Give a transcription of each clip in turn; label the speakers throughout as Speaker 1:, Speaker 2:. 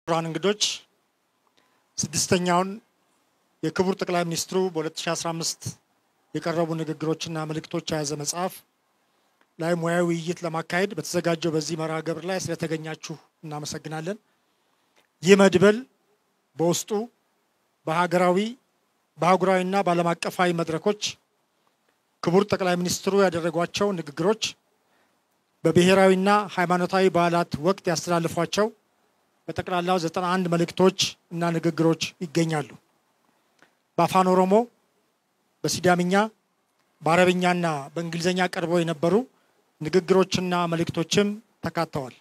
Speaker 1: ክቡራን እንግዶች ስድስተኛውን የክቡር ጠቅላይ ሚኒስትሩ በ2015 የቀረቡ ንግግሮችና መልእክቶች የያዘ መጽሐፍ ላይ ሙያዊ ውይይት ለማካሄድ በተዘጋጀው በዚህ መርሃ ግብር ላይ ስለተገኛችሁ እናመሰግናለን። ይህ መድበል በውስጡ በሀገራዊ በአህጉራዊና በዓለም አቀፋዊ መድረኮች ክቡር ጠቅላይ ሚኒስትሩ ያደረጓቸው ንግግሮች፣ በብሔራዊና ሃይማኖታዊ በዓላት ወቅት ያስተላልፏቸው በጠቅላላው 91 መልእክቶች እና ንግግሮች ይገኛሉ። በአፋን ኦሮሞ፣ በሲዳምኛ፣ በአረብኛና በእንግሊዝኛ ቀርበው የነበሩ ንግግሮችና መልእክቶችም ተካተዋል።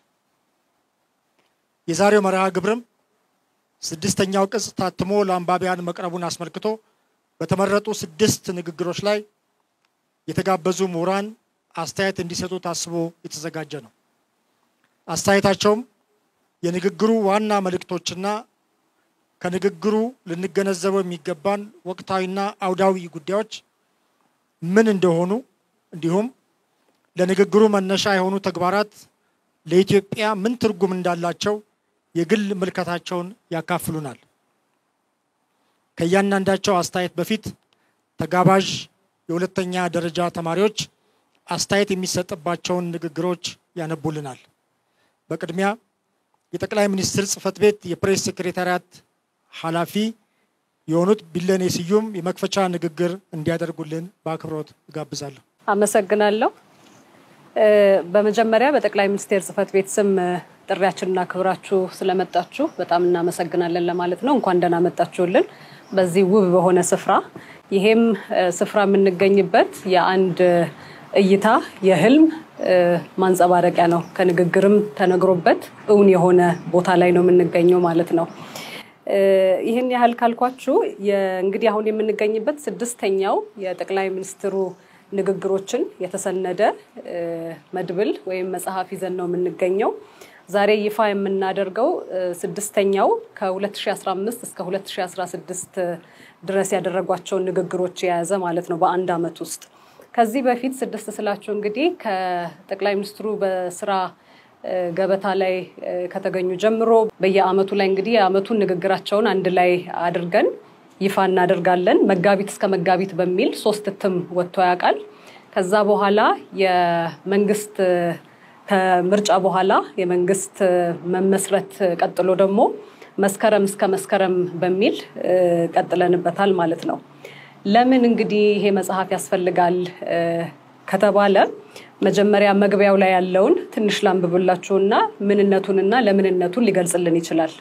Speaker 1: የዛሬው መርሃ ግብርም ስድስተኛው ቅጽ ታትሞ ለአንባቢያን መቅረቡን አስመልክቶ በተመረጡ ስድስት ንግግሮች ላይ የተጋበዙ ምሁራን አስተያየት እንዲሰጡ ታስቦ የተዘጋጀ ነው። አስተያየታቸውም የንግግሩ ዋና መልእክቶችና ከንግግሩ ልንገነዘበው የሚገባን ወቅታዊና አውዳዊ ጉዳዮች ምን እንደሆኑ እንዲሁም ለንግግሩ መነሻ የሆኑ ተግባራት ለኢትዮጵያ ምን ትርጉም እንዳላቸው የግል ምልከታቸውን ያካፍሉናል። ከእያንዳንዳቸው አስተያየት በፊት ተጋባዥ የሁለተኛ ደረጃ ተማሪዎች አስተያየት የሚሰጥባቸውን ንግግሮች ያነቡልናል። በቅድሚያ የጠቅላይ ሚኒስትር ጽህፈት ቤት የፕሬስ ሴክሬታሪያት ኃላፊ የሆኑት ቢለኔ ስዩም የመክፈቻ ንግግር እንዲያደርጉልን በአክብሮት እጋብዛለሁ።
Speaker 2: አመሰግናለሁ። በመጀመሪያ በጠቅላይ ሚኒስቴር ጽህፈት ቤት ስም ጥሪያችንና ክብራችሁ ስለመጣችሁ በጣም እናመሰግናለን ለማለት ነው። እንኳን ደህና መጣችሁልን በዚህ ውብ በሆነ ስፍራ። ይሄም ስፍራ የምንገኝበት የአንድ እይታ የህልም ማንጸባረቂያ ነው። ከንግግርም ተነግሮበት እውን የሆነ ቦታ ላይ ነው የምንገኘው ማለት ነው። ይህን ያህል ካልኳችሁ እንግዲህ አሁን የምንገኝበት ስድስተኛው የጠቅላይ ሚኒስትሩ ንግግሮችን የተሰነደ መድብል ወይም መጽሐፍ ይዘን ነው የምንገኘው። ዛሬ ይፋ የምናደርገው ስድስተኛው ከ2015 እስከ 2016 ድረስ ያደረጓቸውን ንግግሮች የያዘ ማለት ነው በአንድ ዓመት ውስጥ ከዚህ በፊት ስድስት ስላችሁ እንግዲህ ከጠቅላይ ሚኒስትሩ በስራ ገበታ ላይ ከተገኙ ጀምሮ በየአመቱ ላይ እንግዲህ የአመቱን ንግግራቸውን አንድ ላይ አድርገን ይፋ እናደርጋለን። መጋቢት እስከ መጋቢት በሚል ሶስት እትም ወጥቶ ያውቃል። ከዛ በኋላ የመንግስት ከምርጫ በኋላ የመንግስት መመስረት ቀጥሎ ደግሞ መስከረም እስከ መስከረም በሚል ቀጥለንበታል ማለት ነው። ለምን እንግዲህ ይሄ መጽሐፍ ያስፈልጋል ከተባለ መጀመሪያ መግቢያው ላይ ያለውን ትንሽ ላንብብላችሁና ምንነቱንና ለምንነቱን ሊገልጽልን ይችላል።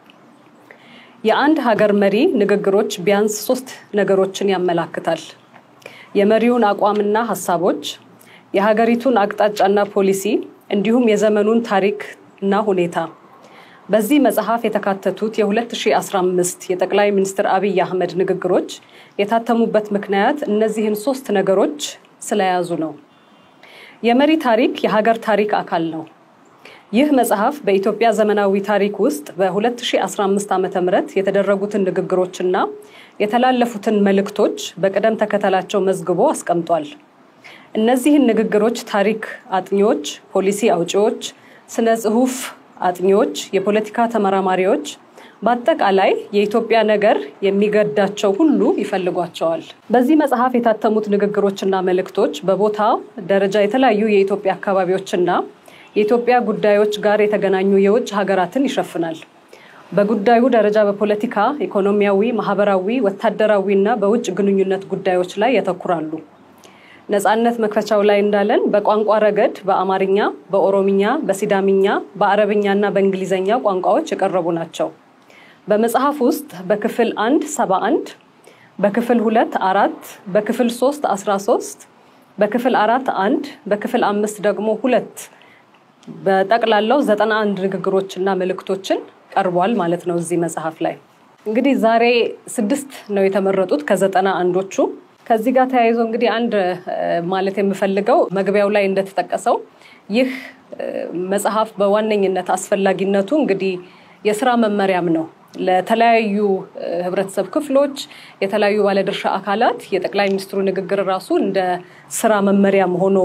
Speaker 2: የአንድ ሀገር መሪ ንግግሮች ቢያንስ ሶስት ነገሮችን ያመላክታል። የመሪውን አቋምና ሀሳቦች፣ የሀገሪቱን አቅጣጫና ፖሊሲ እንዲሁም የዘመኑን ታሪክ እና ሁኔታ። በዚህ መጽሐፍ የተካተቱት የ2015 የጠቅላይ ሚኒስትር አብይ አህመድ ንግግሮች የታተሙበት ምክንያት እነዚህን ሶስት ነገሮች ስለያዙ ነው። የመሪ ታሪክ የሀገር ታሪክ አካል ነው። ይህ መጽሐፍ በኢትዮጵያ ዘመናዊ ታሪክ ውስጥ በ2015 ዓ ም የተደረጉትን ንግግሮችና የተላለፉትን መልእክቶች በቅደም ተከተላቸው መዝግቦ አስቀምጧል። እነዚህን ንግግሮች ታሪክ አጥኚዎች፣ ፖሊሲ አውጪዎች፣ ስነ ጽሁፍ አጥኚዎች፣ የፖለቲካ ተመራማሪዎች በአጠቃላይ የኢትዮጵያ ነገር የሚገዳቸው ሁሉ ይፈልጓቸዋል። በዚህ መጽሐፍ የታተሙት ንግግሮችና መልእክቶች በቦታ ደረጃ የተለያዩ የኢትዮጵያ አካባቢዎችና የኢትዮጵያ ጉዳዮች ጋር የተገናኙ የውጭ ሀገራትን ይሸፍናል። በጉዳዩ ደረጃ በፖለቲካ፣ ኢኮኖሚያዊ፣ ማህበራዊ፣ ወታደራዊ እና በውጭ ግንኙነት ጉዳዮች ላይ ያተኩራሉ። ነጻነት መክፈቻው ላይ እንዳለን በቋንቋ ረገድ በአማርኛ፣ በኦሮምኛ፣ በሲዳምኛ፣ በአረብኛ እና በእንግሊዝኛ ቋንቋዎች የቀረቡ ናቸው። በመጽሐፍ ውስጥ በክፍል አንድ ሰባ አንድ በክፍል ሁለት አራት በክፍል ሶስት አስራ ሶስት በክፍል አራት አንድ በክፍል አምስት ደግሞ ሁለት በጠቅላላው ዘጠና አንድ ንግግሮችና መልእክቶችን ቀርቧል ማለት ነው እዚህ መጽሐፍ ላይ እንግዲህ ዛሬ ስድስት ነው የተመረጡት ከዘጠና አንዶቹ ከዚህ ጋር ተያይዞ እንግዲህ አንድ ማለት የምፈልገው መግቢያው ላይ እንደተጠቀሰው ይህ መጽሐፍ በዋነኝነት አስፈላጊነቱ እንግዲህ የስራ መመሪያም ነው። ለተለያዩ ህብረተሰብ ክፍሎች፣ የተለያዩ ባለድርሻ አካላት የጠቅላይ ሚኒስትሩ ንግግር ራሱ እንደ ስራ መመሪያም ሆኖ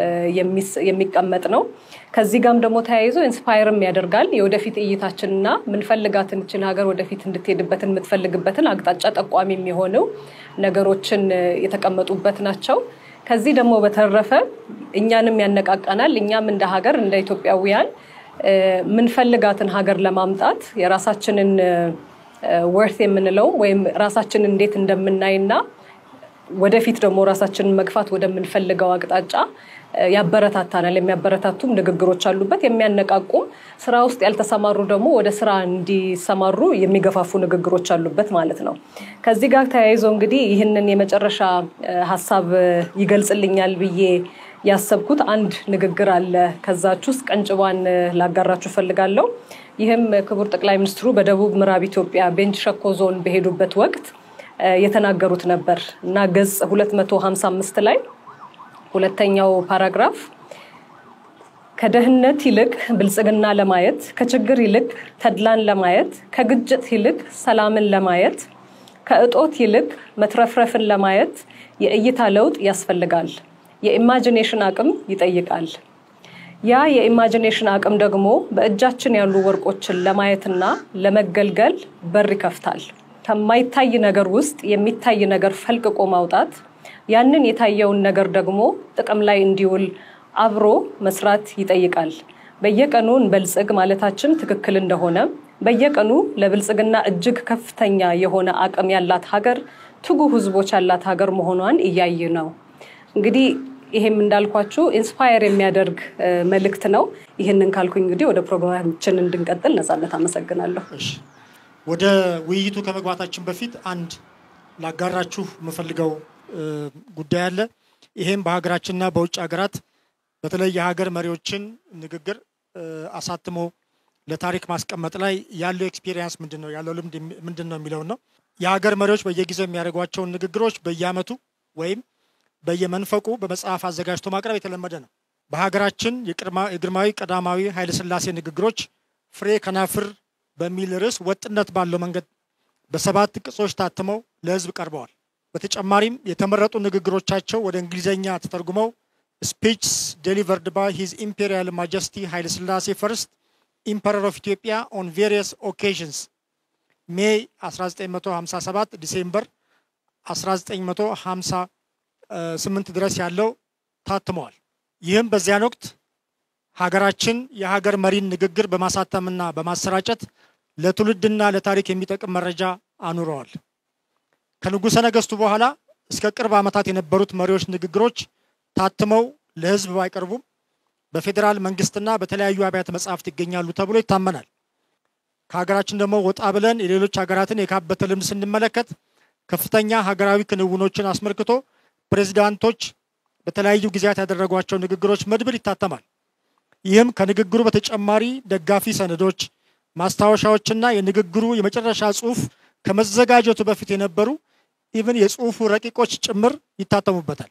Speaker 2: የሚቀመጥ ነው። ከዚህ ጋርም ደግሞ ተያይዞ ኢንስፓየርም ያደርጋል። የወደፊት እይታችንና ምንፈልጋትን ችን ሀገር ወደፊት እንድትሄድበትን የምትፈልግበትን አቅጣጫ ጠቋሚ የሚሆነው ነገሮችን የተቀመጡበት ናቸው። ከዚህ ደግሞ በተረፈ እኛንም ያነቃቃናል። እኛም እንደ ሀገር እንደ ኢትዮጵያውያን ምንፈልጋትን ሀገር ለማምጣት የራሳችንን ወርት የምንለው ወይም ራሳችንን እንዴት እንደምናይና ወደፊት ደግሞ ራሳችንን መግፋት ወደምንፈልገው አቅጣጫ ያበረታታናል። የሚያበረታቱም ንግግሮች አሉበት፣ የሚያነቃቁም ስራ ውስጥ ያልተሰማሩ ደግሞ ወደ ስራ እንዲሰማሩ የሚገፋፉ ንግግሮች አሉበት ማለት ነው። ከዚህ ጋር ተያይዞ እንግዲህ ይህንን የመጨረሻ ሀሳብ ይገልጽልኛል ብዬ ያሰብኩት አንድ ንግግር አለ። ከዛች ውስጥ ቀንጭቧን ላጋራችሁ ፈልጋለሁ። ይህም ክቡር ጠቅላይ ሚኒስትሩ በደቡብ ምዕራብ ኢትዮጵያ ቤንች ሸኮ ዞን በሄዱበት ወቅት የተናገሩት ነበር እና ገጽ 255 ላይ ሁለተኛው ፓራግራፍ ከደህንነት ይልቅ ብልጽግና ለማየት፣ ከችግር ይልቅ ተድላን ለማየት፣ ከግጭት ይልቅ ሰላምን ለማየት፣ ከእጦት ይልቅ መትረፍረፍን ለማየት የእይታ ለውጥ ያስፈልጋል። የኢማጂኔሽን አቅም ይጠይቃል። ያ የኢማጂኔሽን አቅም ደግሞ በእጃችን ያሉ ወርቆችን ለማየትና ለመገልገል በር ይከፍታል። ከማይታይ ነገር ውስጥ የሚታይ ነገር ፈልቅቆ ማውጣት ያንን የታየውን ነገር ደግሞ ጥቅም ላይ እንዲውል አብሮ መስራት ይጠይቃል። በየቀኑ እንበልጽግ ማለታችን ትክክል እንደሆነ በየቀኑ ለብልጽግና እጅግ ከፍተኛ የሆነ አቅም ያላት ሀገር፣ ትጉ ህዝቦች ያላት ሀገር መሆኗን እያየ ነው። እንግዲህ ይሄም እንዳልኳችሁ ኢንስፓየር የሚያደርግ መልእክት ነው። ይህንን ካልኩኝ እንግዲህ ወደ ፕሮግራማችን እንድንቀጥል ነጻነት አመሰግናለሁ።
Speaker 1: ወደ ውይይቱ ከመግባታችን በፊት አንድ ላጋራችሁ የምፈልገው ጉዳይ አለ። ይሄም በሀገራችንና በውጭ ሀገራት በተለይ የሀገር መሪዎችን ንግግር አሳትሞ ለታሪክ ማስቀመጥ ላይ ያለው ኤክስፒሪየንስ ምንድን ነው፣ ያለው ልምድ ምንድን ነው የሚለውን ነው። የሀገር መሪዎች በየጊዜው የሚያደርጓቸውን ንግግሮች በየአመቱ ወይም በየመንፈቁ በመጽሐፍ አዘጋጅቶ ማቅረብ የተለመደ ነው። በሀገራችን የግርማዊ ቀዳማዊ ኃይለሥላሴ ንግግሮች ፍሬ ከናፍር በሚል ርዕስ ወጥነት ባለው መንገድ በሰባት ቅጾች ታትመው ለሕዝብ ቀርበዋል። በተጨማሪም የተመረጡ ንግግሮቻቸው ወደ እንግሊዝኛ ተተርጉመው ስፒችስ ዴሊቨርድ ባይ ሂዝ ኢምፔሪያል ማጀስቲ ኃይለሥላሴ ፈርስት ኢምፐረር ኦፍ ኢትዮጵያ ኦን ቬሪየስ ኦኬዥንስ ሜይ 1957 ዲሴምበር 1958 ድረስ ያለው ታትመዋል። ይህም በዚያን ወቅት ሀገራችን የሀገር መሪን ንግግር በማሳተምና በማሰራጨት ለትውልድና ለታሪክ የሚጠቅም መረጃ አኑረዋል። ከንጉሠ ነገሥቱ በኋላ እስከ ቅርብ ዓመታት የነበሩት መሪዎች ንግግሮች ታትመው ለሕዝብ ባይቀርቡም በፌዴራል መንግስትና በተለያዩ አብያተ መጻሕፍት ይገኛሉ ተብሎ ይታመናል። ከሀገራችን ደግሞ ወጣ ብለን የሌሎች ሀገራትን የካበተ ልምድ ስንመለከት ከፍተኛ ሀገራዊ ክንውኖችን አስመልክቶ ፕሬዚዳንቶች በተለያዩ ጊዜያት ያደረጓቸው ንግግሮች መድብል ይታተማል። ይህም ከንግግሩ በተጨማሪ ደጋፊ ሰነዶች፣ ማስታወሻዎችና የንግግሩ የመጨረሻ ጽሑፍ ከመዘጋጀቱ በፊት የነበሩ ኢቭን የጽሑፉ ረቂቆች ጭምር ይታተሙበታል።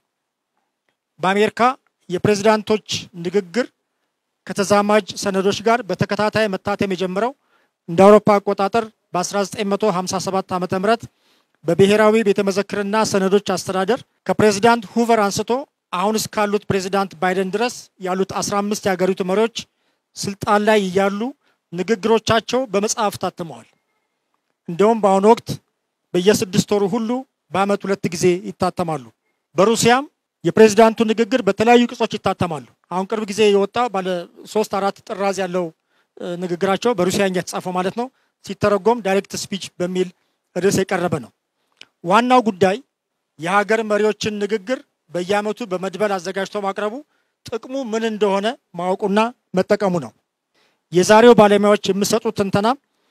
Speaker 1: በአሜሪካ የፕሬዝዳንቶች ንግግር ከተዛማጅ ሰነዶች ጋር በተከታታይ መታተም የጀመረው እንደ አውሮፓ አቆጣጠር በ1957 ዓ ም በብሔራዊ ቤተ መዘክርና ሰነዶች አስተዳደር ከፕሬዝዳንት ሁቨር አንስቶ አሁን እስካሉት ፕሬዝዳንት ባይደን ድረስ ያሉት 15 የሀገሪቱ መሪዎች ስልጣን ላይ እያሉ ንግግሮቻቸው በመጽሐፍ ታትመዋል። እንደውም በአሁኑ ወቅት በየስድስት ወሩ ሁሉ በአመት ሁለት ጊዜ ይታተማሉ። በሩሲያም የፕሬዝዳንቱ ንግግር በተለያዩ ቅጾች ይታተማሉ። አሁን ቅርብ ጊዜ የወጣ ባለ ሶስት አራት ጥራዝ ያለው ንግግራቸው በሩሲያኛ የተጻፈው ማለት ነው ሲተረጎም ዳይሬክት ስፒች በሚል ርዕስ የቀረበ ነው። ዋናው ጉዳይ የሀገር መሪዎችን ንግግር በየአመቱ በመድበል አዘጋጅቶ ማቅረቡ ጥቅሙ ምን እንደሆነ ማወቁና መጠቀሙ ነው። የዛሬው ባለሙያዎች የሚሰጡት ትንተና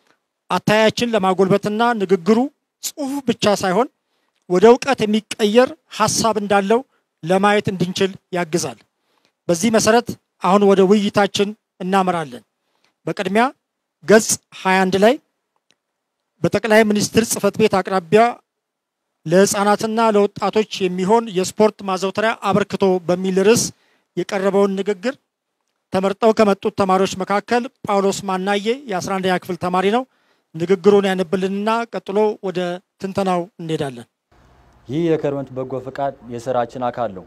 Speaker 1: አታያችን ለማጎልበትና ንግግሩ ጽሑፍ ብቻ ሳይሆን ወደ እውቀት የሚቀየር ሀሳብ እንዳለው ለማየት እንድንችል ያግዛል። በዚህ መሰረት አሁን ወደ ውይይታችን እናመራለን። በቅድሚያ ገጽ 21 ላይ በጠቅላይ ሚኒስትር ጽህፈት ቤት አቅራቢያ ለህፃናትና ለወጣቶች የሚሆን የስፖርት ማዘውተሪያ አበርክቶ በሚል ርዕስ የቀረበውን ንግግር ተመርጠው ከመጡት ተማሪዎች መካከል ጳውሎስ ማናዬ የ11ኛ ክፍል ተማሪ ነው። ንግግሩን ያነብልንና ቀጥሎ ወደ ትንተናው እንሄዳለን።
Speaker 3: ይህ የክረምት በጎ ፈቃድ የስራችን አካል ነው።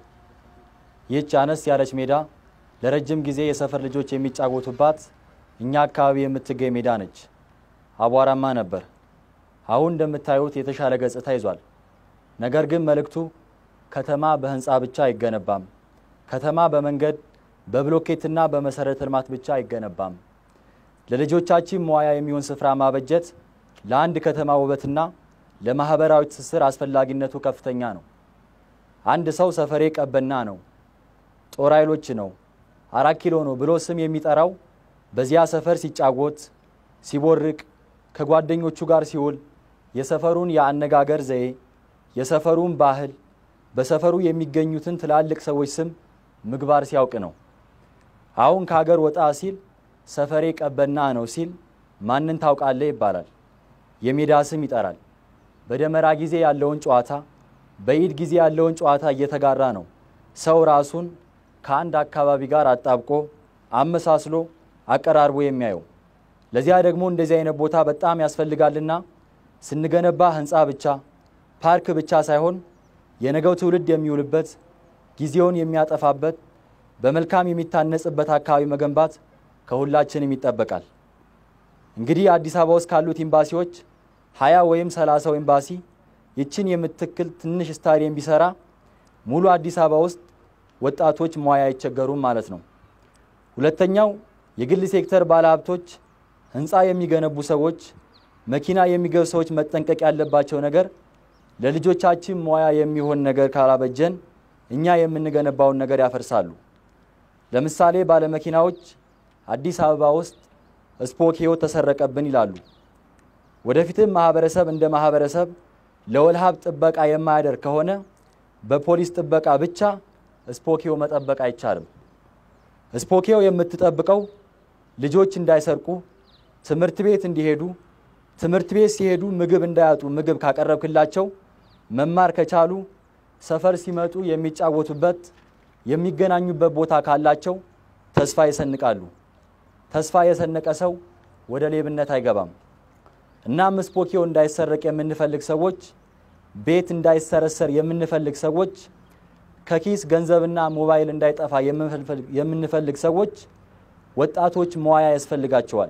Speaker 3: ይህች አነስ ያለች ሜዳ ለረጅም ጊዜ የሰፈር ልጆች የሚጫወቱባት እኛ አካባቢ የምትገኝ ሜዳ ነች። አቧራማ ነበር። አሁን እንደምታዩት የተሻለ ገጽታ ይዟል። ነገር ግን መልእክቱ ከተማ በህንፃ ብቻ አይገነባም፣ ከተማ በመንገድ በብሎኬትና በመሰረተ ልማት ብቻ አይገነባም። ለልጆቻችን መዋያ የሚሆን ስፍራ ማበጀት ለአንድ ከተማ ውበትና ለማህበራዊ ትስስር አስፈላጊነቱ ከፍተኛ ነው። አንድ ሰው ሰፈሬ ቀበና ነው፣ ጦር ኃይሎች ነው፣ አራት ኪሎ ነው ብሎ ስም የሚጠራው በዚያ ሰፈር ሲጫወት፣ ሲቦርቅ፣ ከጓደኞቹ ጋር ሲውል የሰፈሩን የአነጋገር ዘዬ፣ የሰፈሩን ባህል፣ በሰፈሩ የሚገኙትን ትላልቅ ሰዎች ስም ምግባር ሲያውቅ ነው። አሁን ከሀገር ወጣ ሲል ሰፈሬ ቀበና ነው ሲል ማንን ታውቃለህ ይባላል። የሜዳ ስም ይጠራል። በደመራ ጊዜ ያለውን ጨዋታ፣ በኢድ ጊዜ ያለውን ጨዋታ እየተጋራ ነው ሰው ራሱን ከአንድ አካባቢ ጋር አጣብቆ አመሳስሎ አቀራርቦ የሚያየው። ለዚያ ደግሞ እንደዚህ አይነት ቦታ በጣም ያስፈልጋልና ስንገነባ ህንፃ ብቻ ፓርክ ብቻ ሳይሆን የነገው ትውልድ የሚውልበት ጊዜውን የሚያጠፋበት በመልካም የሚታነጽበት አካባቢ መገንባት ከሁላችንም ይጠበቃል። እንግዲህ አዲስ አበባ ውስጥ ካሉት ኤምባሲዎች ሀያ ወይም ሰላሳው ኤምባሲ ይችን የምትክል ትንሽ ስታዲየም ቢሰራ ሙሉ አዲስ አበባ ውስጥ ወጣቶች መዋያ አይቸገሩም ማለት ነው። ሁለተኛው የግል ሴክተር ባለሀብቶች፣ ህንፃ የሚገነቡ ሰዎች፣ መኪና የሚገቡ ሰዎች መጠንቀቅ ያለባቸው ነገር ለልጆቻችን መዋያ የሚሆን ነገር ካላበጀን እኛ የምንገነባውን ነገር ያፈርሳሉ። ለምሳሌ ባለመኪናዎች አዲስ አበባ ውስጥ ስፖኪዮ ተሰረቀብን ይላሉ። ወደፊትም ማህበረሰብ እንደ ማህበረሰብ ለወልሃብ ጥበቃ የማያደርግ ከሆነ በፖሊስ ጥበቃ ብቻ ስፖኪዮ መጠበቅ አይቻልም። ስፖኪዮ የምትጠብቀው ልጆች እንዳይሰርቁ፣ ትምህርት ቤት እንዲሄዱ፣ ትምህርት ቤት ሲሄዱ ምግብ እንዳያጡ ምግብ ካቀረብክላቸው መማር ከቻሉ ሰፈር ሲመጡ የሚጫወቱበት የሚገናኙበት ቦታ ካላቸው ተስፋ ይሰንቃሉ። ተስፋ የሰነቀ ሰው ወደ ሌብነት አይገባም። እናም ስፖኪዮ እንዳይሰረቅ የምንፈልግ ሰዎች፣ ቤት እንዳይሰረሰር የምንፈልግ ሰዎች፣ ከኪስ ገንዘብና ሞባይል እንዳይጠፋ የምንፈልግ ሰዎች ወጣቶች መዋያ ያስፈልጋቸዋል።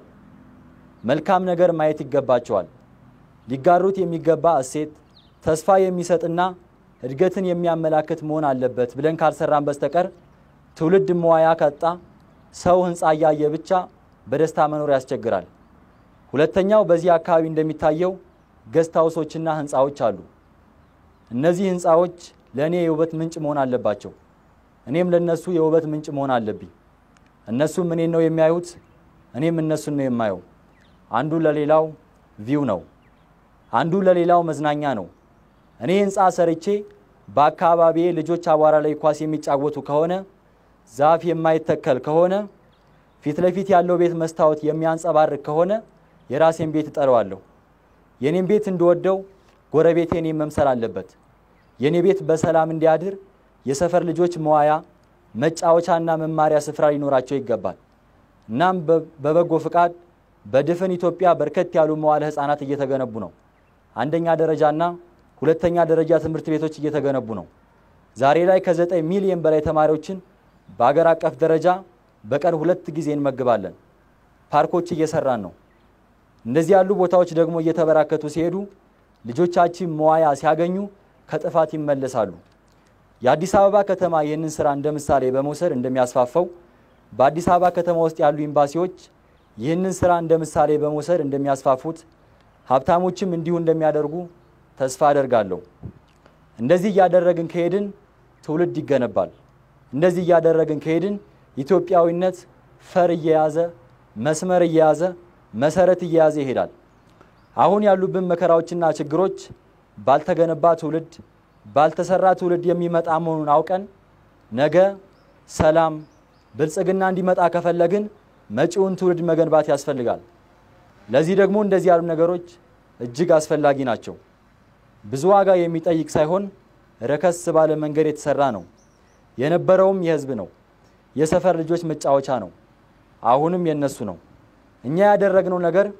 Speaker 3: መልካም ነገር ማየት ይገባቸዋል። ሊጋሩት የሚገባ እሴት ተስፋ የሚሰጥና እድገትን የሚያመላክት መሆን አለበት ብለን ካልሰራን በስተቀር ትውልድ መዋያ ካጣ ሰው ህንፃ እያየ ብቻ በደስታ መኖር ያስቸግራል። ሁለተኛው በዚህ አካባቢ እንደሚታየው ገስት ሃውሶችና ህንፃዎች አሉ። እነዚህ ህንፃዎች ለእኔ የውበት ምንጭ መሆን አለባቸው። እኔም ለነሱ የውበት ምንጭ መሆን አለብኝ። እነሱም እኔን ነው የሚያዩት፣ እኔም እነሱን ነው የማየው። አንዱ ለሌላው ቪው ነው፣ አንዱ ለሌላው መዝናኛ ነው። እኔ ህንፃ ሰርቼ በአካባቢዬ ልጆች አቧራ ላይ ኳስ የሚጫወቱ ከሆነ ዛፍ የማይተከል ከሆነ ፊት ለፊት ያለው ቤት መስታወት የሚያንጸባርቅ ከሆነ የራሴን ቤት እጠለዋለሁ። የኔን ቤት እንድወደው ጎረቤቴ እኔን መምሰል አለበት። የኔ ቤት በሰላም እንዲያድር የሰፈር ልጆች መዋያ፣ መጫወቻና መማሪያ ስፍራ ሊኖራቸው ይገባል። እናም በበጎ ፍቃድ በድፍን ኢትዮጵያ በርከት ያሉ መዋለ ህፃናት እየተገነቡ ነው። አንደኛ ደረጃና ሁለተኛ ደረጃ ትምህርት ቤቶች እየተገነቡ ነው። ዛሬ ላይ ከዘጠኝ ሚሊዮን በላይ ተማሪዎችን በአገር አቀፍ ደረጃ በቀን ሁለት ጊዜ እንመግባለን። ፓርኮች እየሰራን ነው። እንደዚህ ያሉ ቦታዎች ደግሞ እየተበራከቱ ሲሄዱ ልጆቻችን መዋያ ሲያገኙ ከጥፋት ይመለሳሉ። የአዲስ አበባ ከተማ ይህንን ስራ እንደ ምሳሌ በመውሰድ እንደሚያስፋፋው በአዲስ አበባ ከተማ ውስጥ ያሉ ኤምባሲዎች ይህንን ስራ እንደ ምሳሌ በመውሰድ እንደሚያስፋፉት ሀብታሞችም እንዲሁ እንደሚያደርጉ ተስፋ አደርጋለሁ። እንደዚህ እያደረግን ከሄድን ትውልድ ይገነባል። እንደዚህ እያደረግን ከሄድን ኢትዮጵያዊነት ፈር እየያዘ መስመር እየያዘ መሰረት እየያዘ ይሄዳል። አሁን ያሉብን መከራዎችና ችግሮች ባልተገነባ ትውልድ ባልተሰራ ትውልድ የሚመጣ መሆኑን አውቀን ነገ ሰላም፣ ብልጽግና እንዲመጣ ከፈለግን መጪውን ትውልድ መገንባት ያስፈልጋል። ለዚህ ደግሞ እንደዚህ ያሉ ነገሮች እጅግ አስፈላጊ ናቸው። ብዙ ዋጋ የሚጠይቅ ሳይሆን ረከስ ባለ መንገድ የተሰራ ነው። የነበረውም የህዝብ ነው። የሰፈር ልጆች መጫወቻ ነው። አሁንም የነሱ ነው። እኛ ያደረግነው ነገር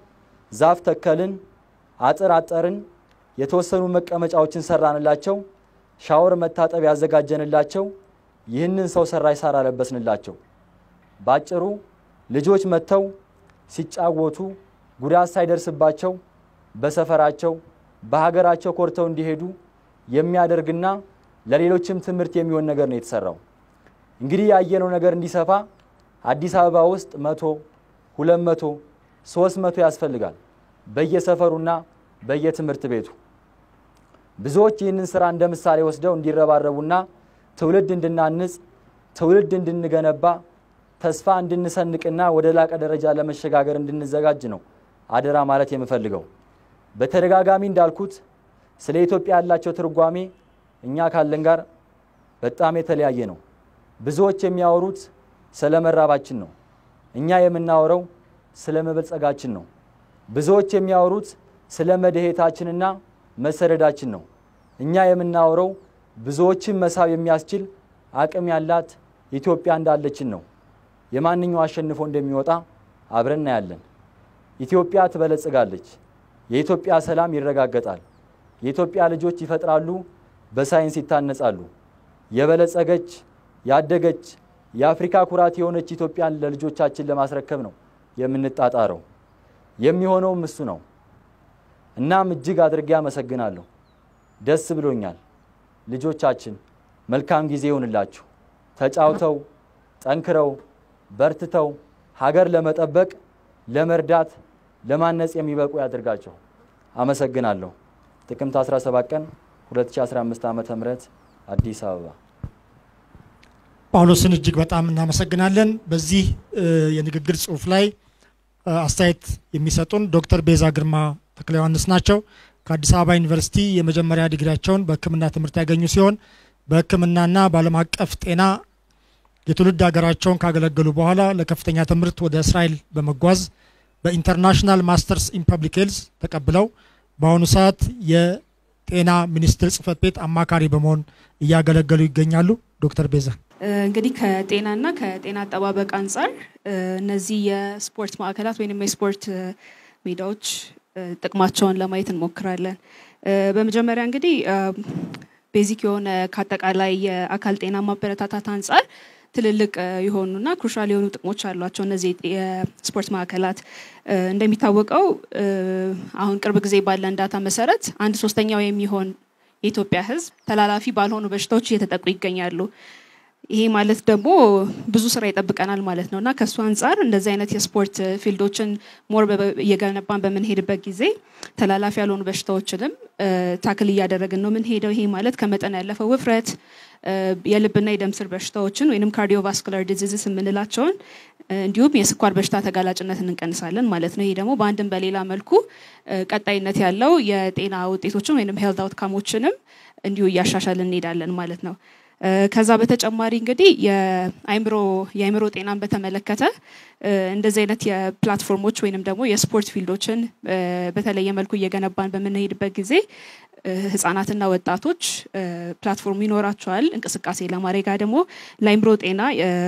Speaker 3: ዛፍ ተከልን፣ አጥር አጠርን፣ የተወሰኑ መቀመጫዎችን ሰራንላቸው፣ ሻወር መታጠብ ያዘጋጀንላቸው፣ ይህንን ሰው ሰራሽ ሳር አለበስንላቸው። ባጭሩ ልጆች መጥተው ሲጫወቱ ጉዳት ሳይደርስባቸው በሰፈራቸው በሀገራቸው ኮርተው እንዲሄዱ የሚያደርግና ለሌሎችም ትምህርት የሚሆን ነገር ነው የተሰራው። እንግዲህ ያየነው ነገር እንዲሰፋ አዲስ አበባ ውስጥ መቶ ሁለት መቶ ሶስት መቶ ያስፈልጋል በየሰፈሩና በየትምህርት ቤቱ። ብዙዎች ይህንን ስራ እንደ ምሳሌ ወስደው እንዲረባረቡና ትውልድ እንድናንጽ ትውልድ እንድንገነባ ተስፋ እንድንሰንቅና ወደ ላቀ ደረጃ ለመሸጋገር እንድንዘጋጅ ነው አደራ ማለት የምፈልገው። በተደጋጋሚ እንዳልኩት ስለ ኢትዮጵያ ያላቸው ትርጓሜ እኛ ካለን ጋር በጣም የተለያየ ነው። ብዙዎች የሚያወሩት ስለ መራባችን ነው። እኛ የምናወረው ስለ መበልጸጋችን ነው። ብዙዎች የሚያወሩት ስለ መድሄታችንና መሰደዳችን ነው። እኛ የምናወረው ብዙዎችን መሳብ የሚያስችል አቅም ያላት ኢትዮጵያ እንዳለችን ነው። የማንኛው አሸንፎ እንደሚወጣ አብረን እናያለን። ኢትዮጵያ ትበለጽጋለች። የኢትዮጵያ ሰላም ይረጋገጣል። የኢትዮጵያ ልጆች ይፈጥራሉ፣ በሳይንስ ይታነጻሉ። የበለጸገች ያደገች የአፍሪካ ኩራት የሆነች ኢትዮጵያን ለልጆቻችን ለማስረከብ ነው የምንጣጣረው። የሚሆነውም እሱ ነው። እናም እጅግ አድርጌ አመሰግናለሁ። ደስ ብሎኛል። ልጆቻችን መልካም ጊዜ ይሆንላችሁ። ተጫውተው ጠንክረው በርትተው ሀገር ለመጠበቅ ለመርዳት፣ ለማነጽ የሚበቁ ያድርጋቸው። አመሰግናለሁ። ጥቅምት 17 ቀን 2015 ዓ.ም አዲስ አበባ።
Speaker 1: ጳውሎስን እጅግ በጣም እናመሰግናለን። በዚህ የንግግር ጽሁፍ ላይ አስተያየት የሚሰጡን ዶክተር ቤዛ ግርማ ተክለ ዮሐንስ ናቸው። ከአዲስ አበባ ዩኒቨርሲቲ የመጀመሪያ ዲግሪያቸውን በሕክምና ትምህርት ያገኙ ሲሆን በሕክምናና በዓለም አቀፍ ጤና የትውልድ ሀገራቸውን ካገለገሉ በኋላ ለከፍተኛ ትምህርት ወደ እስራኤል በመጓዝ በኢንተርናሽናል ማስተርስ ኢን ፐብሊክ ሄልዝ ተቀብለው በአሁኑ ሰዓት የጤና ሚኒስቴር ጽህፈት ቤት አማካሪ በመሆን እያገለገሉ ይገኛሉ። ዶክተር ቤዛ
Speaker 4: እንግዲህ ከጤናና ከጤና አጠባበቅ አንጻር እነዚህ የስፖርት ማዕከላት ወይም የስፖርት ሜዳዎች ጥቅማቸውን ለማየት እንሞክራለን። በመጀመሪያ እንግዲህ ቤዚክ የሆነ ከአጠቃላይ የአካል ጤና ማበረታታት አንጻር ትልልቅ የሆኑና ክሩሻል የሆኑ ጥቅሞች አሏቸው። እነዚህ የስፖርት ማዕከላት እንደሚታወቀው አሁን ቅርብ ጊዜ ባለን ዳታ መሰረት አንድ ሶስተኛው የሚሆን የኢትዮጵያ ሕዝብ ተላላፊ ባልሆኑ በሽታዎች እየተጠቁ ይገኛሉ። ይሄ ማለት ደግሞ ብዙ ስራ ይጠብቀናል ማለት ነው እና ከእሱ አንጻር እንደዚህ አይነት የስፖርት ፊልዶችን ሞር እየገነባን በምንሄድበት ጊዜ ተላላፊ ያልሆኑ በሽታዎችንም ታክል እያደረግን ነው የምንሄደው። ይሄ ማለት ከመጠን ያለፈው ውፍረት፣ የልብና የደም ስር በሽታዎችን ወይም ካርዲዮቫስኩላር ዲዚዝስ የምንላቸውን እንዲሁም የስኳር በሽታ ተጋላጭነትን እንቀንሳለን ማለት ነው። ይሄ ደግሞ በአንድም በሌላ መልኩ ቀጣይነት ያለው የጤና ውጤቶችን ወይም ሄልት አውትካሞችንም እንዲሁ እያሻሻልን እንሄዳለን ማለት ነው። ከዛ በተጨማሪ እንግዲህ የአይምሮ የአይምሮ ጤናን በተመለከተ እንደዚህ አይነት የፕላትፎርሞች ወይንም ደግሞ የስፖርት ፊልዶችን በተለየ መልኩ እየገነባን በምንሄድበት ጊዜ ህጻናትና ወጣቶች ፕላትፎርም ይኖራቸዋል እንቅስቃሴ ለማድረግ ደግሞ ለአይምሮ ጤና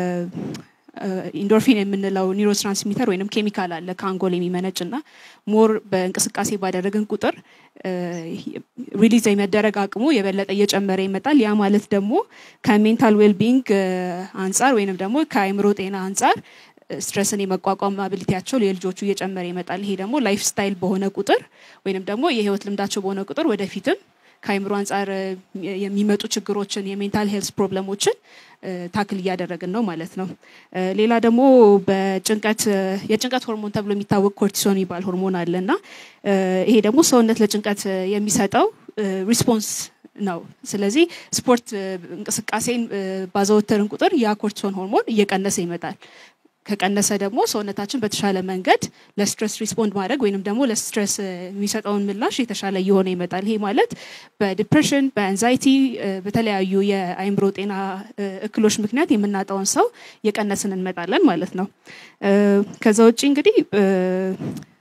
Speaker 4: ኢንዶርፊን የምንለው ኒውሮ ትራንስሚተር ወይም ኬሚካል አለ ከአንጎል የሚመነጭ እና ሞር በእንቅስቃሴ ባደረግን ቁጥር ሪሊዝ የመደረግ አቅሙ የበለጠ እየጨመረ ይመጣል። ያ ማለት ደግሞ ከሜንታል ዌልቢንግ አንጻር ወይንም ደግሞ ከአእምሮ ጤና አንጻር ስትረስን የመቋቋም አብሊቲያቸው የልጆቹ እየጨመረ ይመጣል። ይሄ ደግሞ ላይፍ ስታይል በሆነ ቁጥር ወይንም ደግሞ የህይወት ልምዳቸው በሆነ ቁጥር ወደፊትም ከአይምሮ አንጻር የሚመጡ ችግሮችን የሜንታል ሄልስ ፕሮብለሞችን ታክል እያደረግን ነው ማለት ነው። ሌላ ደግሞ በጭንቀት የጭንቀት ሆርሞን ተብሎ የሚታወቅ ኮርቲሶን የሚባል ሆርሞን አለ እና ይሄ ደግሞ ሰውነት ለጭንቀት የሚሰጠው ሪስፖንስ ነው። ስለዚህ ስፖርት እንቅስቃሴን ባዘወተርን ቁጥር ያ ኮርቲሶን ሆርሞን እየቀነሰ ይመጣል። ከቀነሰ ደግሞ ሰውነታችን በተሻለ መንገድ ለስትረስ ሪስፖንድ ማድረግ ወይንም ደግሞ ለስትረስ የሚሰጠውን ምላሽ የተሻለ እየሆነ ይመጣል። ይሄ ማለት በዲፕሬሽን፣ በአንዛይቲ፣ በተለያዩ የአይምሮ ጤና እክሎች ምክንያት የምናጣውን ሰው እየቀነስን እንመጣለን ማለት ነው። ከዛ ውጭ እንግዲህ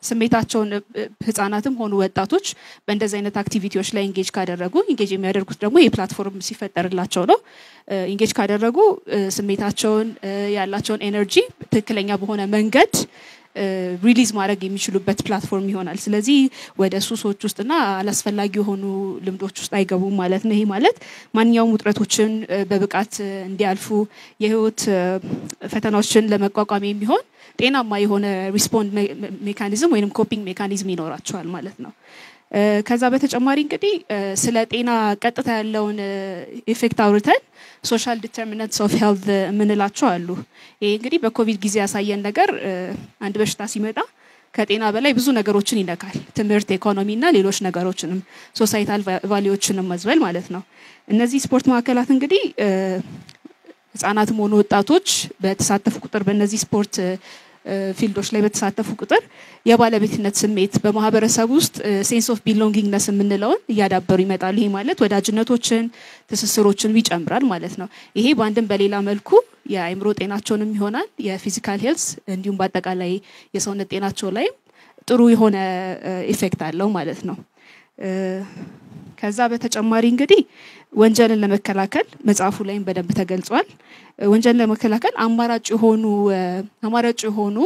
Speaker 4: ስሜታቸውን ህጻናትም ሆኑ ወጣቶች በእንደዚህ አይነት አክቲቪቲዎች ላይ ኢንጌጅ ካደረጉ ኢንጌጅ የሚያደርጉት ደግሞ ይህ ፕላትፎርም ሲፈጠርላቸው ነው። ኢንጌጅ ካደረጉ ስሜታቸውን ያላቸውን ኤነርጂ ትክክለኛ በሆነ መንገድ ሪሊዝ ማድረግ የሚችሉበት ፕላትፎርም ይሆናል። ስለዚህ ወደ ሱሶች ውስጥና አላስፈላጊ የሆኑ ልምዶች ውስጥ አይገቡም ማለት ነው። ይሄ ማለት ማንኛውም ውጥረቶችን በብቃት እንዲያልፉ የህይወት ፈተናዎችን ለመቋቋም የሚሆን ጤናማ የሆነ ሪስፖንድ ሜካኒዝም ወይም ኮፒንግ ሜካኒዝም ይኖራቸዋል ማለት ነው። ከዛ በተጨማሪ እንግዲህ ስለ ጤና ቀጥታ ያለውን ኢፌክት አውርተን ሶሻል ዲተርሚናንትስ ኦፍ ሄልት የምንላቸው አሉ። ይሄ እንግዲህ በኮቪድ ጊዜ ያሳየን ነገር አንድ በሽታ ሲመጣ ከጤና በላይ ብዙ ነገሮችን ይነካል። ትምህርት፣ ኢኮኖሚ እና ሌሎች ነገሮችንም ሶሳይታል ቫሊዎችንም መዝበል ማለት ነው። እነዚህ ስፖርት ማዕከላት እንግዲህ ህጻናትም ሆኑ ወጣቶች በተሳተፉ ቁጥር በእነዚህ ስፖርት ፊልዶች ላይ በተሳተፉ ቁጥር የባለቤትነት ስሜት በማህበረሰብ ውስጥ ሴንስ ኦፍ ቢሎንጊንግነስ የምንለውን እያዳበሩ ይመጣሉ። ይሄ ማለት ወዳጅነቶችን፣ ትስስሮችን ይጨምራል ማለት ነው። ይሄ በአንድም በሌላ መልኩ የአእምሮ ጤናቸውንም ይሆናል የፊዚካል ሄልስ እንዲሁም በአጠቃላይ የሰውነት ጤናቸው ላይም ጥሩ የሆነ ኢፌክት አለው ማለት ነው። ከዛ በተጨማሪ እንግዲህ ወንጀልን ለመከላከል መጽሐፉ ላይም በደንብ ተገልጿል። ወንጀልን ለመከላከል አማራጭ የሆኑ አማራጭ የሆኑ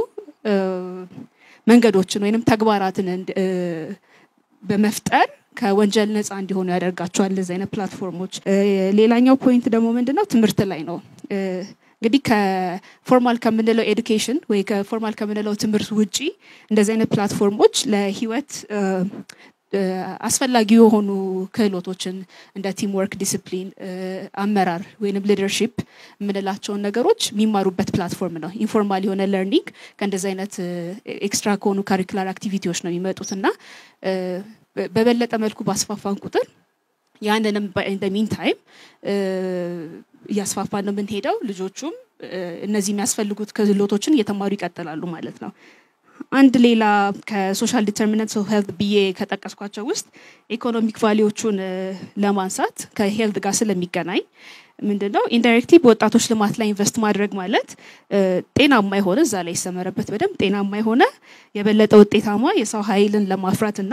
Speaker 4: መንገዶችን ወይንም ተግባራትን በመፍጠር ከወንጀል ነፃ እንዲሆኑ ያደርጋቸዋል እንደዚህ አይነት ፕላትፎርሞች። ሌላኛው ፖይንት ደግሞ ምንድነው ትምህርት ላይ ነው። እንግዲህ ከፎርማል ከምንለው ኤዱኬሽን ወይ ከፎርማል ከምንለው ትምህርት ውጪ እንደዚህ አይነት ፕላትፎርሞች ለህይወት አስፈላጊ የሆኑ ክህሎቶችን እንደ ቲም ወርክ፣ ዲስፕሊን፣ አመራር ወይም ሊደርሺፕ የምንላቸውን ነገሮች የሚማሩበት ፕላትፎርም ነው። ኢንፎርማል የሆነ ለርኒንግ ከእንደዚህ አይነት ኤክስትራ ከሆኑ ካሪኩላር አክቲቪቲዎች ነው የሚመጡት እና በበለጠ መልኩ ባስፋፋን ቁጥር ያንንም ኢን ሚን ታይም እያስፋፋን ነው የምንሄደው። ልጆቹም እነዚህ የሚያስፈልጉት ክህሎቶችን እየተማሩ ይቀጥላሉ ማለት ነው። አንድ ሌላ ከሶሻል ዲተርሚናንትስ ኦፍ ሄልት ብዬ ከጠቀስኳቸው ውስጥ ኢኮኖሚክ ቫሊዎቹን ለማንሳት ከሄልት ጋር ስለሚገናኝ ምንድነው ኢንዳይሬክትሊ በወጣቶች ልማት ላይ ኢንቨስት ማድረግ ማለት ጤናማ የሆነ እዛ ላይ ይሰመረበት በደንብ ጤናማ የሆነ የበለጠ ውጤታማ የሰው ኃይልን ለማፍራት እና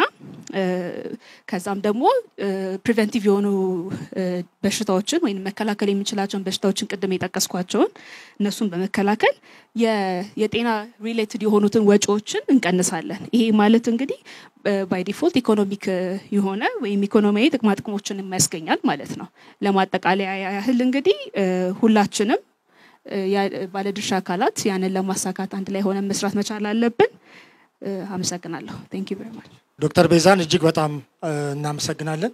Speaker 4: ከዛም ደግሞ ፕሪቨንቲቭ የሆኑ በሽታዎችን ወይም መከላከል የምንችላቸውን በሽታዎችን ቅድም የጠቀስኳቸውን እነሱን በመከላከል የጤና ሪሌትድ የሆኑትን ወጪዎችን እንቀንሳለን። ይሄ ማለት እንግዲህ ባይ ዲፎልት ኢኮኖሚክ የሆነ ወይም ኢኮኖሚያዊ ጥቅማ ጥቅሞችን የሚያስገኛል ማለት ነው። ለማጠቃለያ ያህል እንግዲህ ሁላችንም ባለድርሻ አካላት ያንን ለማሳካት አንድ ላይ ሆነ መስራት መቻል አለብን። አመሰግናለሁ። ቴንክ ዩ ቬሪ ማች።
Speaker 1: ዶክተር ቤዛን እጅግ በጣም እናመሰግናለን።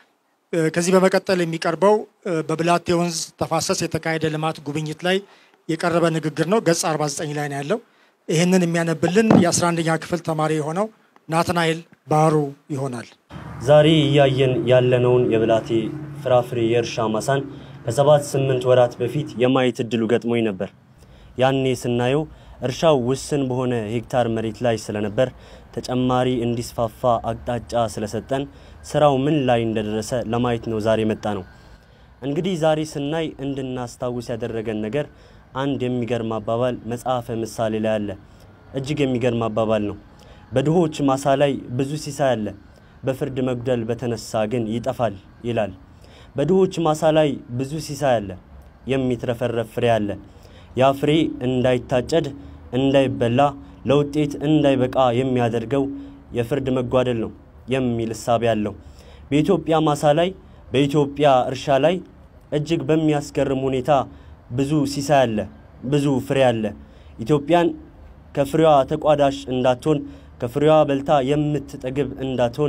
Speaker 1: ከዚህ በመቀጠል የሚቀርበው በብላቴ ወንዝ ተፋሰስ የተካሄደ ልማት ጉብኝት ላይ የቀረበ ንግግር ነው። ገጽ 49 ላይ ነው ያለው። ይህንን የሚያነብልን የ11ኛ ክፍል ተማሪ የሆነው ናትናኤል ባህሩ ይሆናል።
Speaker 5: ዛሬ እያየን ያለነውን የብላቴ ፍራፍሬ የእርሻ ማሳን ከሰባት ስምንት ወራት በፊት የማየት እድሉ ገጥሞኝ ነበር። ያኔ ስናየው እርሻው ውስን በሆነ ሄክታር መሬት ላይ ስለነበር ተጨማሪ እንዲስፋፋ አቅጣጫ ስለሰጠን ስራው ምን ላይ እንደደረሰ ለማየት ነው ዛሬ መጣ ነው። እንግዲህ ዛሬ ስናይ እንድናስታውስ ያደረገን ነገር አንድ የሚገርም አባባል መጽሐፈ ምሳሌ ላይ አለ። እጅግ የሚገርም አባባል ነው። በድሆች ማሳ ላይ ብዙ ሲሳይ አለ፣ በፍርድ መጉደል በተነሳ ግን ይጠፋል ይላል። በድሆች ማሳ ላይ ብዙ ሲሳይ አለ፣ የሚትረፈረፍ ፍሬ አለ። ያ ፍሬ እንዳይታጨድ እንዳይበላ ለውጤት እንዳይበቃ የሚያደርገው የፍርድ መጓደል ነው የሚል እሳቤ አለው። በኢትዮጵያ ማሳ ላይ በኢትዮጵያ እርሻ ላይ እጅግ በሚያስገርም ሁኔታ ብዙ ሲሳይ አለ፣ ብዙ ፍሬ አለ። ኢትዮጵያን ከፍሬዋ ተቋዳሽ እንዳትሆን ከፍሬዋ በልታ የምትጠግብ እንዳትሆን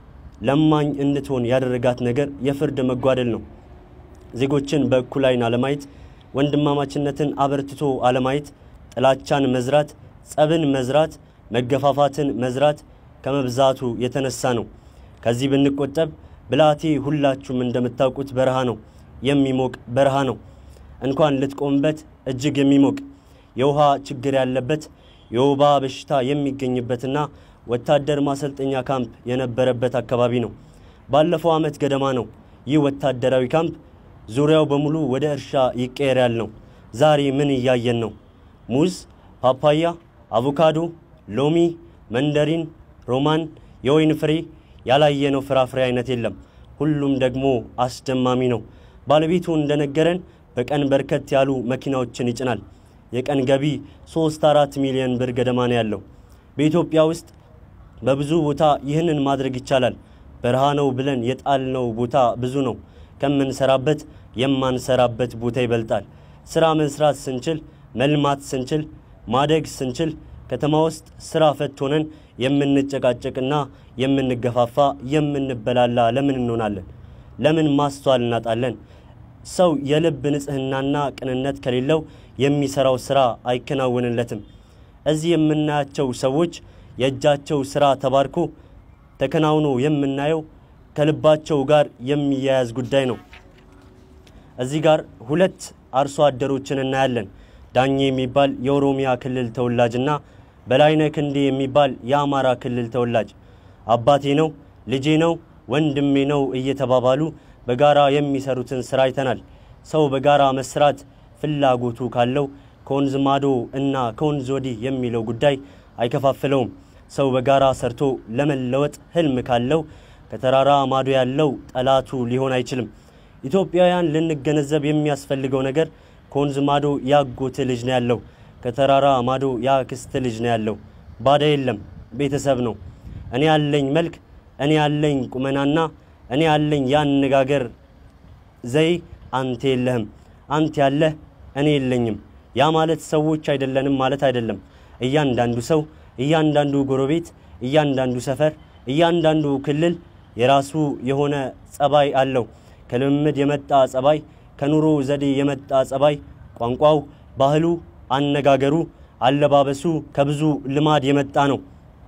Speaker 5: ለማኝ እንድትሆን ያደረጋት ነገር የፍርድ መጓደል ነው። ዜጎችን በእኩል ዓይን አለማየት፣ ወንድማማችነትን አበርትቶ አለማየት፣ ጥላቻን መዝራት፣ ጸብን መዝራት፣ መገፋፋትን መዝራት ከመብዛቱ የተነሳ ነው። ከዚህ ብንቆጠብ ብላቴ ሁላችሁም እንደምታውቁት በረሃ ነው፣ የሚሞቅ በረሃ ነው። እንኳን ልትቆምበት እጅግ የሚሞቅ የውሃ ችግር ያለበት የወባ በሽታ የሚገኝበትና ወታደር ማሰልጠኛ ካምፕ የነበረበት አካባቢ ነው። ባለፈው ዓመት ገደማ ነው ይህ ወታደራዊ ካምፕ ዙሪያው በሙሉ ወደ እርሻ ይቀየር ያልነው። ዛሬ ምን እያየን ነው? ሙዝ፣ ፓፓያ፣ አቮካዶ፣ ሎሚ፣ መንደሪን፣ ሮማን፣ የወይን ፍሬ ያላየነው ፍራፍሬ አይነት የለም። ሁሉም ደግሞ አስደማሚ ነው። ባለቤቱ እንደነገረን በቀን በርከት ያሉ መኪናዎችን ይጭናል። የቀን ገቢ 3 4 ሚሊዮን ብር ገደማ ነው ያለው። በኢትዮጵያ ውስጥ በብዙ ቦታ ይህንን ማድረግ ይቻላል። በረሃ ነው ብለን የጣልነው ቦታ ብዙ ነው። ከምንሰራበት የማንሰራበት ቦታ ይበልጣል። ስራ መስራት ስንችል፣ መልማት ስንችል፣ ማደግ ስንችል ከተማ ውስጥ ስራ ፈት ሆነን የምንጨቃጨቅና የምንገፋፋ የምንበላላ ለምን እንሆናለን? ለምን ማስተዋል እናጣለን? ሰው የልብ ንጽህናና ቅንነት ከሌለው የሚሰራው ስራ አይከናወንለትም። እዚህ የምናያቸው ሰዎች የእጃቸው ስራ ተባርኮ ተከናውኖ የምናየው ከልባቸው ጋር የሚያያዝ ጉዳይ ነው። እዚህ ጋር ሁለት አርሶ አደሮችን እናያለን። ዳኜ የሚባል የኦሮሚያ ክልል ተወላጅና በላይነህ ክንዴ የሚባል የአማራ ክልል ተወላጅ አባቴ ነው፣ ልጄ ነው፣ ወንድሜ ነው እየተባባሉ በጋራ የሚሰሩትን ስራ አይተናል። ሰው በጋራ መስራት ፍላጎቱ ካለው ከወንዝ ማዶ እና ከወንዝ ወዲህ የሚለው ጉዳይ አይከፋፍለውም። ሰው በጋራ ሰርቶ ለመለወጥ ህልም ካለው ከተራራ ማዶ ያለው ጠላቱ ሊሆን አይችልም። ኢትዮጵያውያን ልንገነዘብ የሚያስፈልገው ነገር ከወንዝ ማዶ ያጎት ልጅ ነው ያለው፣ ከተራራ ማዶ ያክስት ልጅ ነው ያለው። ባዳ የለም፣ ቤተሰብ ነው። እኔ ያለኝ መልክ፣ እኔ ያለኝ ቁመናና እኔ ያለኝ የአነጋገር ዘይ አንተ የለህም፣ አንተ ያለህ እኔ የለኝም። ያ ማለት ሰዎች አይደለንም ማለት አይደለም። እያንዳንዱ ሰው፣ እያንዳንዱ ጎረቤት፣ እያንዳንዱ ሰፈር፣ እያንዳንዱ ክልል የራሱ የሆነ ጸባይ አለው። ከልምምድ የመጣ ጸባይ፣ ከኑሮ ዘዴ የመጣ ጸባይ፣ ቋንቋው፣ ባህሉ፣ አነጋገሩ፣ አለባበሱ ከብዙ ልማድ የመጣ ነው።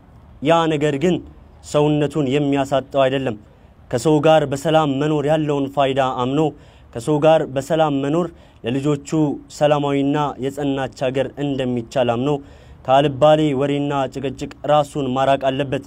Speaker 5: ያ ነገር ግን ሰውነቱን የሚያሳጠው አይደለም። ከሰው ጋር በሰላም መኖር ያለውን ፋይዳ አምኖ ከሰው ጋር በሰላም መኖር ለልጆቹ ሰላማዊና የጸናች ሀገር እንደሚቻል አምኖ ከአልባሌ ወሬና ጭቅጭቅ ራሱን ማራቅ አለበት።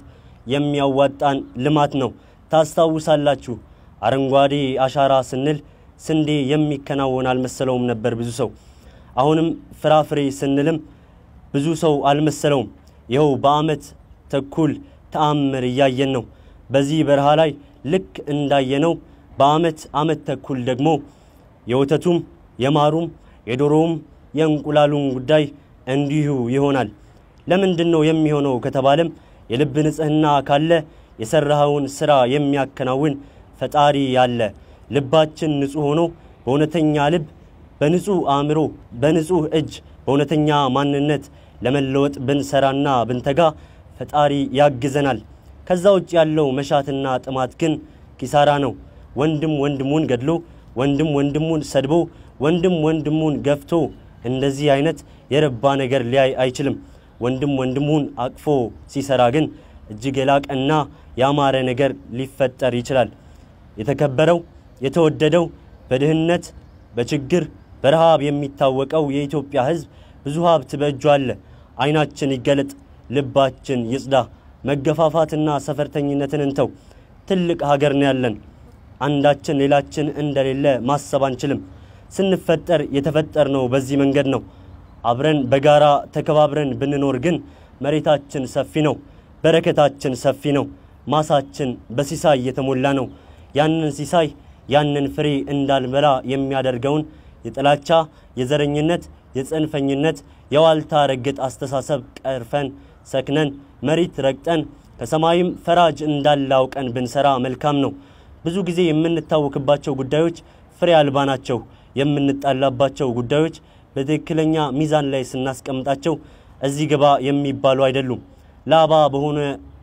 Speaker 5: የሚያዋጣን ልማት ነው። ታስታውሳላችሁ፣ አረንጓዴ አሻራ ስንል ስንዴ የሚከናወን አልመሰለውም ነበር ብዙ ሰው። አሁንም ፍራፍሬ ስንልም ብዙ ሰው አልመሰለውም። ይኸው በዓመት ተኩል ተአምር እያየን ነው። በዚህ በረሃ ላይ ልክ እንዳየነው በዓመት ዓመት ተኩል ደግሞ የወተቱም የማሩም የዶሮውም የእንቁላሉም ጉዳይ እንዲሁ ይሆናል። ለምንድን ነው የሚሆነው ከተባለም የልብ ንጽህና ካለ የሰራኸውን ሥራ የሚያከናውን ፈጣሪ ያለ ልባችን ንጹሕ ሆኖ በእውነተኛ ልብ በንጹሕ አእምሮ በንጹሕ እጅ በእውነተኛ ማንነት ለመለወጥ ብንሰራና ብንተጋ ፈጣሪ ያግዘናል። ከዛ ውጭ ያለው መሻትና ጥማት ግን ኪሳራ ነው። ወንድም ወንድሙን ገድሎ ወንድም ወንድሙን ሰድቦ ወንድም ወንድሙን ገፍቶ እንደዚህ አይነት የረባ ነገር ሊያይ አይችልም። ወንድም ወንድሙን አቅፎ ሲሰራ ግን እጅግ የላቀና ያማረ ነገር ሊፈጠር ይችላል። የተከበረው የተወደደው በድህነት በችግር በረሃብ የሚታወቀው የኢትዮጵያ ሕዝብ ብዙ ሀብት በእጁ አለ። ዓይናችን ይገለጥ፣ ልባችን ይጽዳ። መገፋፋትና ሰፈርተኝነትን እንተው። ትልቅ ሀገር ነው ያለን። አንዳችን ሌላችን እንደሌለ ማሰብ አንችልም። ስንፈጠር የተፈጠርነው በዚህ መንገድ ነው። አብረን በጋራ ተከባብረን ብንኖር ግን መሬታችን ሰፊ ነው፣ በረከታችን ሰፊ ነው፣ ማሳችን በሲሳይ የተሞላ ነው። ያንን ሲሳይ ያንን ፍሬ እንዳልበላ የሚያደርገውን የጥላቻ፣ የዘረኝነት፣ የጽንፈኝነት፣ የዋልታ ረገጥ አስተሳሰብ ቀርፈን ሰክነን መሬት ረግጠን ከሰማይም ፈራጅ እንዳለ አውቀን ብንሰራ መልካም ነው። ብዙ ጊዜ የምንታወክባቸው ጉዳዮች ፍሬ አልባ ናቸው። የምንጣላባቸው ጉዳዮች በትክክለኛ ሚዛን ላይ ስናስቀምጣቸው እዚህ ግባ የሚባሉ አይደሉም። ላባ በሆነ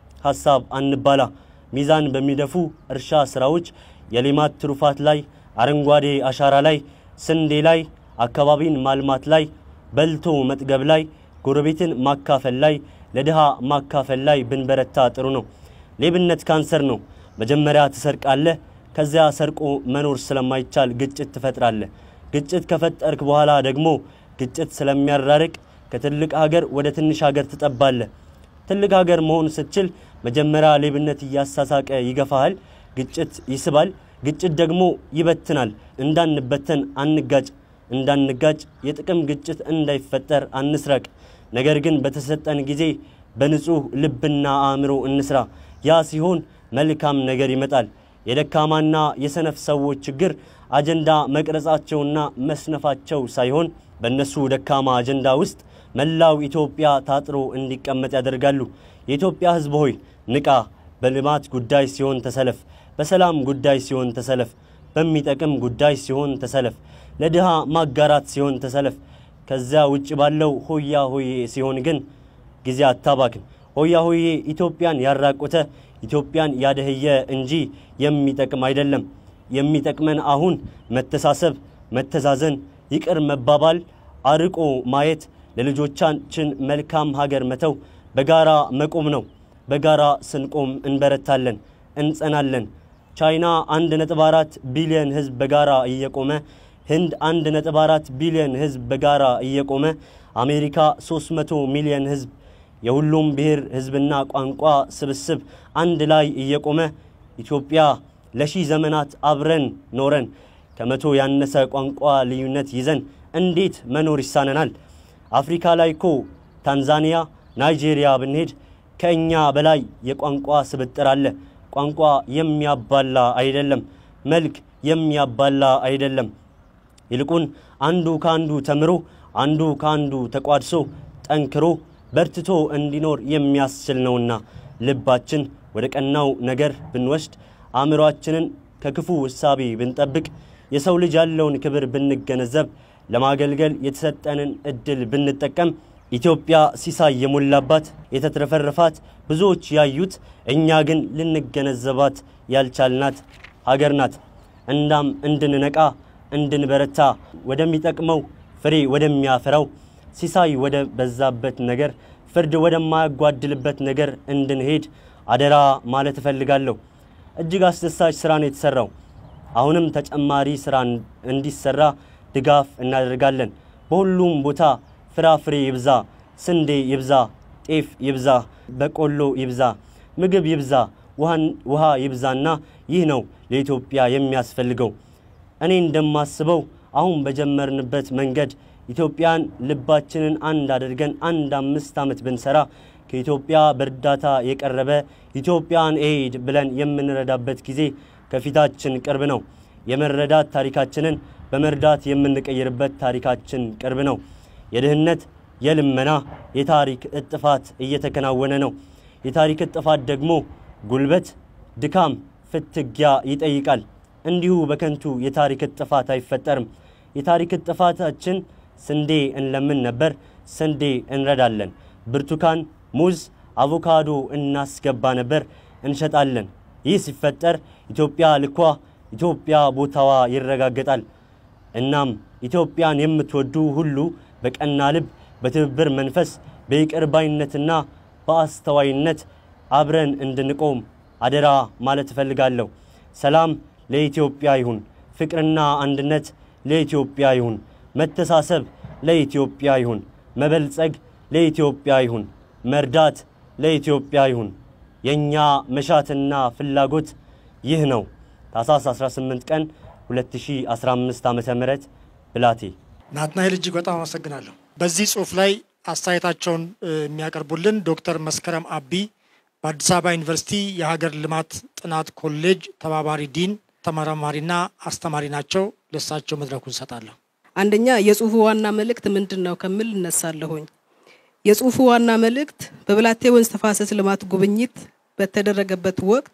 Speaker 5: ሀሳብ አንባላ። ሚዛን በሚደፉ እርሻ ስራዎች፣ የሌማት ትሩፋት ላይ፣ አረንጓዴ አሻራ ላይ፣ ስንዴ ላይ፣ አካባቢን ማልማት ላይ፣ በልቶ መጥገብ ላይ፣ ጎረቤትን ማካፈል ላይ፣ ለድሃ ማካፈል ላይ ብንበረታ ጥሩ ነው። ሌብነት ካንሰር ነው። መጀመሪያ ትሰርቃለህ። ከዚያ ሰርቆ መኖር ስለማይቻል ግጭት ትፈጥራለህ። ግጭት ከፈጠርክ በኋላ ደግሞ ግጭት ስለሚያራርቅ ከትልቅ ሀገር ወደ ትንሽ ሀገር ትጠባለህ። ትልቅ ሀገር መሆን ስትችል መጀመሪያ ሌብነት እያሳሳቀ ይገፋሃል። ግጭት ይስባል። ግጭት ደግሞ ይበትናል። እንዳንበተን አንጋጭ፣ እንዳንጋጭ የጥቅም ግጭት እንዳይፈጠር አንስረቅ። ነገር ግን በተሰጠን ጊዜ በንጹህ ልብና አእምሮ እንስራ። ያ ሲሆን መልካም ነገር ይመጣል። የደካማና የሰነፍ ሰዎች ችግር አጀንዳ መቅረጻቸውና መስነፋቸው ሳይሆን በእነሱ ደካማ አጀንዳ ውስጥ መላው ኢትዮጵያ ታጥሮ እንዲቀመጥ ያደርጋሉ። የኢትዮጵያ ሕዝብ ሆይ ንቃ። በልማት ጉዳይ ሲሆን ተሰለፍ፣ በሰላም ጉዳይ ሲሆን ተሰለፍ፣ በሚጠቅም ጉዳይ ሲሆን ተሰለፍ፣ ለድሃ ማጋራት ሲሆን ተሰለፍ። ከዚያ ውጭ ባለው ሆያ ሆዬ ሲሆን ግን ጊዜ አታባክን። ሆያ ሆዬ ኢትዮጵያን ያራቆተ ኢትዮጵያን ያደህየ እንጂ የሚጠቅም አይደለም። የሚጠቅመን አሁን መተሳሰብ፣ መተዛዘን፣ ይቅር መባባል፣ አርቆ ማየት፣ ለልጆቻችን መልካም ሀገር መተው፣ በጋራ መቆም ነው። በጋራ ስንቆም እንበረታለን፣ እንጸናለን። ቻይና 1.4 ቢሊዮን ህዝብ በጋራ እየቆመ ህንድ 1.4 ቢሊዮን ህዝብ በጋራ እየቆመ አሜሪካ 300 ሚሊዮን ህዝብ የሁሉም ብሔር ህዝብና ቋንቋ ስብስብ አንድ ላይ እየቆመ ኢትዮጵያ ለሺህ ዘመናት አብረን ኖረን ከመቶ ያነሰ ቋንቋ ልዩነት ይዘን እንዴት መኖር ይሳነናል? አፍሪካ ላይ እኮ ታንዛኒያ፣ ናይጄሪያ ብንሄድ ከእኛ በላይ የቋንቋ ስብጥር አለ። ቋንቋ የሚያባላ አይደለም፣ መልክ የሚያባላ አይደለም። ይልቁን አንዱ ከአንዱ ተምሮ አንዱ ከአንዱ ተቋድሶ ጠንክሮ በርትቶ እንዲኖር የሚያስችል ነውና ልባችን ወደ ቀናው ነገር ብንወስድ አእምሯችንን ከክፉ እሳቤ ብንጠብቅ የሰው ልጅ ያለውን ክብር ብንገነዘብ ለማገልገል የተሰጠንን እድል ብንጠቀም ኢትዮጵያ ሲሳይ የሞላባት የተትረፈረፋት ብዙዎች ያዩት እኛ ግን ልንገነዘባት ያልቻልናት ሀገር ናት። እንዳም እንድንነቃ እንድንበረታ ወደሚጠቅመው ፍሬ ወደሚያፈራው ሲሳይ ወደ በዛበት ነገር ፍርድ ወደማያጓድልበት ነገር እንድንሄድ አደራ ማለት እፈልጋለሁ። እጅግ አስደሳች ስራ ነው የተሰራው። አሁንም ተጨማሪ ስራ እንዲሰራ ድጋፍ እናደርጋለን። በሁሉም ቦታ ፍራፍሬ ይብዛ፣ ስንዴ ይብዛ፣ ጤፍ ይብዛ፣ በቆሎ ይብዛ፣ ምግብ ይብዛ፣ ውሃ ይብዛና ይህ ነው ለኢትዮጵያ የሚያስፈልገው። እኔ እንደማስበው አሁን በጀመርንበት መንገድ ኢትዮጵያን ልባችንን አንድ አድርገን አንድ አምስት ዓመት ብንሰራ ከኢትዮጵያ በእርዳታ የቀረበ ኢትዮጵያን ኤድ ብለን የምንረዳበት ጊዜ ከፊታችን ቅርብ ነው። የመረዳት ታሪካችንን በመርዳት የምንቀይርበት ታሪካችን ቅርብ ነው። የድህነት የልመና የታሪክ እጥፋት እየተከናወነ ነው። የታሪክ እጥፋት ደግሞ ጉልበት፣ ድካም፣ ፍትጊያ ይጠይቃል። እንዲሁ በከንቱ የታሪክ እጥፋት አይፈጠርም። የታሪክ እጥፋታችን ስንዴ እንለምን ነበር፣ ስንዴ እንረዳለን። ብርቱካን፣ ሙዝ፣ አቮካዶ እናስገባ ነበር፣ እንሸጣለን። ይህ ሲፈጠር ኢትዮጵያ ልኳ፣ ኢትዮጵያ ቦታዋ ይረጋገጣል። እናም ኢትዮጵያን የምትወዱ ሁሉ በቀና ልብ፣ በትብብር መንፈስ፣ በይቅር ባይነትና በአስተዋይነት አብረን እንድንቆም አደራ ማለት እፈልጋለሁ። ሰላም ለኢትዮጵያ ይሁን። ፍቅርና አንድነት ለኢትዮጵያ ይሁን። መተሳሰብ ለኢትዮጵያ ይሁን። መበልጸግ ለኢትዮጵያ ይሁን። መርዳት ለኢትዮጵያ ይሁን። የእኛ መሻትና ፍላጎት ይህ ነው። ታኅሳስ 18 ቀን 2015 ዓ ም ብላቴ
Speaker 1: ናትናኤል እጅግ በጣም አመሰግናለሁ። በዚህ ጽሁፍ ላይ አስተያየታቸውን የሚያቀርቡልን ዶክተር መስከረም አቢ በአዲስ አበባ ዩኒቨርሲቲ የሀገር ልማት ጥናት ኮሌጅ ተባባሪ ዲን ተመራማሪና አስተማሪ ናቸው። ለሳቸው መድረኩን እሰጣለሁ።
Speaker 2: አንደኛ የጽሁፉ ዋና መልእክት ምንድን ነው ከምል እነሳለሁኝ። የጽሁፉ ዋና መልእክት በብላቴ ወንዝ ተፋሰስ ልማት ጉብኝት በተደረገበት ወቅት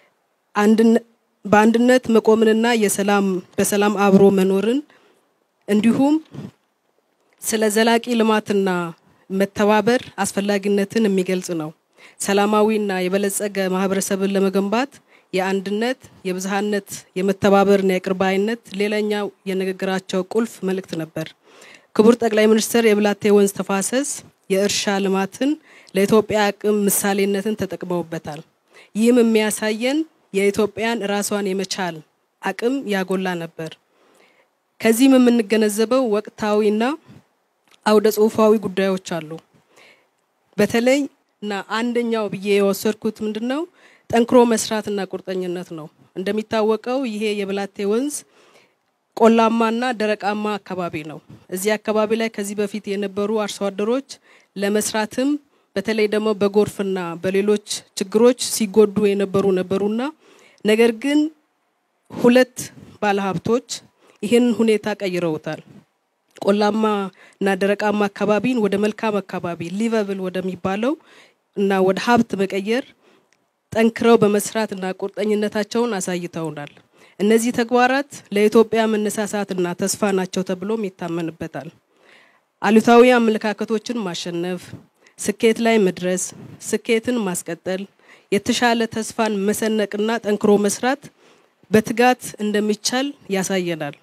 Speaker 2: በአንድነት መቆምንና የሰላም በሰላም አብሮ መኖርን እንዲሁም ስለ ዘላቂ ልማትና መተባበር አስፈላጊነትን የሚገልጽ ነው። ሰላማዊና የበለጸገ ማህበረሰብን ለመገንባት የአንድነት፣ የብዝሃነት፣ የመተባበርና የይቅር ባይነት ሌላኛው የንግግራቸው ቁልፍ መልእክት ነበር። ክቡር ጠቅላይ ሚኒስትር የብላቴ ወንዝ ተፋሰስ የእርሻ ልማትን ለኢትዮጵያ አቅም ምሳሌነትን ተጠቅመውበታል። ይህም የሚያሳየን የኢትዮጵያን ራሷን የመቻል አቅም ያጎላ ነበር። ከዚህም የምንገነዘበው ወቅታዊና አውደ ጽሁፋዊ ጉዳዮች አሉ። በተለይ እና አንደኛው ብዬ የወሰድኩት ምንድን ነው ጠንክሮ መስራትና ቁርጠኝነት ነው። እንደሚታወቀው ይሄ የብላቴ ወንዝ ቆላማና ደረቃማ አካባቢ ነው። እዚህ አካባቢ ላይ ከዚህ በፊት የነበሩ አርሶ አደሮች ለመስራትም
Speaker 6: በተለይ ደግሞ በጎርፍና በሌሎች ችግሮች ሲጎዱ የነበሩ ነበሩና ነገር ግን ሁለት ባለሀብቶች ይህንን ሁኔታ ቀይረውታል። ቆላማ እና ደረቃማ አካባቢን ወደ መልካም አካባቢ ሊቨብል ወደሚባለው እና ወደ ሀብት መቀየር ጠንክረው በመስራት እና ቁርጠኝነታቸውን አሳይተውናል። እነዚህ ተግባራት ለኢትዮጵያ መነሳሳትና ተስፋ ናቸው ተብሎም ይታመንበታል። አሉታዊ አመለካከቶችን ማሸነፍ፣ ስኬት ላይ መድረስ፣ ስኬትን ማስቀጠል፣ የተሻለ ተስፋን መሰነቅና ጠንክሮ መስራት በትጋት እንደሚቻል ያሳየናል።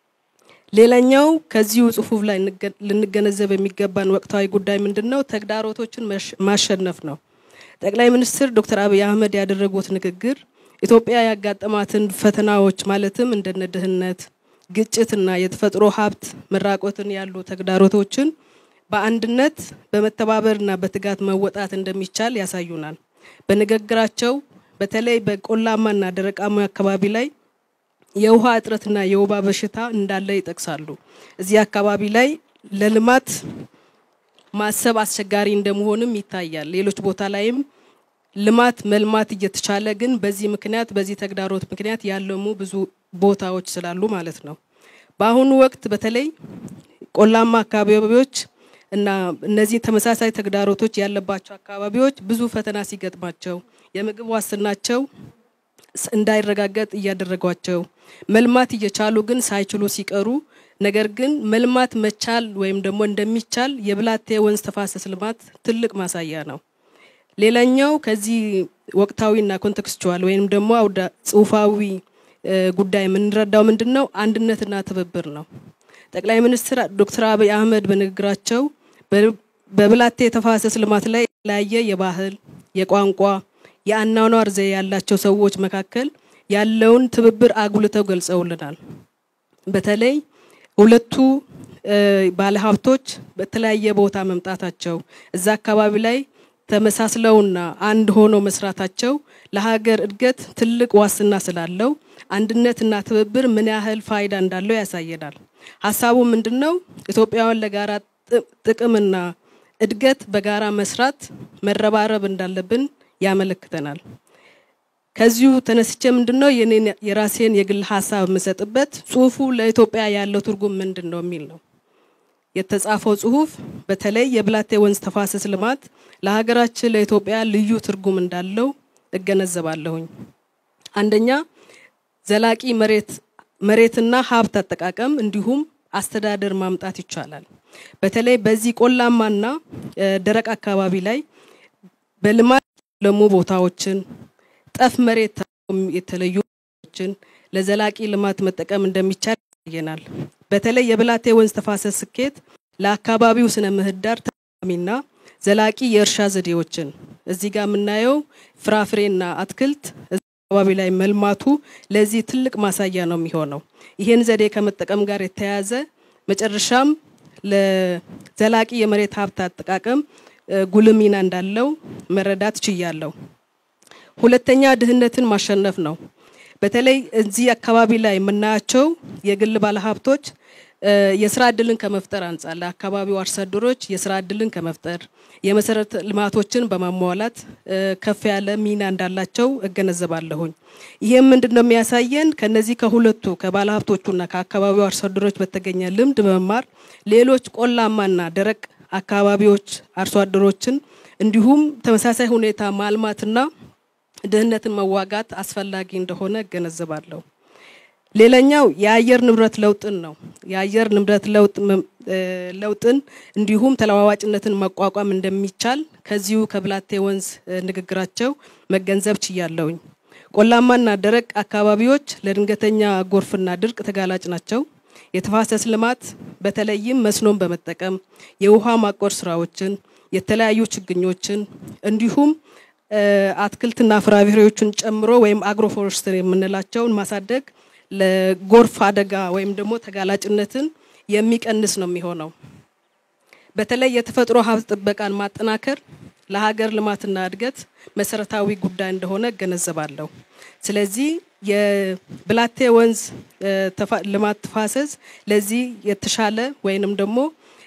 Speaker 6: ሌላኛው ከዚሁ ጽሁፍ ላይ ልንገነዘብ የሚገባን ወቅታዊ ጉዳይ ምንድን ነው? ተግዳሮቶችን ማሸነፍ ነው። ጠቅላይ ሚኒስትር ዶክተር አብይ አህመድ ያደረጉት ንግግር ኢትዮጵያ ያጋጠማትን ፈተናዎች ማለትም እንደነ ድህነት፣ ግጭትና የተፈጥሮ ሀብት መራቆትን ያሉ ተግዳሮቶችን በአንድነት በመተባበርና በትጋት መወጣት እንደሚቻል ያሳዩናል። በንግግራቸው በተለይ በቆላማና ደረቃማ አካባቢ ላይ የውሃ እጥረትና የወባ በሽታ እንዳለ ይጠቅሳሉ። እዚህ አካባቢ ላይ ለልማት ማሰብ አስቸጋሪ እንደመሆንም ይታያል። ሌሎች ቦታ ላይም ልማት መልማት እየተቻለ ግን በዚህ ምክንያት በዚህ ተግዳሮት ምክንያት ያለሙ ብዙ ቦታዎች ስላሉ ማለት ነው። በአሁኑ ወቅት በተለይ ቆላማ አካባቢዎች እና እነዚህ ተመሳሳይ ተግዳሮቶች ያለባቸው አካባቢዎች ብዙ ፈተና ሲገጥማቸው የምግብ ዋስትናቸው እንዳይረጋገጥ እያደረጓቸው መልማት እየቻሉ ግን ሳይችሉ ሲቀሩ ነገር ግን መልማት መቻል ወይም ደግሞ እንደሚቻል የብላቴ ወንዝ ተፋሰስ ልማት ትልቅ ማሳያ ነው። ሌላኛው ከዚህ ወቅታዊና ኮንቴክስቹዋል ወይም ደግሞ አውዳ ጽሁፋዊ ጉዳይ የምንረዳው ምንድን ነው? አንድነትና ትብብር ነው። ጠቅላይ ሚኒስትር ዶክተር አብይ አህመድ በንግግራቸው በብላቴ የተፋሰስ ልማት ላይ የተለያየ የባህል፣ የቋንቋ፣ የአኗኗር ዘዬ ያላቸው ሰዎች መካከል ያለውን ትብብር አጉልተው ገልጸውልናል። በተለይ ሁለቱ ባለሀብቶች በተለያየ ቦታ መምጣታቸው እዛ አካባቢ ላይ ተመሳስለውና አንድ ሆኖ መስራታቸው ለሀገር እድገት ትልቅ ዋስትና ስላለው አንድነትና ትብብር ምን ያህል ፋይዳ እንዳለው ያሳየናል። ሀሳቡ ምንድን ነው? ኢትዮጵያውያን ለጋራ ጥቅምና እድገት በጋራ መስራት መረባረብ እንዳለብን ያመለክተናል። ከዚሁ ተነስቼ ምንድን ነው የኔን የራሴን የግል ሀሳብ የምሰጥበት ጽሁፉ ለኢትዮጵያ ያለው ትርጉም ምንድን ነው የሚል ነው። የተጻፈው ጽሁፍ በተለይ የብላቴ ወንዝ ተፋሰስ ልማት ለሀገራችን ለኢትዮጵያ ልዩ ትርጉም እንዳለው እገነዘባለሁኝ። አንደኛ ዘላቂ መሬት መሬትና ሀብት አጠቃቀም እንዲሁም አስተዳደር ማምጣት ይቻላል። በተለይ በዚህ ቆላማና ደረቅ አካባቢ ላይ በልማት ለሙ ቦታዎችን ጠፍ መሬት የተለዩ ችን ለዘላቂ ልማት መጠቀም እንደሚቻል ያሳየናል። በተለይ የብላቴ ወንዝ ተፋሰስ ስኬት ለአካባቢው ስነ ምህዳር ተስማሚና ዘላቂ የእርሻ ዘዴዎችን እዚህ ጋር የምናየው ፍራፍሬና አትክልት አካባቢ ላይ መልማቱ ለዚህ ትልቅ ማሳያ ነው የሚሆነው። ይህን ዘዴ ከመጠቀም ጋር የተያያዘ መጨረሻም ለዘላቂ የመሬት ሀብት አጠቃቀም ጉልህ ሚና እንዳለው መረዳት ችያለሁ። ሁለተኛ ድህነትን ማሸነፍ ነው። በተለይ እዚህ አካባቢ ላይ የምናያቸው የግል ባለሀብቶች የስራ እድልን ከመፍጠር አንጻር ለአካባቢው አርሶ አደሮች የስራ እድልን ከመፍጠር የመሰረተ ልማቶችን በማሟላት ከፍ ያለ ሚና እንዳላቸው እገነዘባለሁኝ። ይህም ምንድን ነው የሚያሳየን? ከነዚህ ከሁለቱ ከባለሀብቶቹና ከአካባቢው አርሶ አደሮች በተገኘ ልምድ በመማር ሌሎች ቆላማና ደረቅ አካባቢዎች አርሶ አደሮችን እንዲሁም ተመሳሳይ ሁኔታ ማልማትና ድህነትን መዋጋት አስፈላጊ እንደሆነ እገነዘባለሁ። ሌላኛው የአየር ንብረት ለውጥን ነው። የአየር ንብረት ለውጥ ለውጥን እንዲሁም ተለዋዋጭነትን መቋቋም እንደሚቻል ከዚሁ ከብላቴ ወንዝ ንግግራቸው መገንዘብ ችያለሁኝ። ቆላማና ደረቅ አካባቢዎች ለድንገተኛ ጎርፍና ድርቅ ተጋላጭ ናቸው። የተፋሰስ ልማት በተለይም መስኖን በመጠቀም የውሃ ማቆር ስራዎችን፣ የተለያዩ ችግኞችን እንዲሁም አትክልትና ፍራፍሬዎችን ጨምሮ ወይም አግሮፎረስትሪ የምንላቸውን ማሳደግ ለጎርፍ አደጋ ወይም ደግሞ ተጋላጭነትን የሚቀንስ ነው የሚሆነው። በተለይ የተፈጥሮ ሀብት ጥበቃን ማጠናከር ለሀገር ልማትና እድገት መሰረታዊ ጉዳይ እንደሆነ እገነዘባለሁ። ስለዚህ የብላቴ ወንዝ ልማት ተፋሰስ ለዚህ የተሻለ ወይንም ደግሞ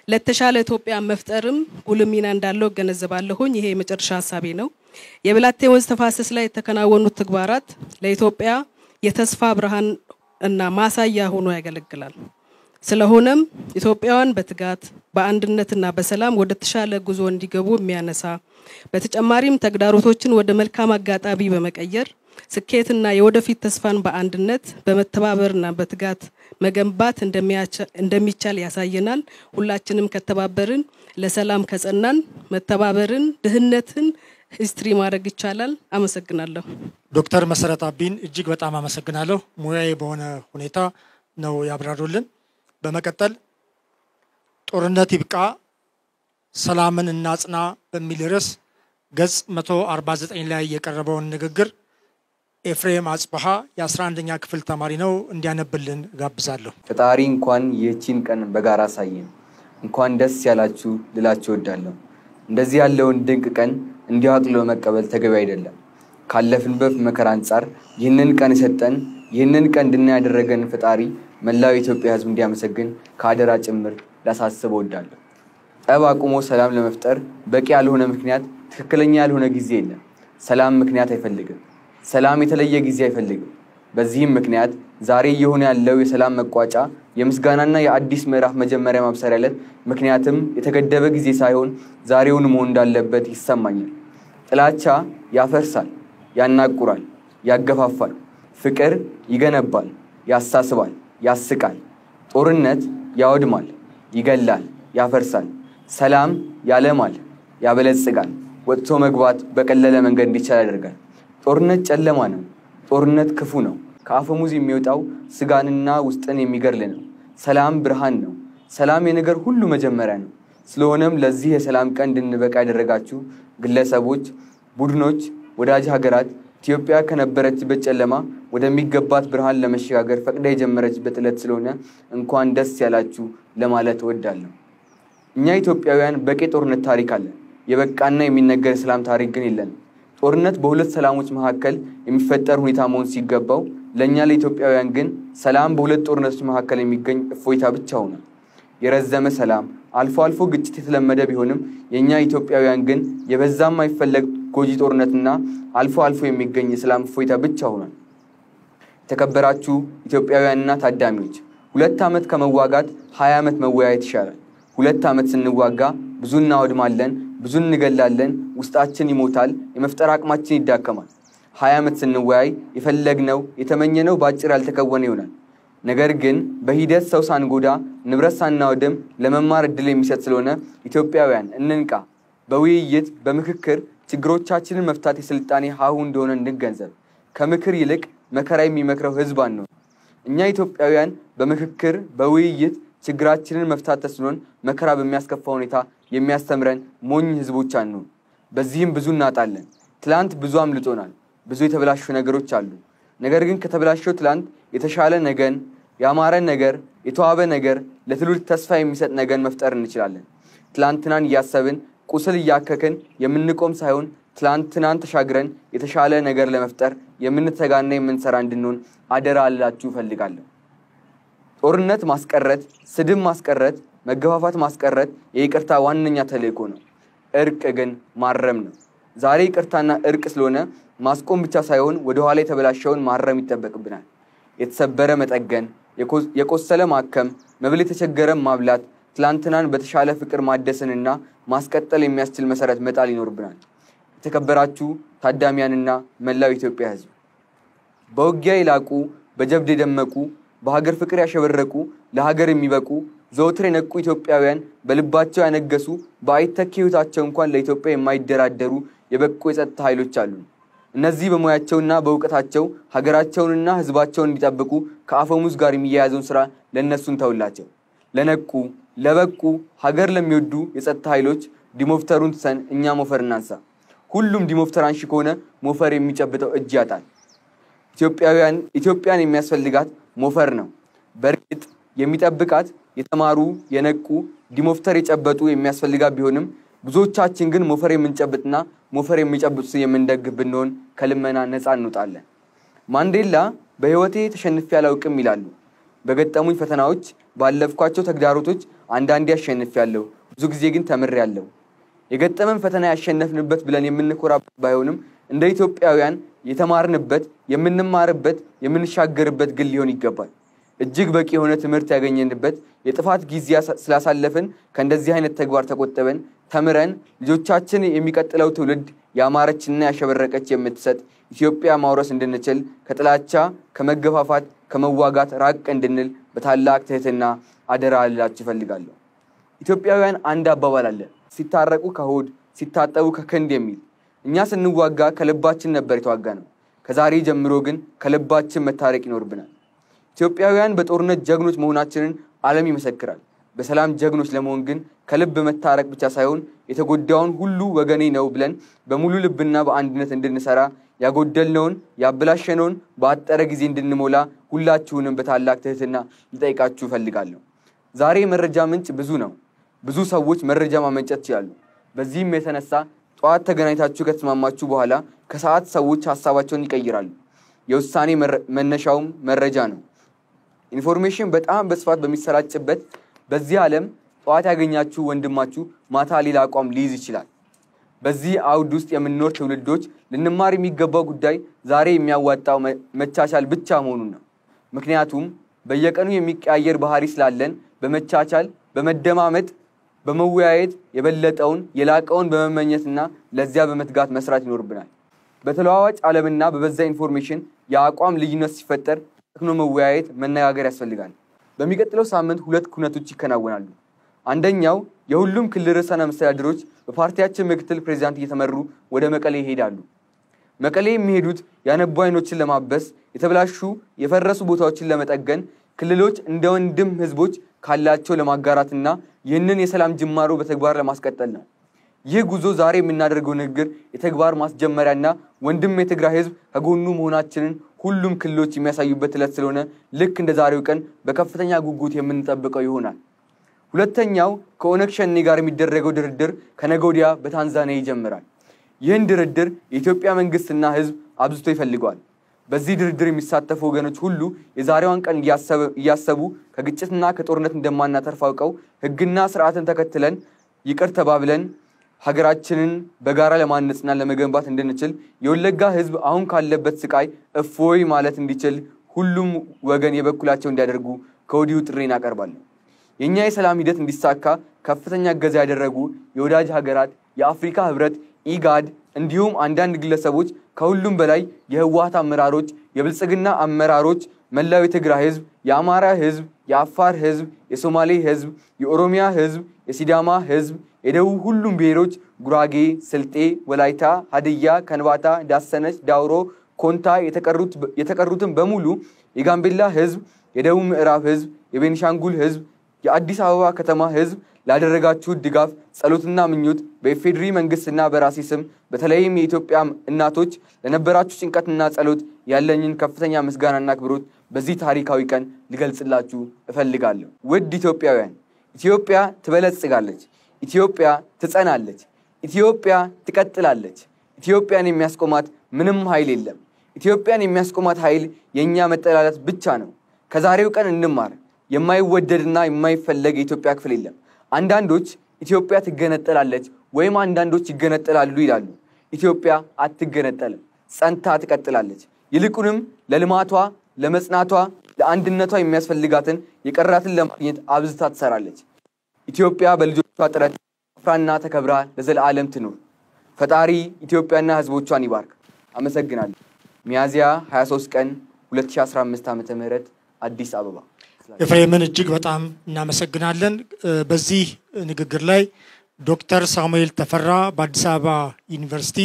Speaker 6: ለተሻለ ኢትዮጵያ መፍጠርም ጉልህ ሚና እንዳለው እገነዘባለሁኝ። ይሄ የመጨረሻ ሀሳቤ ነው። የብላቴ ወንዝ ተፋሰስ ላይ የተከናወኑት ተግባራት ለኢትዮጵያ የተስፋ ብርሃን እና ማሳያ ሆኖ ያገለግላል። ስለሆነም ኢትዮጵያውያን በትጋት በአንድነትና በሰላም ወደ ተሻለ ጉዞ እንዲገቡ የሚያነሳ በተጨማሪም ተግዳሮቶችን ወደ መልካም አጋጣሚ በመቀየር ስኬትና የወደፊት ተስፋን በአንድነት በመተባበርና በትጋት መገንባት እንደሚቻል ያሳየናል። ሁላችንም ከተባበርን፣ ለሰላም ከጸናን፣ መተባበርን፣ ድህነትን ሂስትሪ ማድረግ ይቻላል። አመሰግናለሁ።
Speaker 1: ዶክተር መሰረት አቢን እጅግ በጣም አመሰግናለሁ። ሙያዊ በሆነ ሁኔታ ነው ያብራሩልን። በመቀጠል ጦርነት ይብቃ ሰላምን እናጽና በሚል ርዕስ ገጽ 149 ላይ የቀረበውን ንግግር ኤፍሬም አጽበሃ የ11ኛ ክፍል ተማሪ ነው እንዲያነብልን ጋብዛለሁ።
Speaker 7: ፈጣሪ እንኳን ይህቺን ቀን በጋራ አሳየን። እንኳን ደስ ያላችሁ ልላችሁ እወዳለሁ። እንደዚህ ያለውን ድንቅ ቀን እንዲሁ አቅልሎ መቀበል ተገቢ አይደለም። ካለፍንበት መከራ አንጻር ይህንን ቀን የሰጠን ይህንን ቀን እንድናይ ያደረገን ፈጣሪ መላው የኢትዮጵያ ሕዝብ እንዲያመሰግን ከአደራ ጭምር ላሳስብ እወዳለሁ። ጠብ አቁሞ ሰላም ለመፍጠር በቂ ያልሆነ ምክንያት፣ ትክክለኛ ያልሆነ ጊዜ የለም። ሰላም ምክንያት አይፈልግም። ሰላም የተለየ ጊዜ አይፈልግም። በዚህም ምክንያት ዛሬ እየሆነ ያለው የሰላም መቋጫ የምስጋናና የአዲስ ምዕራፍ መጀመሪያ ማብሰሪያ ዕለት ምክንያትም የተገደበ ጊዜ ሳይሆን ዛሬውን መሆን እንዳለበት ይሰማኛል። ጥላቻ ያፈርሳል፣ ያናቁራል፣ ያገፋፋል። ፍቅር ይገነባል፣ ያሳስባል፣ ያስቃል። ጦርነት ያወድማል፣ ይገላል፣ ያፈርሳል። ሰላም ያለማል፣ ያበለጽጋል። ወጥቶ መግባት በቀለለ መንገድ እንዲቻል ያደርጋል። ጦርነት ጨለማ ነው። ጦርነት ክፉ ነው። ከአፈሙዝ የሚወጣው ስጋንና ውስጥን የሚገድል ነው። ሰላም ብርሃን ነው። ሰላም የነገር ሁሉ መጀመሪያ ነው። ስለሆነም ለዚህ የሰላም ቀን እንድንበቃ ያደረጋችሁ ግለሰቦች፣ ቡድኖች፣ ወዳጅ ሀገራት ኢትዮጵያ ከነበረችበት ጨለማ ወደሚገባት ብርሃን ለመሸጋገር ፈቅዳ የጀመረችበት ዕለት ስለሆነ እንኳን ደስ ያላችሁ ለማለት እወዳለሁ። እኛ ኢትዮጵያውያን በቂ ጦርነት ታሪክ አለን። የበቃና የሚነገር የሰላም ታሪክ ግን የለንም። ጦርነት በሁለት ሰላሞች መካከል የሚፈጠር ሁኔታ መሆን ሲገባው ለእኛ ለኢትዮጵያውያን ግን ሰላም በሁለት ጦርነቶች መካከል የሚገኝ እፎይታ ብቻ ሆኗል። የረዘመ ሰላም፣ አልፎ አልፎ ግጭት የተለመደ ቢሆንም የእኛ ኢትዮጵያውያን ግን የበዛ የማይፈለግ ጎጂ ጦርነትና አልፎ አልፎ የሚገኝ የሰላም እፎይታ ብቻ ሆኗል። የተከበራችሁ ኢትዮጵያውያንና ታዳሚዎች ሁለት ዓመት ከመዋጋት ሀያ ዓመት መወያየት ይሻላል። ሁለት ዓመት ስንዋጋ ብዙ እናወድማለን፣ ብዙ እንገላለን፣ ውስጣችን ይሞታል፣ የመፍጠር አቅማችን ይዳከማል። ሀያ ዓመት ስንወያይ የፈለግነው የተመኘነው በአጭር ያልተከወነ ይሆናል። ነገር ግን በሂደት ሰው ሳንጎዳ ንብረት ሳናወድም ለመማር እድል የሚሰጥ ስለሆነ ኢትዮጵያውያን እንንቃ። በውይይት በምክክር ችግሮቻችንን መፍታት የስልጣኔ ሀሁ እንደሆነ እንገንዘብ። ከምክር ይልቅ መከራ የሚመክረው ህዝብ አንሆን። እኛ ኢትዮጵያውያን በምክክር በውይይት ችግራችንን መፍታት ተስኖን መከራ በሚያስከፋ ሁኔታ የሚያስተምረን ሞኝ ህዝቦች አንሆን። በዚህም ብዙ እናጣለን። ትላንት ብዙ አምልጦናል። ብዙ የተበላሹ ነገሮች አሉ። ነገር ግን ከተበላሸው ትላንት የተሻለ ነገን፣ ያማረ ነገር፣ የተዋበ ነገር፣ ለትውልድ ተስፋ የሚሰጥ ነገን መፍጠር እንችላለን። ትላንትናን እያሰብን ቁስል እያከክን የምንቆም ሳይሆን ትላንትናን ተሻግረን የተሻለ ነገር ለመፍጠር የምንተጋና የምንሰራ እንድንሆን አደራ አላችሁ እፈልጋለሁ። ጦርነት ማስቀረት፣ ስድብ ማስቀረት፣ መገፋፋት ማስቀረት የይቅርታ ዋነኛ ተልእኮ ነው። እርቅ ግን ማረም ነው። ዛሬ ይቅርታና እርቅ ስለሆነ ማስቆም ብቻ ሳይሆን ወደኋላ የተበላሸውን ማረም ይጠበቅብናል። የተሰበረ መጠገን፣ የቆሰለ ማከም፣ መብል የተቸገረ ማብላት፣ ትላንትናን በተሻለ ፍቅር ማደስንና ማስቀጠል የሚያስችል መሰረት መጣል ይኖርብናል። የተከበራችሁ ታዳሚያንና መላው ኢትዮጵያ ሕዝብ በውጊያ የላቁ በጀብድ የደመቁ በሀገር ፍቅር ያሸበረቁ ለሀገር የሚበቁ ዘወትር የነቁ ኢትዮጵያውያን በልባቸው ያነገሱ በአይተኪ ሕይወታቸው እንኳን ለኢትዮጵያ የማይደራደሩ የበቁ የጸጥታ ኃይሎች አሉ። እነዚህ በሙያቸውና በእውቀታቸው ሀገራቸውንና ሕዝባቸውን እንዲጠብቁ ከአፈሙዝ ጋር የሚያያዘውን ስራ ለእነሱን ተውላቸው። ለነቁ ለበቁ ሀገር ለሚወዱ የጸጥታ ኃይሎች ዲሞፍተሩን ትሰን እኛ ሞፈር እናንሳ። ሁሉም ዲሞፍተር አንሺ ከሆነ ሞፈር የሚጨብጠው እጅ ያጣል። ኢትዮጵያውያን ኢትዮጵያን የሚያስፈልጋት ሞፈር ነው። በእርግጥ የሚጠብቃት የተማሩ የነቁ ዲሞፍተር የጨበጡ የሚያስፈልጋት ቢሆንም ብዙዎቻችን ግን ሞፈር የምንጨብጥና ሞፈር የሚጨብጡ የምንደግፍ ብንሆን ከልመና ነፃ እንውጣለን። ማንዴላ በሕይወቴ ተሸንፌ አላውቅም ይላሉ። በገጠሙኝ ፈተናዎች፣ ባለፍኳቸው ተግዳሮቶች አንዳንዴ አሸንፊያለሁ፣ ብዙ ጊዜ ግን ተምሬያለሁ። የገጠመን ፈተና ያሸነፍንበት ብለን የምንኮራበት ባይሆንም እንደ ኢትዮጵያውያን የተማርንበት፣ የምንማርበት፣ የምንሻገርበት ግን ሊሆን ይገባል። እጅግ በቂ የሆነ ትምህርት ያገኘንበት የጥፋት ጊዜ ስላሳለፍን ከእንደዚህ አይነት ተግባር ተቆጠበን ተምረን ልጆቻችን የሚቀጥለው ትውልድ ያማረችና ያሸበረቀች የምትሰጥ ኢትዮጵያ ማውረስ እንድንችል ከጥላቻ፣ ከመገፋፋት፣ ከመዋጋት ራቅ እንድንል በታላቅ ትህትና አደራ ልላችሁ እፈልጋለሁ። ኢትዮጵያውያን አንድ አባባል አለ፣ ሲታረቁ ከሆድ ሲታጠቡ ከክንድ የሚል። እኛ ስንዋጋ ከልባችን ነበር የተዋጋ ነው። ከዛሬ ጀምሮ ግን ከልባችን መታረቅ ይኖርብናል። ኢትዮጵያውያን በጦርነት ጀግኖች መሆናችንን ዓለም ይመሰክራል። በሰላም ጀግኖች ለመሆን ግን ከልብ መታረቅ ብቻ ሳይሆን የተጎዳውን ሁሉ ወገኔ ነው ብለን በሙሉ ልብና በአንድነት እንድንሰራ ያጎደልነውን ያበላሸነውን በአጠረ ጊዜ እንድንሞላ ሁላችሁንም በታላቅ ትህትና ልጠይቃችሁ እፈልጋለሁ። ዛሬ የመረጃ ምንጭ ብዙ ነው። ብዙ ሰዎች መረጃ ማመንጨት ይችላሉ። በዚህም የተነሳ ጠዋት ተገናኝታችሁ ከተስማማችሁ በኋላ ከሰዓት ሰዎች ሀሳባቸውን ይቀይራሉ። የውሳኔ መነሻውም መረጃ ነው። ኢንፎርሜሽን በጣም በስፋት በሚሰራጭበት በዚህ ዓለም ጠዋት ያገኛችሁ ወንድማችሁ ማታ ሌላ አቋም ሊይዝ ይችላል። በዚህ አውድ ውስጥ የምንኖር ትውልዶች ልንማር የሚገባው ጉዳይ ዛሬ የሚያዋጣው መቻቻል ብቻ መሆኑን ነው። ምክንያቱም በየቀኑ የሚቀያየር ባህሪ ስላለን በመቻቻል በመደማመጥ በመወያየት የበለጠውን የላቀውን በመመኘትና ለዚያ በመትጋት መስራት ይኖርብናል። በተለዋዋጭ ዓለምና በበዛ ኢንፎርሜሽን የአቋም ልዩነት ሲፈጠር ተክኖ መወያየት፣ መነጋገር ያስፈልጋል። በሚቀጥለው ሳምንት ሁለት ኩነቶች ይከናወናሉ። አንደኛው የሁሉም ክልል ርዕሰ መስተዳድሮች በፓርቲያችን ምክትል ፕሬዚዳንት እየተመሩ ወደ መቀሌ ይሄዳሉ። መቀሌ የሚሄዱት ያነቡ አይኖችን ለማበስ፣ የተበላሹ የፈረሱ ቦታዎችን ለመጠገን፣ ክልሎች እንደ ወንድም ህዝቦች ካላቸው ለማጋራትና ይህንን የሰላም ጅማሮ በተግባር ለማስቀጠል ነው። ይህ ጉዞ ዛሬ የምናደርገው ንግግር የተግባር ማስጀመሪያና ወንድም የትግራይ ህዝብ ከጎኑ መሆናችንን ሁሉም ክልሎች የሚያሳዩበት ዕለት ስለሆነ ልክ እንደ ዛሬው ቀን በከፍተኛ ጉጉት የምንጠብቀው ይሆናል። ሁለተኛው ከኦነግ ሸኔ ጋር የሚደረገው ድርድር ከነገ ወዲያ በታንዛኒያ ይጀምራል። ይህን ድርድር የኢትዮጵያ መንግስትና ህዝብ አብዝቶ ይፈልገዋል። በዚህ ድርድር የሚሳተፉ ወገኖች ሁሉ የዛሬዋን ቀን እያሰቡ ከግጭትና ከጦርነት እንደማናተርፍ አውቀው ህግና ስርዓትን ተከትለን ይቅር ተባብለን ሀገራችንን በጋራ ለማነጽና ለመገንባት እንድንችል የወለጋ ህዝብ አሁን ካለበት ስቃይ እፎይ ማለት እንዲችል ሁሉም ወገን የበኩላቸው እንዲያደርጉ ከወዲሁ ጥሬን አቀርባለሁ። የእኛ የሰላም ሂደት እንዲሳካ ከፍተኛ እገዛ ያደረጉ የወዳጅ ሀገራት፣ የአፍሪካ ህብረት፣ ኢጋድ እንዲሁም አንዳንድ ግለሰቦች ከሁሉም በላይ የህወሀት አመራሮች፣ የብልጽግና አመራሮች፣ መላው የትግራይ ህዝብ፣ የአማራ ህዝብ፣ የአፋር ህዝብ፣ የሶማሌ ህዝብ፣ የኦሮሚያ ህዝብ፣ የሲዳማ ህዝብ፣ የደቡብ ሁሉም ብሔሮች ጉራጌ፣ ስልጤ፣ ወላይታ፣ ሀድያ፣ ከንባታ፣ ዳሰነች፣ ዳውሮ፣ ኮንታ የተቀሩትን በሙሉ የጋምቤላ ህዝብ፣ የደቡብ ምዕራብ ህዝብ፣ የቤኒሻንጉል ህዝብ፣ የአዲስ አበባ ከተማ ህዝብ ላደረጋችሁት ድጋፍ ጸሎትና ምኞት በኢፌዴሪ መንግስትና በራሴ ስም በተለይም የኢትዮጵያ እናቶች ለነበራችሁ ጭንቀትና ጸሎት ያለኝን ከፍተኛ ምስጋናና አክብሮት በዚህ ታሪካዊ ቀን ልገልጽላችሁ እፈልጋለሁ። ውድ ኢትዮጵያውያን፣ ኢትዮጵያ ትበለጽጋለች። ኢትዮጵያ ትጸናለች። ኢትዮጵያ ትቀጥላለች። ኢትዮጵያን የሚያስቆማት ምንም ኃይል የለም። ኢትዮጵያን የሚያስቆማት ኃይል የእኛ መጠላላት ብቻ ነው። ከዛሬው ቀን እንማር። የማይወደድና የማይፈለግ የኢትዮጵያ ክፍል የለም። አንዳንዶች ኢትዮጵያ ትገነጠላለች ወይም አንዳንዶች ይገነጠላሉ ይላሉ። ኢትዮጵያ አትገነጠልም፣ ጸንታ ትቀጥላለች። ይልቁንም ለልማቷ፣ ለመጽናቷ፣ ለአንድነቷ የሚያስፈልጋትን የቀራትን ለማግኘት አብዝታ ትሰራለች። ኢትዮጵያ በልጆቿ ጥረት አፍራና ተከብራ ለዘለዓለም ትኑር። ፈጣሪ ኢትዮጵያና ሕዝቦቿን ይባርክ። አመሰግናለሁ። ሚያዝያ 23 ቀን 2015 ዓ ም አዲስ አበባ።
Speaker 1: ኤፍሬምን እጅግ በጣም እናመሰግናለን። በዚህ ንግግር ላይ ዶክተር ሳሙኤል ተፈራ በአዲስ አበባ ዩኒቨርሲቲ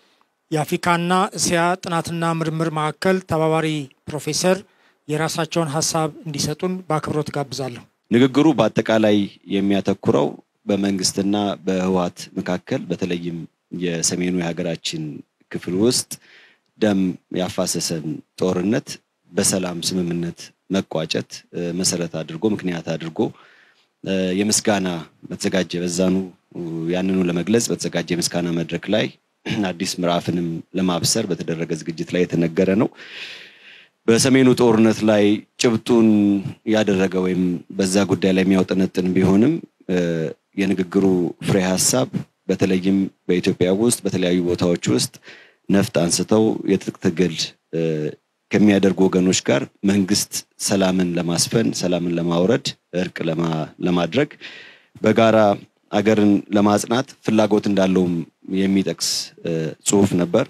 Speaker 1: የአፍሪካና እስያ ጥናትና ምርምር ማዕከል ተባባሪ ፕሮፌሰር የራሳቸውን ሀሳብ እንዲሰጡን በአክብሮት ጋብዛለሁ።
Speaker 8: ንግግሩ በአጠቃላይ የሚያተኩረው በመንግስትና በህወሓት መካከል በተለይም የሰሜኑ የሀገራችን ክፍል ውስጥ ደም ያፋሰሰን ጦርነት በሰላም ስምምነት መቋጨት መሰረት አድርጎ ምክንያት አድርጎ የምስጋና በተዘጋጀ በዛኑ ያንኑ ለመግለጽ በተዘጋጀ የምስጋና መድረክ ላይ አዲስ ምዕራፍንም ለማብሰር በተደረገ ዝግጅት ላይ የተነገረ ነው። በሰሜኑ ጦርነት ላይ ጭብጡን ያደረገ ወይም በዛ ጉዳይ ላይ የሚያውጠነጥን ቢሆንም የንግግሩ ፍሬ ሀሳብ በተለይም በኢትዮጵያ ውስጥ በተለያዩ ቦታዎች ውስጥ ነፍጥ አንስተው የትጥቅ ትግል ከሚያደርጉ ወገኖች ጋር መንግስት ሰላምን ለማስፈን ሰላምን ለማውረድ እርቅ ለማድረግ በጋራ አገርን ለማጽናት ፍላጎት እንዳለውም የሚጠቅስ ጽሁፍ ነበር።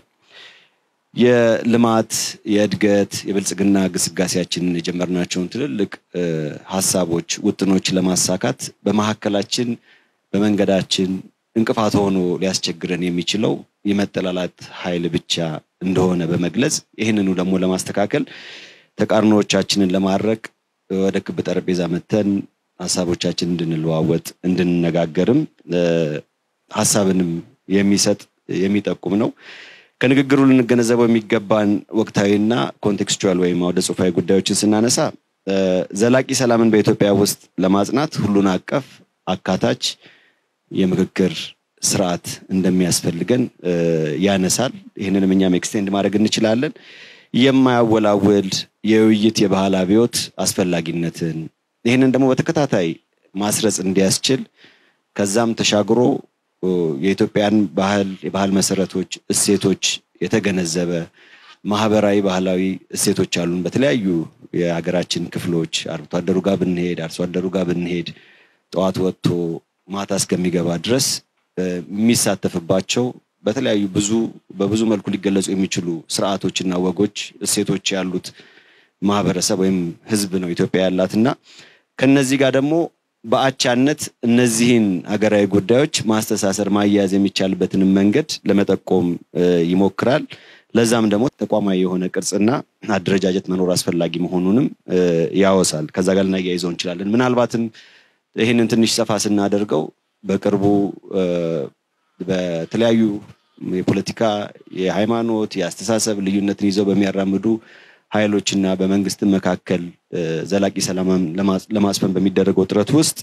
Speaker 8: የልማት የእድገት የብልጽግና ግስጋሴያችንን የጀመርናቸውን ትልልቅ ሀሳቦች ውጥኖች ለማሳካት በመካከላችን በመንገዳችን እንቅፋት ሆኖ ሊያስቸግረን የሚችለው የመጠላላት ኃይል ብቻ እንደሆነ በመግለጽ ይህንኑ ደግሞ ለማስተካከል ተቃርኖዎቻችንን ለማድረቅ ወደ ክብ ጠረጴዛ መተን ሀሳቦቻችን እንድንለዋወጥ እንድንነጋገርም ሀሳብንም የሚሰጥ የሚጠቁም ነው። ከንግግሩ ልንገነዘበው የሚገባን ወቅታዊና ኮንቴክስቹዋል ወይም አውደ ጽሁፋዊ ጉዳዮችን ስናነሳ ዘላቂ ሰላምን በኢትዮጵያ ውስጥ ለማጽናት ሁሉን አቀፍ አካታች የምክክር ስርዓት እንደሚያስፈልገን ያነሳል። ይህንንም እኛም ኤክስቴንድ ማድረግ እንችላለን። የማያወላውል የውይይት የባህል አብዮት አስፈላጊነትን ይህንን ደግሞ በተከታታይ ማስረጽ እንዲያስችል ከዛም ተሻግሮ የኢትዮጵያን ባህል የባህል መሰረቶች፣ እሴቶች የተገነዘበ ማህበራዊ ባህላዊ እሴቶች አሉን። በተለያዩ የሀገራችን ክፍሎች አርብቶ አደሩ ጋር ብንሄድ፣ አርሶ አደሩ ጋር ብንሄድ ጠዋት ወጥቶ ማታ እስከሚገባ ድረስ የሚሳተፍባቸው በተለያዩ ብዙ በብዙ መልኩ ሊገለጹ የሚችሉ ስርዓቶችና ወጎች እሴቶች ያሉት ማህበረሰብ ወይም ህዝብ ነው ኢትዮጵያ ያላት እና ከነዚህ ጋር ደግሞ በአቻነት እነዚህን ሀገራዊ ጉዳዮች ማስተሳሰር ማያያዝ የሚቻልበትንም መንገድ ለመጠቆም ይሞክራል። ለዛም ደግሞ ተቋማዊ የሆነ ቅርጽና አደረጃጀት መኖር አስፈላጊ መሆኑንም ያወሳል። ከዛ ጋር ልናያይዘው እንችላለን። ምናልባትም ይህንን ትንሽ ሰፋ ስናደርገው በቅርቡ በተለያዩ የፖለቲካ፣ የሃይማኖት፣ የአስተሳሰብ ልዩነትን ይዘው በሚያራምዱ ኃይሎችና በመንግስት መካከል ዘላቂ ሰላም ለማስፈን በሚደረገው ጥረት ውስጥ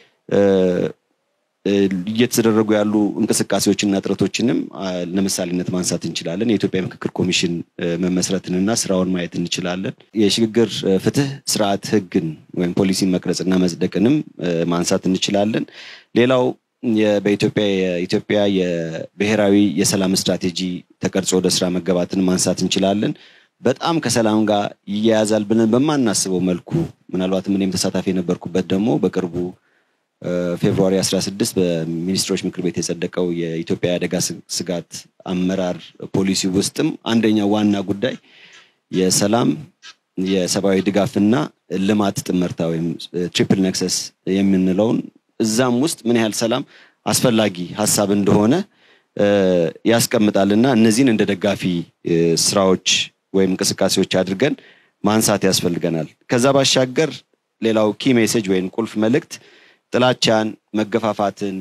Speaker 8: እየተደረጉ ያሉ እንቅስቃሴዎችና ጥረቶችንም ለምሳሌነት ማንሳት እንችላለን። የኢትዮጵያ ምክክር ኮሚሽን መመስረትንና ስራውን ማየት እንችላለን። የሽግግር ፍትህ ስርዓት ህግን ወይም ፖሊሲን መቅረጽና መጽደቅንም ማንሳት እንችላለን። ሌላው በኢትዮጵያ የኢትዮጵያ የብሔራዊ የሰላም ስትራቴጂ ተቀርጾ ወደ ስራ መገባትን ማንሳት እንችላለን። በጣም ከሰላም ጋር ይያያዛል ብለን በማናስበው መልኩ ምናልባትም እኔም ተሳታፊ የነበርኩበት ደግሞ በቅርቡ ፌብሩዋሪ 16 በሚኒስትሮች ምክር ቤት የጸደቀው የኢትዮጵያ የአደጋ ስጋት አመራር ፖሊሲ ውስጥም አንደኛው ዋና ጉዳይ የሰላም የሰብአዊ ድጋፍና ልማት ጥምርታ ወይም ትሪፕል ነክሰስ የምንለውን እዛም ውስጥ ምን ያህል ሰላም አስፈላጊ ሀሳብ እንደሆነ ያስቀምጣልና እነዚህን እንደ ደጋፊ ስራዎች ወይም እንቅስቃሴዎች አድርገን ማንሳት ያስፈልገናል። ከዛ ባሻገር ሌላው ኪ ሜሴጅ ወይም ቁልፍ መልእክት ጥላቻን፣ መገፋፋትን፣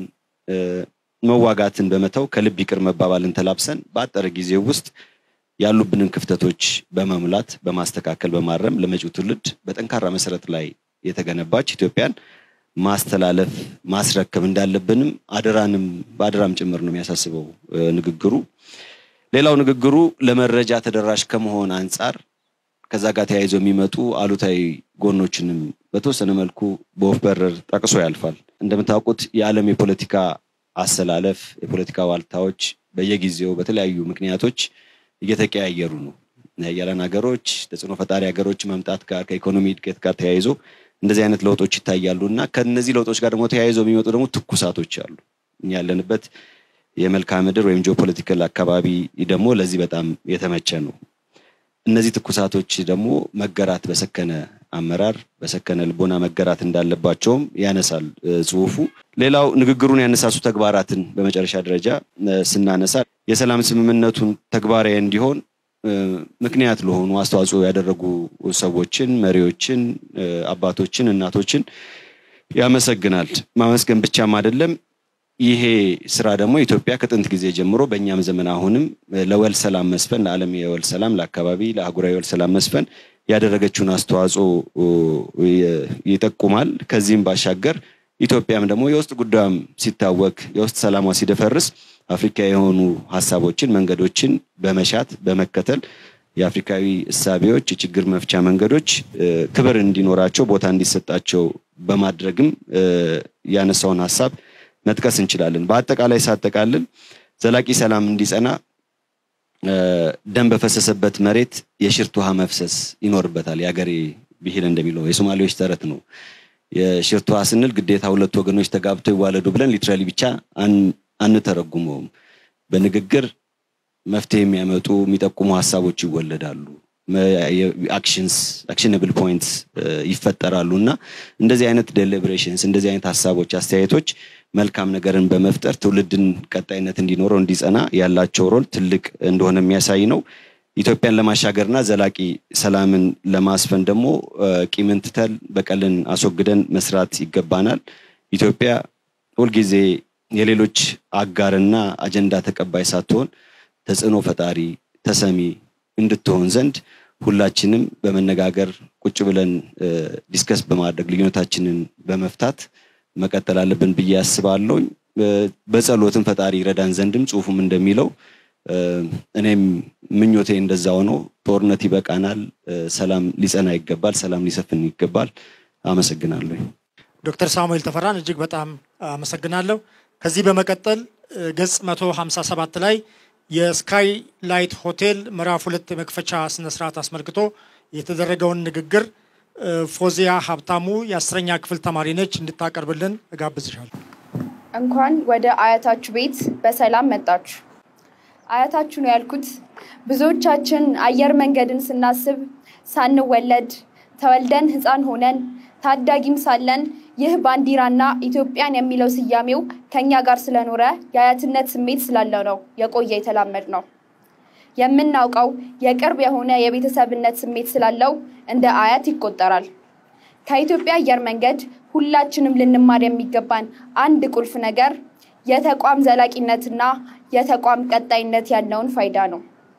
Speaker 8: መዋጋትን በመተው ከልብ ይቅር መባባልን ተላብሰን በአጠረ ጊዜ ውስጥ ያሉብንን ክፍተቶች በመሙላት በማስተካከል በማረም ለመጪው ትውልድ በጠንካራ መሰረት ላይ የተገነባች ኢትዮጵያን ማስተላለፍ ማስረከብ እንዳለብንም አደራንም በአደራም ጭምር ነው የሚያሳስበው ንግግሩ። ሌላው ንግግሩ ለመረጃ ተደራሽ ከመሆን አንጻር ከዛ ጋር ተያይዞ የሚመጡ አሉታዊ ጎኖችንም በተወሰነ መልኩ በወፍ በረር ጠቅሶ ያልፋል። እንደምታውቁት የዓለም የፖለቲካ አሰላለፍ የፖለቲካ ዋልታዎች በየጊዜው በተለያዩ ምክንያቶች እየተቀያየሩ ነው። ያለን ሀገሮች ተጽዕኖ ፈጣሪ ሀገሮች መምጣት ጋር ከኢኮኖሚ እድገት ጋር ተያይዞ እንደዚህ አይነት ለውጦች ይታያሉ እና ከነዚህ ለውጦች ጋር ደግሞ ተያይዞ የሚመጡ ደግሞ ትኩሳቶች አሉ። እኛ ያለንበት የመልክዓ ምድር ወይም ጂኦፖለቲካል አካባቢ ደግሞ ለዚህ በጣም የተመቸ ነው። እነዚህ ትኩሳቶች ደግሞ መገራት በሰከነ አመራር በሰከነ ልቦና መገራት እንዳለባቸውም ያነሳል ጽሁፉ። ሌላው ንግግሩን ያነሳሱ ተግባራትን በመጨረሻ ደረጃ ስናነሳ የሰላም ስምምነቱን ተግባራዊ እንዲሆን ምክንያት ለሆኑ አስተዋጽኦ ያደረጉ ሰዎችን፣ መሪዎችን፣ አባቶችን፣ እናቶችን ያመሰግናል። ማመስገን ብቻም አይደለም። ይሄ ስራ ደግሞ ኢትዮጵያ ከጥንት ጊዜ ጀምሮ በእኛም ዘመን አሁንም ለወል ሰላም መስፈን ለዓለም የወል ሰላም ለአካባቢ ለአህጉራዊ የወል ሰላም መስፈን ያደረገችውን አስተዋጽኦ ይጠቁማል። ከዚህም ባሻገር ኢትዮጵያም ደግሞ የውስጥ ጉዳዩም ሲታወክ የውስጥ ሰላሟ ሲደፈርስ አፍሪካ የሆኑ ሀሳቦችን መንገዶችን በመሻት በመከተል የአፍሪካዊ እሳቤዎች፣ የችግር መፍቻ መንገዶች ክብር እንዲኖራቸው ቦታ እንዲሰጣቸው በማድረግም ያነሳውን ሀሳብ መጥቀስ እንችላለን። በአጠቃላይ ሳጠቃልል ዘላቂ ሰላም እንዲጸና ደም በፈሰሰበት መሬት የሽርት ውሃ መፍሰስ ይኖርበታል። የሀገሬ ብሂል እንደሚለው የሶማሌዎች ተረት ነው። የሽርት ውሃ ስንል ግዴታ ሁለት ወገኖች ተጋብተው ይዋለዱ ብለን ሊትራሊ ብቻ አንተረጉመውም። በንግግር መፍትሄ የሚያመጡ የሚጠቁሙ ሀሳቦች ይወለዳሉ። አክሽንስ አክሽነብል ፖይንትስ ይፈጠራሉ እና እንደዚህ አይነት ዴሊብሬሽንስ እንደዚህ አይነት ሀሳቦች፣ አስተያየቶች መልካም ነገርን በመፍጠር ትውልድን ቀጣይነት እንዲኖረው እንዲጸና ያላቸው ሮል ትልቅ እንደሆነ የሚያሳይ ነው። ኢትዮጵያን ለማሻገርና ዘላቂ ሰላምን ለማስፈን ደግሞ ቂምን ትተን በቀልን አስወግደን መስራት ይገባናል። ኢትዮጵያ ሁልጊዜ የሌሎች አጋርና አጀንዳ ተቀባይ ሳትሆን ተጽዕኖ ፈጣሪ ተሰሚ እንድትሆን ዘንድ ሁላችንም በመነጋገር ቁጭ ብለን ዲስከስ በማድረግ ልዩነታችንን በመፍታት መቀጠል አለብን ብዬ አስባለሁ። በጸሎትም ፈጣሪ ይረዳን ዘንድም ጽሁፉም እንደሚለው እኔም ምኞቴ እንደዛ ሆኖ ጦርነት ይበቃናል፣ ሰላም ሊጸና ይገባል፣ ሰላም ሊሰፍን ይገባል። አመሰግናለሁ።
Speaker 1: ዶክተር ሳሙኤል ተፈራን እጅግ በጣም አመሰግናለሁ። ከዚህ በመቀጠል ገጽ 157 ላይ የስካይ ላይት ሆቴል ምዕራፍ ሁለት የመክፈቻ ስነስርዓት አስመልክቶ የተደረገውን ንግግር ፎዚያ ሀብታሙ የአስረኛ ክፍል ተማሪ ነች እንድታቀርብልን እጋብዝሻለሁ።
Speaker 9: እንኳን ወደ አያታችሁ ቤት በሰላም መጣችሁ። አያታችሁ ነው ያልኩት። ብዙዎቻችን አየር መንገድን ስናስብ ሳንወለድ ተወልደን ሕፃን ሆነን ታዳጊም ሳለን ይህ ባንዲራና ኢትዮጵያን የሚለው ስያሜው ከኛ ጋር ስለኖረ የአያትነት ስሜት ስላለው ነው የቆየ የተላመድ ነው። የምናውቀው የቅርብ የሆነ የቤተሰብነት ስሜት ስላለው እንደ አያት ይቆጠራል። ከኢትዮጵያ አየር መንገድ ሁላችንም ልንማር የሚገባን አንድ ቁልፍ ነገር የተቋም ዘላቂነትና የተቋም ቀጣይነት ያለውን ፋይዳ ነው።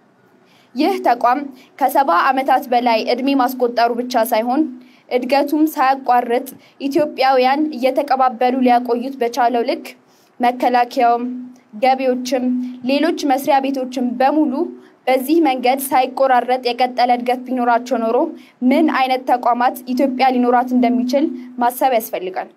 Speaker 9: ይህ ተቋም ከሰባ ዓመታት በላይ ዕድሜ ማስቆጠሩ ብቻ ሳይሆን እድገቱም ሳያቋርጥ ኢትዮጵያውያን እየተቀባበሉ ሊያቆዩት በቻለው ልክ መከላከያውም፣ ገቢዎችም፣ ሌሎች መስሪያ ቤቶችም በሙሉ በዚህ መንገድ ሳይቆራረጥ የቀጠለ እድገት ቢኖራቸው ኖሮ ምን አይነት ተቋማት ኢትዮጵያ ሊኖራት እንደሚችል ማሰብ ያስፈልጋል።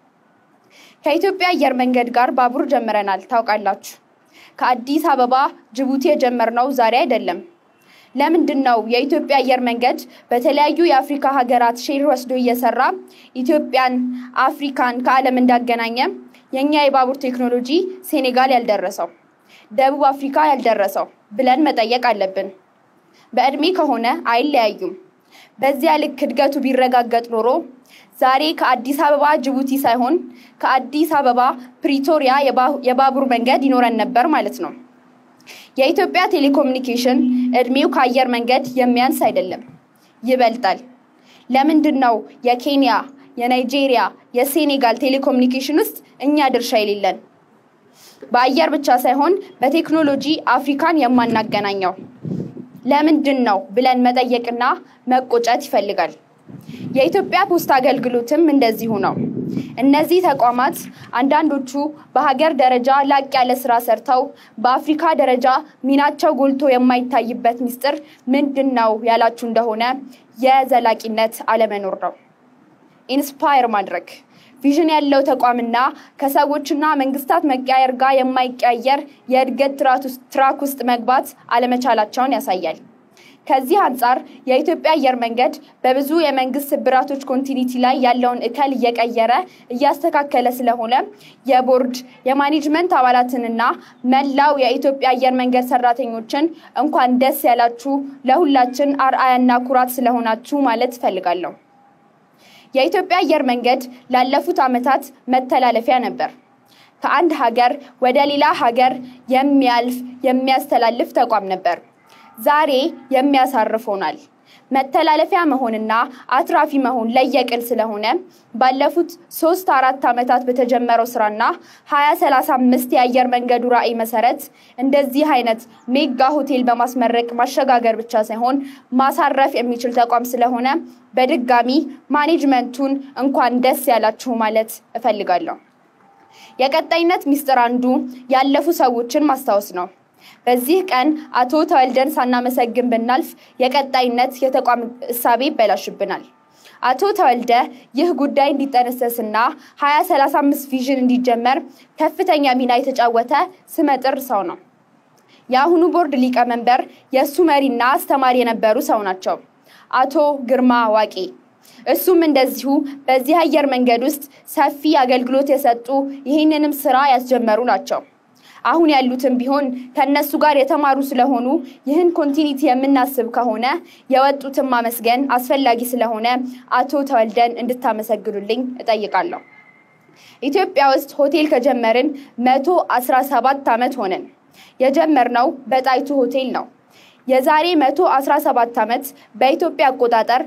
Speaker 9: ከኢትዮጵያ አየር መንገድ ጋር ባቡር ጀምረናል። ታውቃላችሁ። ከአዲስ አበባ ጅቡቲ የጀመርነው ዛሬ አይደለም። ለምንድን ነው የኢትዮጵያ አየር መንገድ በተለያዩ የአፍሪካ ሀገራት ሼር ወስዶ እየሰራ ኢትዮጵያን፣ አፍሪካን ከዓለም እንዳገናኘ የእኛ የባቡር ቴክኖሎጂ ሴኔጋል ያልደረሰው፣ ደቡብ አፍሪካ ያልደረሰው ብለን መጠየቅ አለብን። በዕድሜ ከሆነ አይለያዩም። በዚያ ልክ እድገቱ ቢረጋገጥ ኖሮ ዛሬ ከአዲስ አበባ ጅቡቲ ሳይሆን ከአዲስ አበባ ፕሪቶሪያ የባቡር መንገድ ይኖረን ነበር ማለት ነው። የኢትዮጵያ ቴሌኮሙኒኬሽን እድሜው ከአየር መንገድ የሚያንስ አይደለም፣ ይበልጣል። ለምንድን ነው የኬንያ፣ የናይጄሪያ፣ የሴኔጋል ቴሌኮሙኒኬሽን ውስጥ እኛ ድርሻ የሌለን? በአየር ብቻ ሳይሆን በቴክኖሎጂ አፍሪካን የማናገናኘው ለምንድን ነው ብለን መጠየቅና መቆጨት ይፈልጋል። የኢትዮጵያ ፖስታ አገልግሎትም እንደዚሁ ነው። እነዚህ ተቋማት አንዳንዶቹ በሀገር ደረጃ ላቅ ያለ ስራ ሰርተው በአፍሪካ ደረጃ ሚናቸው ጎልቶ የማይታይበት ምስጢር ምንድን ነው ያላችሁ እንደሆነ የዘላቂነት አለመኖር ነው። ኢንስፓየር ማድረግ ቪዥን ያለው ተቋምና ከሰዎችና መንግስታት መቀያየር ጋር የማይቀያየር የእድገት ትራክ ውስጥ መግባት አለመቻላቸውን ያሳያል። ከዚህ አንጻር የኢትዮጵያ አየር መንገድ በብዙ የመንግስት ስብራቶች ኮንቲኒቲ ላይ ያለውን እከል እየቀየረ እያስተካከለ ስለሆነ የቦርድ የማኔጅመንት አባላትንና መላው የኢትዮጵያ አየር መንገድ ሰራተኞችን እንኳን ደስ ያላችሁ፣ ለሁላችን አርአያና ኩራት ስለሆናችሁ ማለት እፈልጋለሁ። የኢትዮጵያ አየር መንገድ ላለፉት ዓመታት መተላለፊያ ነበር። ከአንድ ሀገር ወደ ሌላ ሀገር የሚያልፍ የሚያስተላልፍ ተቋም ነበር። ዛሬ የሚያሳርፍ ሆኗል። መተላለፊያ መሆንና አትራፊ መሆን ለየቅል ስለሆነ ባለፉት ሶስት አራት ዓመታት በተጀመረው ስራና ሀያ ሰላሳ አምስት የአየር መንገዱ ራዕይ መሰረት እንደዚህ አይነት ሜጋ ሆቴል በማስመረቅ ማሸጋገር ብቻ ሳይሆን ማሳረፍ የሚችል ተቋም ስለሆነ በድጋሚ ማኔጅመንቱን እንኳን ደስ ያላችሁ ማለት እፈልጋለሁ። የቀጣይነት ሚስጥር አንዱ ያለፉ ሰዎችን ማስታወስ ነው። በዚህ ቀን አቶ ተወልደን ሳናመሰግን ብናልፍ የቀጣይነት የተቋም እሳቤ ይበላሽብናል። አቶ ተወልደ ይህ ጉዳይ እንዲጠነሰስና 2035 ቪዥን እንዲጀመር ከፍተኛ ሚና የተጫወተ ስመጥር ሰው ነው። የአሁኑ ቦርድ ሊቀመንበር የእሱ መሪና አስተማሪ የነበሩ ሰው ናቸው፣ አቶ ግርማ ዋቄ። እሱም እንደዚሁ በዚህ አየር መንገድ ውስጥ ሰፊ አገልግሎት የሰጡ ይህንንም ስራ ያስጀመሩ ናቸው። አሁን ያሉትም ቢሆን ከነሱ ጋር የተማሩ ስለሆኑ ይህን ኮንቲኒቲ የምናስብ ከሆነ የወጡትን ማመስገን አስፈላጊ ስለሆነ አቶ ተወልደን እንድታመሰግኑልኝ እጠይቃለሁ። ኢትዮጵያ ውስጥ ሆቴል ከጀመርን መቶ አስራ ሰባት ዓመት ሆነን። የጀመርነው በጣይቱ ሆቴል ነው። የዛሬ 117 ዓመት በኢትዮጵያ አቆጣጠር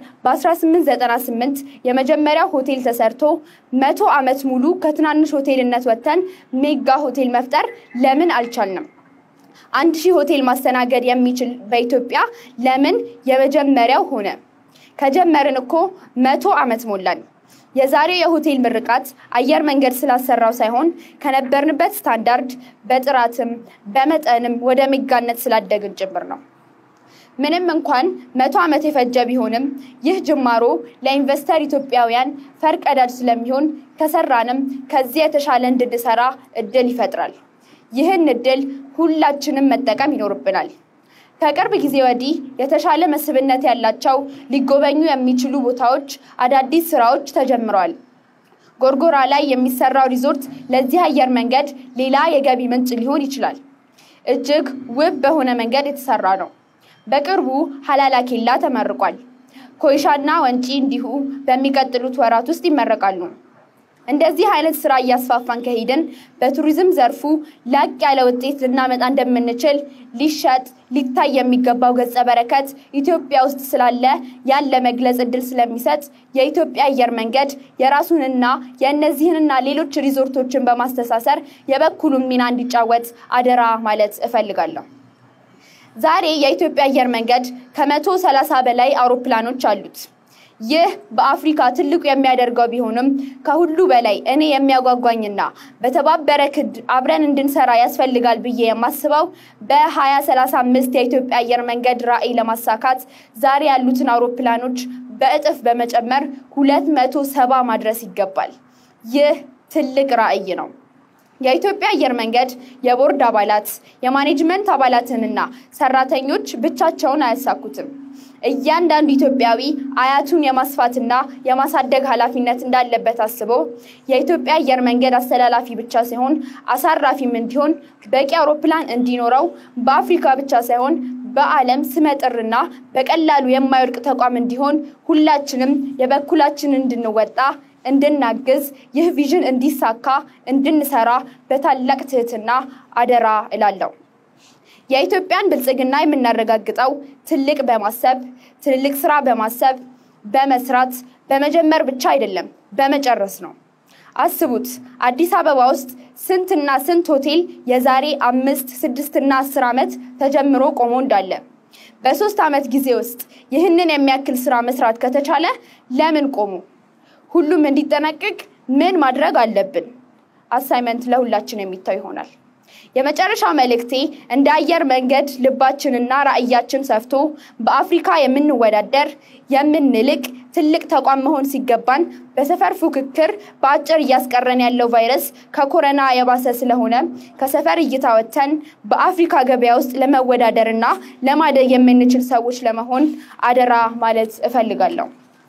Speaker 9: በ1898 የመጀመሪያው ሆቴል ተሰርቶ መቶ ዓመት ሙሉ ከትናንሽ ሆቴልነት ወጥተን ሜጋ ሆቴል መፍጠር ለምን አልቻልንም? አንድ ሺህ ሆቴል ማስተናገድ የሚችል በኢትዮጵያ ለምን የመጀመሪያው ሆነ? ከጀመርን እኮ መቶ ዓመት ሞላን። የዛሬው የሆቴል ምርቃት አየር መንገድ ስላሰራው ሳይሆን ከነበርንበት ስታንዳርድ በጥራትም በመጠንም ወደ ሜጋነት ስላደግን ጭምር ነው። ምንም እንኳን መቶ ዓመት የፈጀ ቢሆንም ይህ ጅማሮ ለኢንቨስተር ኢትዮጵያውያን ፈርቀዳጅ ስለሚሆን ከሰራንም ከዚህ የተሻለ እንድንሰራ እድል ይፈጥራል። ይህን እድል ሁላችንም መጠቀም ይኖርብናል። ከቅርብ ጊዜ ወዲህ የተሻለ መስህብነት ያላቸው ሊጎበኙ የሚችሉ ቦታዎች፣ አዳዲስ ስራዎች ተጀምረዋል። ጎርጎራ ላይ የሚሰራው ሪዞርት ለዚህ አየር መንገድ ሌላ የገቢ ምንጭ ሊሆን ይችላል። እጅግ ውብ በሆነ መንገድ የተሰራ ነው። በቅርቡ ሀላላ ኬላ ተመርቋል። ኮይሻና ወንጪ እንዲሁ በሚቀጥሉት ወራት ውስጥ ይመረቃሉ። እንደዚህ አይነት ስራ እያስፋፋን ከሄድን በቱሪዝም ዘርፉ ላቅ ያለ ውጤት ልናመጣ እንደምንችል ሊሸጥ ሊታይ የሚገባው ገጸ በረከት ኢትዮጵያ ውስጥ ስላለ ያን ለመግለጽ እድል ስለሚሰጥ የኢትዮጵያ አየር መንገድ የራሱንና የእነዚህንና ሌሎች ሪዞርቶችን በማስተሳሰር የበኩሉን ሚና እንዲጫወት አደራ ማለት እፈልጋለሁ። ዛሬ የኢትዮጵያ አየር መንገድ ከመቶ ሰላሳ በላይ አውሮፕላኖች አሉት። ይህ በአፍሪካ ትልቁ የሚያደርገው ቢሆንም ከሁሉ በላይ እኔ የሚያጓጓኝና በተባበረ ክድ አብረን እንድንሰራ ያስፈልጋል ብዬ የማስበው በ2035 የኢትዮጵያ አየር መንገድ ራዕይ ለማሳካት ዛሬ ያሉትን አውሮፕላኖች በእጥፍ በመጨመር 270 ማድረስ ይገባል። ይህ ትልቅ ራዕይ ነው። የኢትዮጵያ አየር መንገድ የቦርድ አባላት የማኔጅመንት አባላትንና ሰራተኞች ብቻቸውን አያሳኩትም። እያንዳንዱ ኢትዮጵያዊ አያቱን የማስፋትና የማሳደግ ኃላፊነት እንዳለበት አስቦ የኢትዮጵያ አየር መንገድ አስተላላፊ ብቻ ሳይሆን አሳራፊም እንዲሆን በቂ አውሮፕላን እንዲኖረው በአፍሪካ ብቻ ሳይሆን በዓለም ስመጥርና በቀላሉ የማይወድቅ ተቋም እንዲሆን ሁላችንም የበኩላችንን እንድንወጣ እንድናግዝ ይህ ቪዥን እንዲሳካ እንድንሰራ በታላቅ ትህትና አደራ እላለሁ። የኢትዮጵያን ብልጽግና የምናረጋግጠው ትልቅ በማሰብ ትልልቅ ስራ በማሰብ በመስራት በመጀመር ብቻ አይደለም፣ በመጨረስ ነው። አስቡት አዲስ አበባ ውስጥ ስንትና ስንት ሆቴል የዛሬ አምስት ስድስትና አስር ዓመት ተጀምሮ ቆሞ እንዳለ በሶስት ዓመት ጊዜ ውስጥ ይህንን የሚያክል ስራ መስራት ከተቻለ ለምን ቆሙ? ሁሉም እንዲጠናቀቅ ምን ማድረግ አለብን? አሳይመንት ለሁላችን የሚታው ይሆናል። የመጨረሻው መልእክቴ እንደ አየር መንገድ ልባችንና ራዕያችን ሰፍቶ በአፍሪካ የምንወዳደር የምንልቅ ትልቅ ተቋም መሆን ሲገባን በሰፈር ፉክክር በአጭር እያስቀረን ያለው ቫይረስ ከኮረና የባሰ ስለሆነ ከሰፈር እይታ ወጥተን በአፍሪካ ገበያ ውስጥ ለመወዳደርና ለማደግ የምንችል ሰዎች ለመሆን አደራ ማለት እፈልጋለሁ።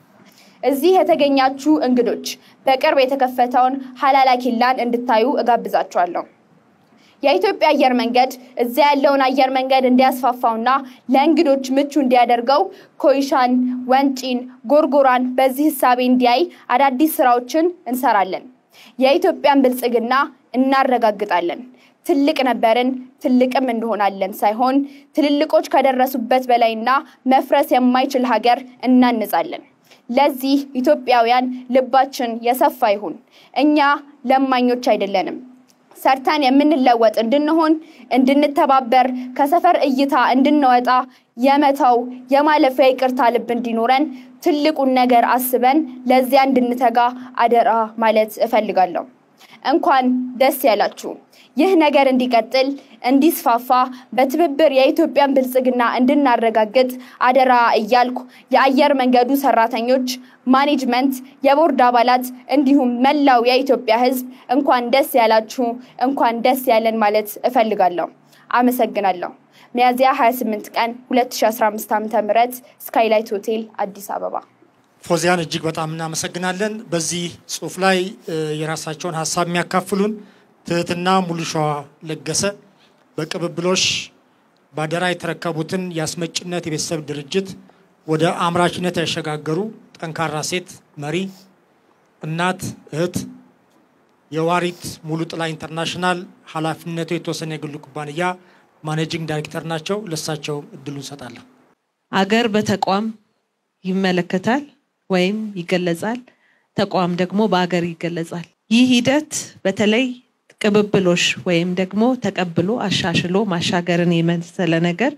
Speaker 9: እዚህ የተገኛችሁ እንግዶች በቅርብ የተከፈተውን ሀላላ ኬላን እንድታዩ እጋብዛችኋለሁ። የኢትዮጵያ አየር መንገድ እዚያ ያለውን አየር መንገድ እንዲያስፋፋውና ለእንግዶች ምቹ እንዲያደርገው ኮይሻን፣ ወንጪን፣ ጎርጎራን በዚህ ህሳቤ እንዲያይ አዳዲስ ስራዎችን እንሰራለን። የኢትዮጵያን ብልጽግና እናረጋግጣለን። ትልቅ ነበርን ትልቅም እንሆናለን ሳይሆን ትልልቆች ከደረሱበት በላይና መፍረስ የማይችል ሀገር እናንጻለን። ለዚህ ኢትዮጵያውያን ልባችን የሰፋ ይሁን። እኛ ለማኞች አይደለንም። ሰርተን የምንለወጥ እንድንሆን እንድንተባበር፣ ከሰፈር እይታ እንድንወጣ የመተው የማለፊያ ይቅርታ ልብ እንዲኖረን ትልቁን ነገር አስበን ለዚያ እንድንተጋ አደራ ማለት እፈልጋለሁ። እንኳን ደስ ያላችሁ። ይህ ነገር እንዲቀጥል እንዲስፋፋ በትብብር የኢትዮጵያን ብልጽግና እንድናረጋግጥ አደራ እያልኩ የአየር መንገዱ ሰራተኞች፣ ማኔጅመንት፣ የቦርድ አባላት እንዲሁም መላው የኢትዮጵያ ሕዝብ እንኳን ደስ ያላችሁ፣ እንኳን ደስ ያለን ማለት እፈልጋለሁ። አመሰግናለሁ። ሚያዝያ 28 ቀን 2015 ዓ.ም ስካይላይት ሆቴል አዲስ አበባ።
Speaker 1: ፎዚያን እጅግ በጣም እናመሰግናለን። በዚህ ጽሁፍ ላይ የራሳቸውን ሀሳብ የሚያካፍሉን ትህትና ሙሉሸዋ ለገሰ በቅብብሎሽ ባደራ የተረከቡትን የአስመጭነት የቤተሰብ ድርጅት ወደ አምራችነት ያሸጋገሩ ጠንካራ ሴት መሪ፣ እናት፣ እህት የዋሪት ሙሉ ጥላ ኢንተርናሽናል ኃላፊነቱ የተወሰነ የግሉ ኩባንያ ማኔጂንግ ዳይሬክተር ናቸው። ለሳቸው እድሉ እንሰጣለን።
Speaker 10: አገር በተቋም ይመለከታል ወይም ይገለጻል። ተቋም ደግሞ በአገር ይገለጻል። ይህ ሂደት በተለይ ቅብብሎሽ ወይም ደግሞ ተቀብሎ አሻሽሎ ማሻገርን የመሰለ ነገር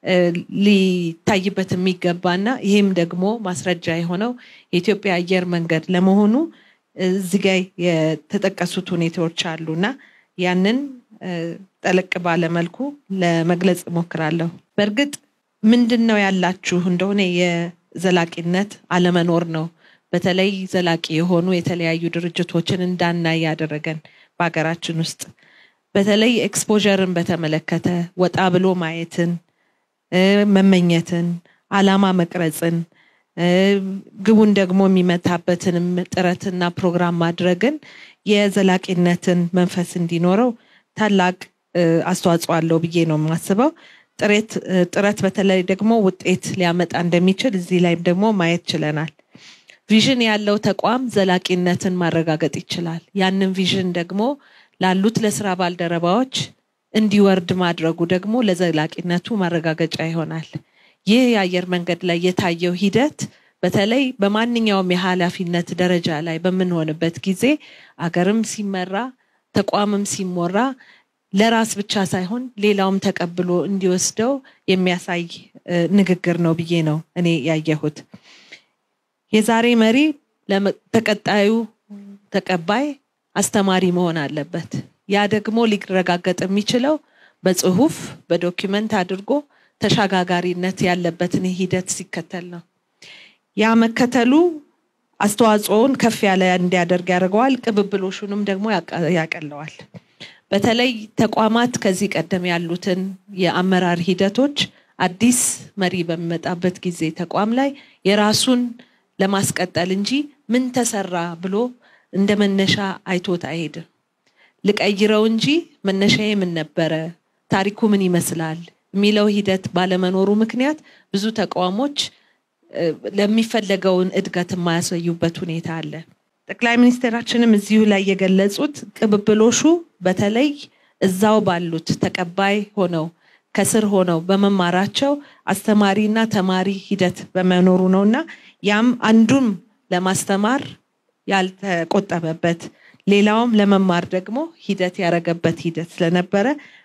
Speaker 10: ሊታይበት የሚገባና ይህም ደግሞ ማስረጃ የሆነው የኢትዮጵያ አየር መንገድ ለመሆኑ እዚህ ጋ የተጠቀሱት ሁኔታዎች አሉና ያንን ጠለቅ ባለ መልኩ ለመግለጽ እሞክራለሁ። በእርግጥ ምንድን ነው ያላችሁ እንደሆነ የዘላቂነት አለመኖር ነው። በተለይ ዘላቂ የሆኑ የተለያዩ ድርጅቶችን እንዳናይ ያደረገን በሀገራችን ውስጥ በተለይ ኤክስፖዠርን በተመለከተ ወጣ ብሎ ማየትን፣ መመኘትን፣ አላማ መቅረጽን፣ ግቡን ደግሞ የሚመታበትንም ጥረትና ፕሮግራም ማድረግን የዘላቂነትን መንፈስ እንዲኖረው ታላቅ አስተዋጽኦ አለው ብዬ ነው የማስበው። ጥረት በተለይ ደግሞ ውጤት ሊያመጣ እንደሚችል እዚህ ላይም ደግሞ ማየት ችለናል። ቪዥን ያለው ተቋም ዘላቂነትን ማረጋገጥ ይችላል። ያንን ቪዥን ደግሞ ላሉት ለስራ ባልደረባዎች እንዲወርድ ማድረጉ ደግሞ ለዘላቂነቱ ማረጋገጫ ይሆናል። ይህ የአየር መንገድ ላይ የታየው ሂደት በተለይ በማንኛውም የኃላፊነት ደረጃ ላይ በምንሆንበት ጊዜ አገርም ሲመራ ተቋምም ሲሞራ ለራስ ብቻ ሳይሆን ሌላውም ተቀብሎ እንዲወስደው የሚያሳይ ንግግር ነው ብዬ ነው እኔ ያየሁት። የዛሬ መሪ ተቀጣዩ ተቀባይ አስተማሪ መሆን አለበት። ያ ደግሞ ሊረጋገጥ የሚችለው በጽሁፍ በዶኪመንት አድርጎ ተሸጋጋሪነት ያለበትን ሂደት ሲከተል ነው። ያ መከተሉ አስተዋጽኦውን ከፍ ያለ እንዲያደርግ ያደርገዋል። ቅብብሎሹንም ደግሞ ያቀለዋል። በተለይ ተቋማት ከዚህ ቀደም ያሉትን የአመራር ሂደቶች አዲስ መሪ በሚመጣበት ጊዜ ተቋም ላይ የራሱን ለማስቀጠል እንጂ ምን ተሰራ ብሎ እንደ መነሻ አይቶት አይሄድም። ልቀይረው እንጂ መነሻዬ ምን ነበረ፣ ታሪኩ ምን ይመስላል የሚለው ሂደት ባለመኖሩ ምክንያት ብዙ ተቋሞች ለሚፈለገውን እድገት የማያሳዩበት ሁኔታ አለ። ጠቅላይ ሚኒስትራችንም እዚሁ ላይ የገለጹት ቅብብሎሹ በተለይ እዛው ባሉት ተቀባይ ሆነው ከስር ሆነው በመማራቸው አስተማሪና ተማሪ ሂደት በመኖሩ ነው እና ያም አንዱም ለማስተማር ያልተቆጠበበት ሌላውም ለመማር ደግሞ ሂደት ያደረገበት ሂደት ስለነበረ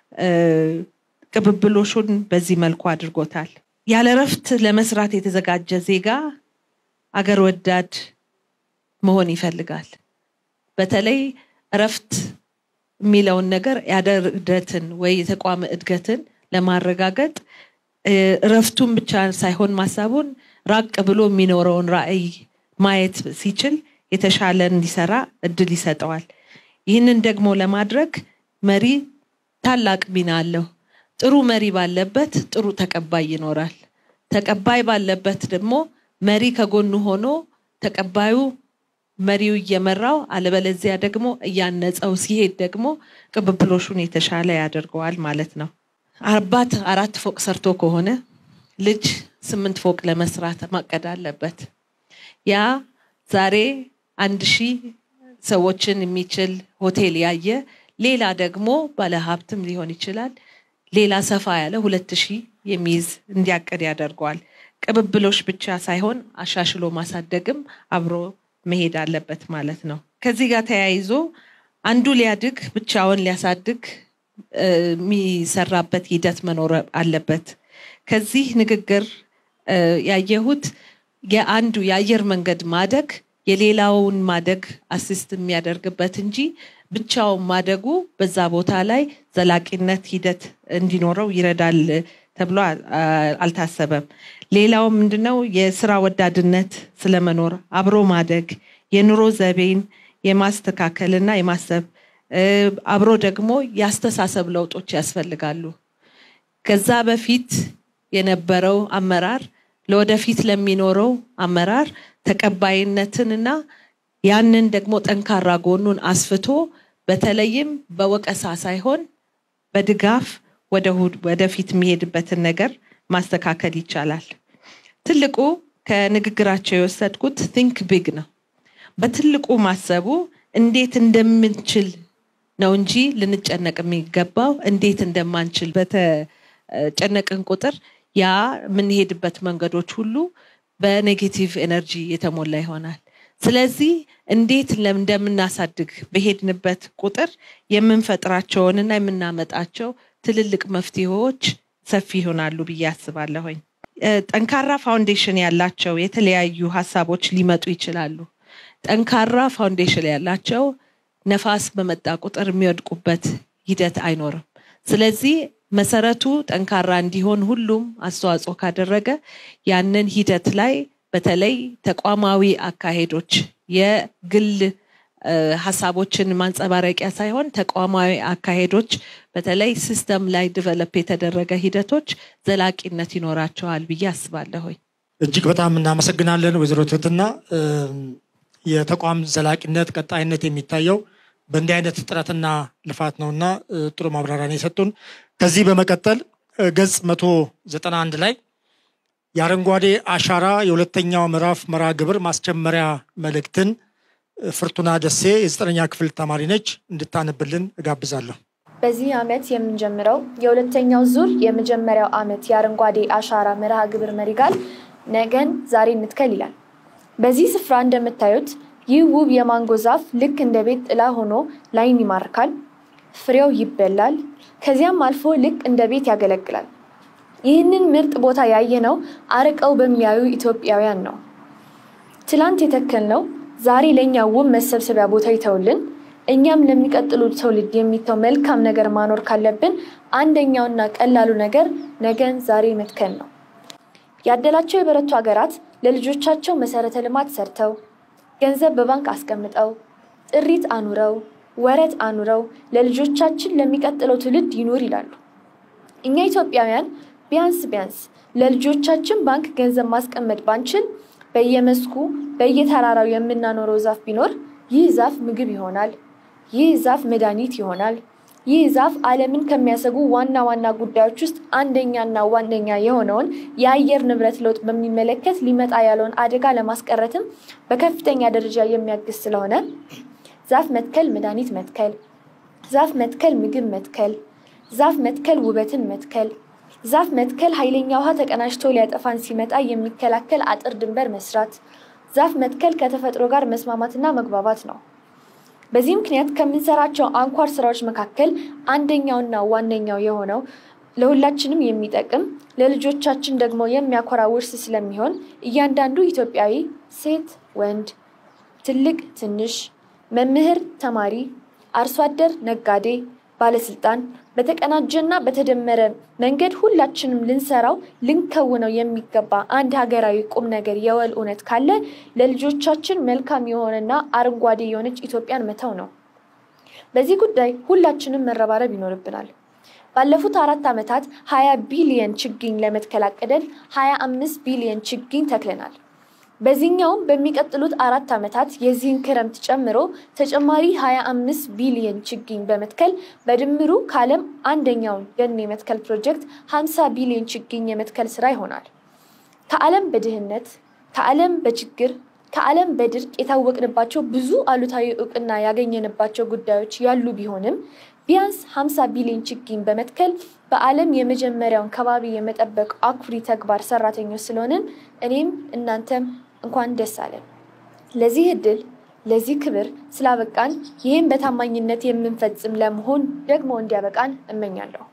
Speaker 10: ቅብብሎሹን በዚህ መልኩ አድርጎታል። ያለ እረፍት ለመስራት የተዘጋጀ ዜጋ አገር ወዳድ መሆን ይፈልጋል። በተለይ እረፍት የሚለውን ነገር ያደርደትን ወይ የተቋም እድገትን ለማረጋገጥ እረፍቱን ብቻ ሳይሆን ማሳቡን ራቅ ብሎ የሚኖረውን ራዕይ ማየት ሲችል የተሻለ እንዲሰራ እድል ይሰጠዋል። ይህንን ደግሞ ለማድረግ መሪ ታላቅ ሚና አለው። ጥሩ መሪ ባለበት ጥሩ ተቀባይ ይኖራል። ተቀባይ ባለበት ደግሞ መሪ ከጎኑ ሆኖ ተቀባዩ መሪው እየመራው አለበለዚያ ደግሞ እያነጸው ሲሄድ ደግሞ ቅብብሎሹን የተሻለ ያደርገዋል ማለት ነው። አባት አራት ፎቅ ሰርቶ ከሆነ ልጅ ስምንት ፎቅ ለመስራት ማቀድ አለበት። ያ ዛሬ አንድ ሺህ ሰዎችን የሚችል ሆቴል ያየ ሌላ ደግሞ ባለሀብትም ሊሆን ይችላል ሌላ ሰፋ ያለ ሁለት ሺህ የሚይዝ እንዲያቅድ ያደርገዋል። ቅብብሎች ብቻ ሳይሆን አሻሽሎ ማሳደግም አብሮ መሄድ አለበት ማለት ነው። ከዚህ ጋር ተያይዞ አንዱ ሊያድግ ብቻውን ሊያሳድግ የሚሰራበት ሂደት መኖር አለበት። ከዚህ ንግግር ያየሁት የአንዱ የአየር መንገድ ማደግ የሌላውን ማደግ አሲስት የሚያደርግበት እንጂ ብቻውን ማደጉ በዛ ቦታ ላይ ዘላቂነት ሂደት እንዲኖረው ይረዳል ተብሎ አልታሰበም። ሌላው ምንድነው የስራ ወዳድነት ስለመኖር አብሮ ማደግ የኑሮ ዘይቤን የማስተካከልና የማሰብ አብሮ ደግሞ የአስተሳሰብ ለውጦች ያስፈልጋሉ። ከዛ በፊት የነበረው አመራር ለወደፊት ለሚኖረው አመራር ተቀባይነትንና ያንን ደግሞ ጠንካራ ጎኑን አስፍቶ በተለይም በወቀሳ ሳይሆን በድጋፍ ወደፊት የሚሄድበትን ነገር ማስተካከል ይቻላል። ትልቁ ከንግግራቸው የወሰድኩት ቲንክ ቢግ ነው። በትልቁ ማሰቡ እንዴት እንደምንችል ነው እንጂ ልንጨነቅ የሚገባው እንዴት እንደማንችል በተጨነቅን ቁጥር ያ የምንሄድበት መንገዶች ሁሉ በኔጌቲቭ ኤነርጂ የተሞላ ይሆናል። ስለዚህ እንዴት እንደምናሳድግ በሄድንበት ቁጥር የምንፈጥራቸውንና የምናመጣቸው ትልልቅ መፍትሄዎች ሰፊ ይሆናሉ ብዬ አስባለሁኝ። ጠንካራ ፋውንዴሽን ያላቸው የተለያዩ ሀሳቦች ሊመጡ ይችላሉ። ጠንካራ ፋውንዴሽን ያላቸው ነፋስ በመጣ ቁጥር የሚወድቁበት ሂደት አይኖርም። ስለዚህ መሰረቱ ጠንካራ እንዲሆን ሁሉም አስተዋጽኦ ካደረገ ያንን ሂደት ላይ በተለይ ተቋማዊ አካሄዶች የግል ሀሳቦችን ማንጸባረቂያ ሳይሆን ተቋማዊ አካሄዶች በተለይ ሲስተም ላይ ዲቨሎፕ የተደረገ ሂደቶች ዘላቂነት ይኖራቸዋል ብዬ አስባለሁኝ።
Speaker 1: እጅግ በጣም እናመሰግናለን ወይዘሮ ትህትና። የተቋም ዘላቂነት ቀጣይነት የሚታየው በእንዲህ አይነት ጥረትና ልፋት ነውና ጥሩ ማብራሪያ ነው የሰጡን። ከዚህ በመቀጠል ገጽ መቶ ዘጠና አንድ ላይ የአረንጓዴ አሻራ የሁለተኛው ምዕራፍ መርሃ ግብር ማስጀመሪያ መልእክትን ፍርቱና ደሴ የዘጠነኛ ክፍል ተማሪ ነች እንድታነብልን እጋብዛለሁ።
Speaker 9: በዚህ ዓመት የምንጀምረው የሁለተኛው ዙር የመጀመሪያው ዓመት የአረንጓዴ አሻራ መርሃ ግብር መሪ ቃል ነገን ዛሬ እንትከል ይላል። በዚህ ስፍራ እንደምታዩት ይህ ውብ የማንጎ ዛፍ ልክ እንደ ቤት ጥላ ሆኖ ላይን ይማርካል። ፍሬው ይበላል፣ ከዚያም አልፎ ልክ እንደ ቤት ያገለግላል። ይህንን ምርጥ ቦታ ያየነው አርቀው በሚያዩ ኢትዮጵያውያን ነው። ትላንት የተከልነው ዛሬ ለእኛ ውብ መሰብሰቢያ ቦታ ይተውልን፣ እኛም ለሚቀጥሉ ትውልድ የሚተው መልካም ነገር ማኖር ካለብን አንደኛውና ቀላሉ ነገር ነገን ዛሬ መትከል ነው። ያደላቸው የበረቱ ሀገራት ለልጆቻቸው መሰረተ ልማት ሰርተው ገንዘብ በባንክ አስቀምጠው ጥሪት አኑረው ወረት አኑረው ለልጆቻችን ለሚቀጥለው ትውልድ ይኑር ይላሉ። እኛ ኢትዮጵያውያን ቢያንስ ቢያንስ ለልጆቻችን ባንክ ገንዘብ ማስቀመጥ ባንችል በየመስኩ በየተራራው የምናኖረው ዛፍ ቢኖር ይህ ዛፍ ምግብ ይሆናል። ይህ ዛፍ መድኃኒት ይሆናል። ይህ ዛፍ ዓለምን ከሚያሰጉ ዋና ዋና ጉዳዮች ውስጥ አንደኛና ዋነኛ የሆነውን የአየር ንብረት ለውጥ በሚመለከት ሊመጣ ያለውን አደጋ ለማስቀረትም በከፍተኛ ደረጃ የሚያግዝ ስለሆነ ዛፍ መትከል መድኃኒት መትከል፣ ዛፍ መትከል ምግብ መትከል፣ ዛፍ መትከል ውበትን መትከል፣ ዛፍ መትከል ኃይለኛ ውሃ ተቀናጅቶ ሊያጠፋን ሲመጣ የሚከላከል አጥር ድንበር መስራት፣ ዛፍ መትከል ከተፈጥሮ ጋር መስማማትና መግባባት ነው። በዚህ ምክንያት ከምንሰራቸው አንኳር ስራዎች መካከል አንደኛውና ዋነኛው የሆነው ለሁላችንም የሚጠቅም ለልጆቻችን ደግሞ የሚያኮራ ውርስ ስለሚሆን እያንዳንዱ ኢትዮጵያዊ ሴት፣ ወንድ፣ ትልቅ፣ ትንሽ፣ መምህር፣ ተማሪ፣ አርሶ አደር፣ ነጋዴ፣ ባለስልጣን በተቀናጀና በተደመረ መንገድ ሁላችንም ልንሰራው ልንከውነው የሚገባ አንድ ሀገራዊ ቁም ነገር የወል እውነት ካለ ለልጆቻችን መልካም የሆነና አረንጓዴ የሆነች ኢትዮጵያን መተው ነው። በዚህ ጉዳይ ሁላችንም መረባረብ ይኖርብናል። ባለፉት አራት ዓመታት ሀያ ቢሊየን ችግኝ ለመትከል አቅደን ሀያ አምስት ቢሊየን ችግኝ ተክለናል። በዚህኛውም በሚቀጥሉት አራት ዓመታት የዚህን ክረምት ጨምሮ ተጨማሪ 25 ቢሊየን ችግኝ በመትከል በድምሩ ከዓለም አንደኛውን ደን የመትከል ፕሮጀክት 50 ቢሊየን ችግኝ የመትከል ስራ ይሆናል። ከዓለም በድህነት ከዓለም በችግር ከዓለም በድርቅ የታወቅንባቸው ብዙ አሉታዊ እውቅና ያገኘንባቸው ጉዳዮች ያሉ ቢሆንም ቢያንስ 50 ቢሊዮን ችግኝ በመትከል በዓለም የመጀመሪያውን ከባቢ የመጠበቅ አኩሪ ተግባር ሰራተኞች ስለሆንን እኔም እናንተም እንኳን ደስ አለን። ለዚህ እድል ለዚህ ክብር ስላበቃን ይህም በታማኝነት የምንፈጽም ለመሆን ደግሞ እንዲያበቃን እመኛለሁ።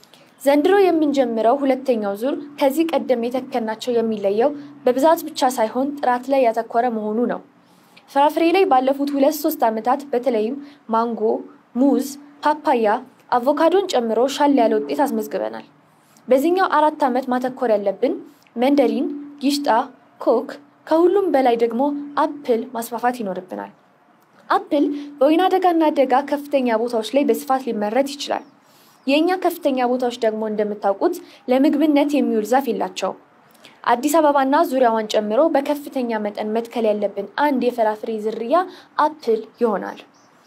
Speaker 9: ዘንድሮ የምንጀምረው ሁለተኛው ዙር ከዚህ ቀደም የተከልናቸው የሚለየው በብዛት ብቻ ሳይሆን ጥራት ላይ ያተኮረ መሆኑ ነው።
Speaker 11: ፍራፍሬ ላይ ባለፉት ሁለት ሶስት ዓመታት በተለይም ማንጎ፣ ሙዝ፣ ፓፓያ፣ አቮካዶን ጨምሮ ሻል ያለ ውጤት አስመዝግበናል። በዚህኛው አራት ዓመት ማተኮር ያለብን መንደሪን፣ ጊሽጣ፣ ኮክ ከሁሉም በላይ ደግሞ አፕል ማስፋፋት ይኖርብናል። አፕል በወይና ደጋና ደጋ ከፍተኛ ቦታዎች ላይ በስፋት ሊመረት ይችላል። የእኛ ከፍተኛ ቦታዎች ደግሞ እንደምታውቁት ለምግብነት የሚውል ዛፍ የላቸው። አዲስ አበባና ዙሪያዋን ጨምሮ በከፍተኛ መጠን መትከል ያለብን አንድ የፍራፍሬ ዝርያ አፕል ይሆናል።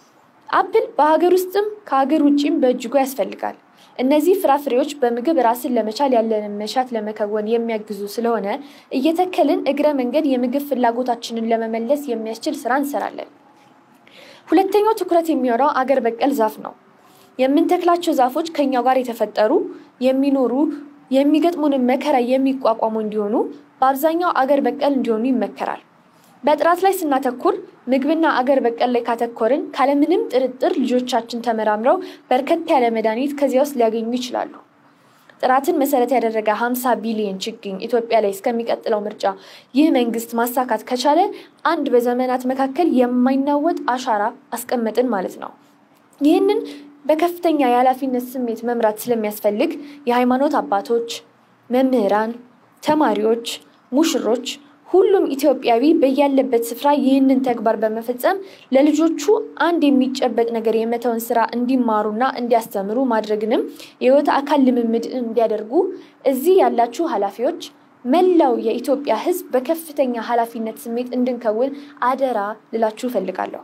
Speaker 11: አፕል በሀገር ውስጥም ከሀገር ውጭም በእጅጉ ያስፈልጋል። እነዚህ ፍራፍሬዎች በምግብ ራስን ለመቻል ያለንን መሻት ለመከወን የሚያግዙ ስለሆነ እየተከልን እግረ መንገድ የምግብ ፍላጎታችንን ለመመለስ የሚያስችል ስራ እንሰራለን። ሁለተኛው ትኩረት የሚሆነው አገር በቀል ዛፍ ነው። የምንተክላቸው ዛፎች ከኛው ጋር የተፈጠሩ የሚኖሩ የሚገጥሙንን መከራ የሚቋቋሙ እንዲሆኑ በአብዛኛው አገር በቀል እንዲሆኑ ይመከራል። በጥራት ላይ ስናተኩር ምግብና አገር በቀል ላይ ካተኮርን ካለምንም ጥርጥር ልጆቻችን ተመራምረው በርከት ያለ መድኃኒት ከዚያ ውስጥ ሊያገኙ ይችላሉ። ጥራትን መሰረት ያደረገ 50 ቢሊዮን ችግኝ ኢትዮጵያ ላይ እስከሚቀጥለው ምርጫ ይህ መንግስት ማሳካት ከቻለ አንድ በዘመናት መካከል የማይናወጥ አሻራ አስቀመጥን ማለት ነው። ይህንን በከፍተኛ የኃላፊነት ስሜት መምራት ስለሚያስፈልግ የሃይማኖት አባቶች፣ መምህራን፣ ተማሪዎች፣ ሙሽሮች ሁሉም ኢትዮጵያዊ በያለበት ስፍራ ይህንን ተግባር በመፈጸም ለልጆቹ አንድ የሚጨበጥ ነገር የመተውን ስራ እንዲማሩና እንዲያስተምሩ ማድረግንም የህይወት አካል ልምምድ እንዲያደርጉ እዚህ ያላችሁ ኃላፊዎች መላው የኢትዮጵያ ሕዝብ በከፍተኛ ኃላፊነት ስሜት እንድንከውን አደራ ልላችሁ እፈልጋለሁ።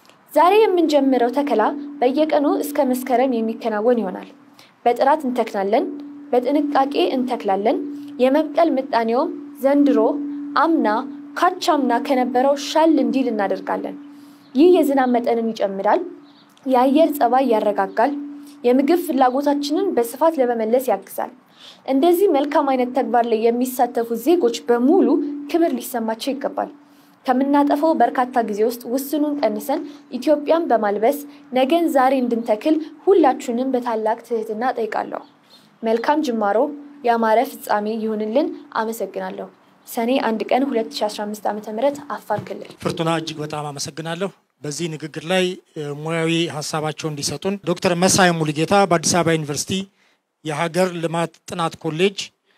Speaker 11: ዛሬ የምንጀምረው ተከላ በየቀኑ እስከ መስከረም የሚከናወን ይሆናል። በጥራት እንተክናለን፣ በጥንቃቄ እንተክላለን። የመብቀል ምጣኔውም ዘንድሮ አምና ካቻምና ከነበረው ሻል እንዲል እናደርጋለን። ይህ የዝናብ መጠንን ይጨምራል፣ የአየር ጸባይ ያረጋጋል፣ የምግብ ፍላጎታችንን በስፋት ለመመለስ ያግዛል። እንደዚህ መልካም አይነት ተግባር ላይ የሚሳተፉ ዜጎች በሙሉ ክብር ሊሰማቸው ይገባል። ከምናጠፈው በርካታ ጊዜ ውስጥ ውስኑን ቀንሰን ኢትዮጵያን በማልበስ ነገን ዛሬ እንድንተክል ሁላችሁንም በታላቅ ትህትና ጠይቃለሁ። መልካም ጅማሮ፣ ያማረ ፍጻሜ ይሁንልን። አመሰግናለሁ። ሰኔ አንድ ቀን 2015 ዓ ም አፋር ክልል።
Speaker 1: ፍርቱና እጅግ በጣም አመሰግናለሁ። በዚህ ንግግር ላይ ሙያዊ ሀሳባቸውን እንዲሰጡን ዶክተር መሳይ ሙሉጌታ በአዲስ አበባ ዩኒቨርሲቲ የሀገር ልማት ጥናት ኮሌጅ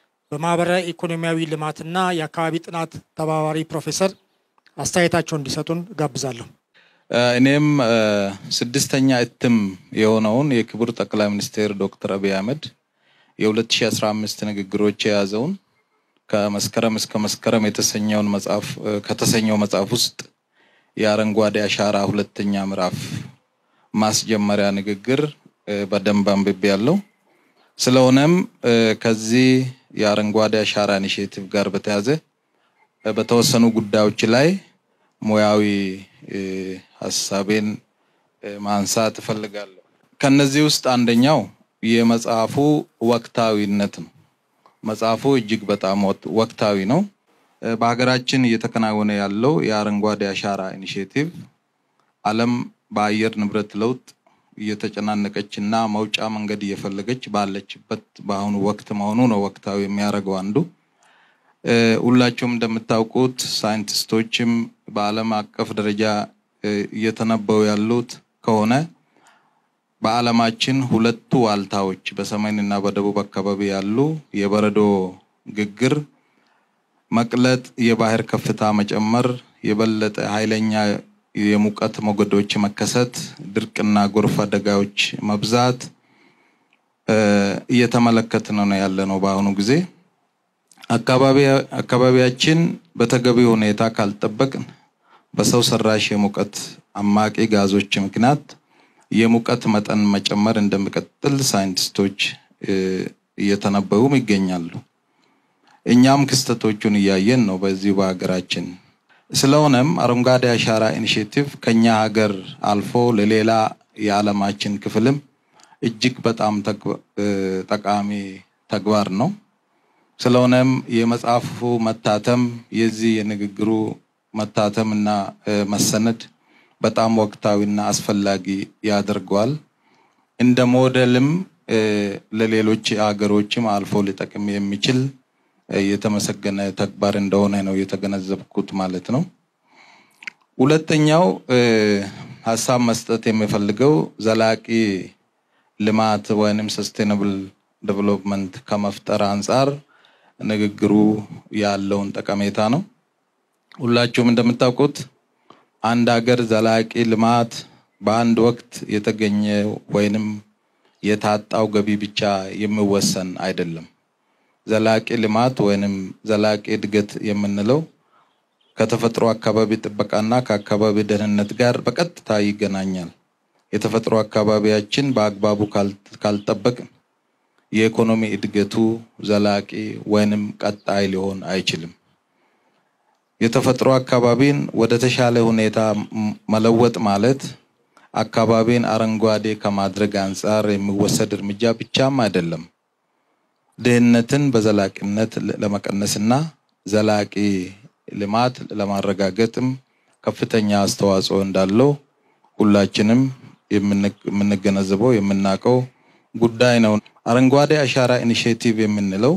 Speaker 1: በማህበራዊ ኢኮኖሚያዊ ልማትና የአካባቢ ጥናት ተባባሪ ፕሮፌሰር አስተያየታቸውን እንዲሰጡን ጋብዛለሁ።
Speaker 12: እኔም ስድስተኛ እትም የሆነውን የክቡር ጠቅላይ ሚኒስትር ዶክተር አብይ አህመድ የ2015 ንግግሮች የያዘውን ከመስከረም እስከ መስከረም የተሰኘውን መጽሐፍ ከተሰኘው መጽሐፍ ውስጥ የአረንጓዴ አሻራ ሁለተኛ ምዕራፍ ማስጀመሪያ ንግግር በደንብ አንብቤ ያለው። ስለሆነም ከዚህ የአረንጓዴ አሻራ ኢኒሽቲቭ ጋር በተያዘ በተወሰኑ ጉዳዮች ላይ ሙያዊ ሀሳቤን ማንሳት እፈልጋለሁ። ከነዚህ ውስጥ አንደኛው የመጽሐፉ ወቅታዊነት ነው። መጽሐፉ እጅግ በጣም ወቅታዊ ነው። በሀገራችን እየተከናወነ ያለው የአረንጓዴ አሻራ ኢኒሽቲቭ ዓለም በአየር ንብረት ለውጥ እየተጨናነቀች እና መውጫ መንገድ እየፈለገች ባለችበት በአሁኑ ወቅት መሆኑ ነው ወቅታዊ የሚያደርገው አንዱ። ሁላችሁም እንደምታውቁት ሳይንቲስቶችም በዓለም አቀፍ ደረጃ እየተነበዩ ያሉት ከሆነ በዓለማችን ሁለቱ ዋልታዎች በሰሜን እና በደቡብ አካባቢ ያሉ የበረዶ ግግር መቅለጥ፣ የባህር ከፍታ መጨመር፣ የበለጠ ኃይለኛ የሙቀት ሞገዶች መከሰት፣ ድርቅና ጎርፍ አደጋዎች መብዛት እየተመለከትን ነው ያለ ነው በአሁኑ ጊዜ። አካባቢያችን በተገቢ ሁኔታ ካልጠበቅን በሰው ሰራሽ የሙቀት አማቂ ጋዞች ምክንያት የሙቀት መጠን መጨመር እንደሚቀጥል ሳይንቲስቶች እየተነበዩም ይገኛሉ። እኛም ክስተቶቹን እያየን ነው በዚሁ በሀገራችን። ስለሆነም አረንጓዴ አሻራ ኢኒሽቲቭ ከኛ ሀገር አልፎ ለሌላ የዓለማችን ክፍልም እጅግ በጣም ጠቃሚ ተግባር ነው። ስለሆነም የመጽሐፉ መታተም የዚህ የንግግሩ መታተም እና መሰነድ በጣም ወቅታዊና አስፈላጊ ያደርገዋል። እንደ ሞዴልም ለሌሎች ሀገሮችም አልፎ ሊጠቅም የሚችል የተመሰገነ ተግባር እንደሆነ ነው የተገነዘብኩት ማለት ነው። ሁለተኛው ሀሳብ መስጠት የሚፈልገው ዘላቂ ልማት ወይንም ሰስቴናብል ዴቨሎፕመንት ከመፍጠር አንጻር ንግግሩ ያለውን ጠቀሜታ ነው። ሁላችሁም እንደምታውቁት አንድ ሀገር ዘላቂ ልማት በአንድ ወቅት የተገኘ ወይንም የታጣው ገቢ ብቻ የሚወሰን አይደለም። ዘላቂ ልማት ወይንም ዘላቂ እድገት የምንለው ከተፈጥሮ አካባቢ ጥበቃና ከአካባቢ ደህንነት ጋር በቀጥታ ይገናኛል። የተፈጥሮ አካባቢያችን በአግባቡ ካልጠበቅን የኢኮኖሚ እድገቱ ዘላቂ ወይንም ቀጣይ ሊሆን አይችልም። የተፈጥሮ አካባቢን ወደ ተሻለ ሁኔታ መለወጥ ማለት አካባቢን አረንጓዴ ከማድረግ አንጻር የሚወሰድ እርምጃ ብቻም አይደለም። ድህነትን በዘላቂነት ለመቀነስና ዘላቂ ልማት ለማረጋገጥም ከፍተኛ አስተዋጽኦ እንዳለው ሁላችንም የምንገነዘበው የምናውቀው ጉዳይ ነው። አረንጓዴ አሻራ ኢኒሽቲቭ የምንለው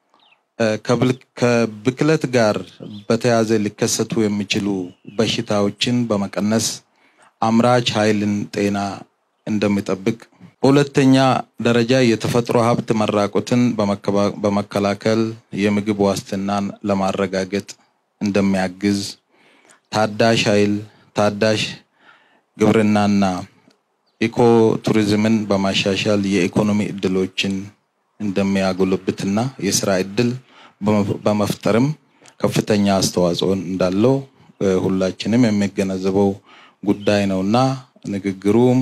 Speaker 12: ከብክለት ጋር በተያያዘ ሊከሰቱ የሚችሉ በሽታዎችን በመቀነስ አምራች ኃይልን ጤና እንደሚጠብቅ፣ በሁለተኛ ደረጃ የተፈጥሮ ሀብት መራቆትን በመከላከል የምግብ ዋስትናን ለማረጋገጥ እንደሚያግዝ፣ ታዳሽ ኃይል፣ ታዳሽ ግብርናና ኢኮ ቱሪዝምን በማሻሻል የኢኮኖሚ እድሎችን እንደሚያጎለብትና የስራ እድል በመፍጠርም ከፍተኛ አስተዋጽኦ እንዳለው ሁላችንም የሚገነዘበው ጉዳይ ነውና ንግግሩም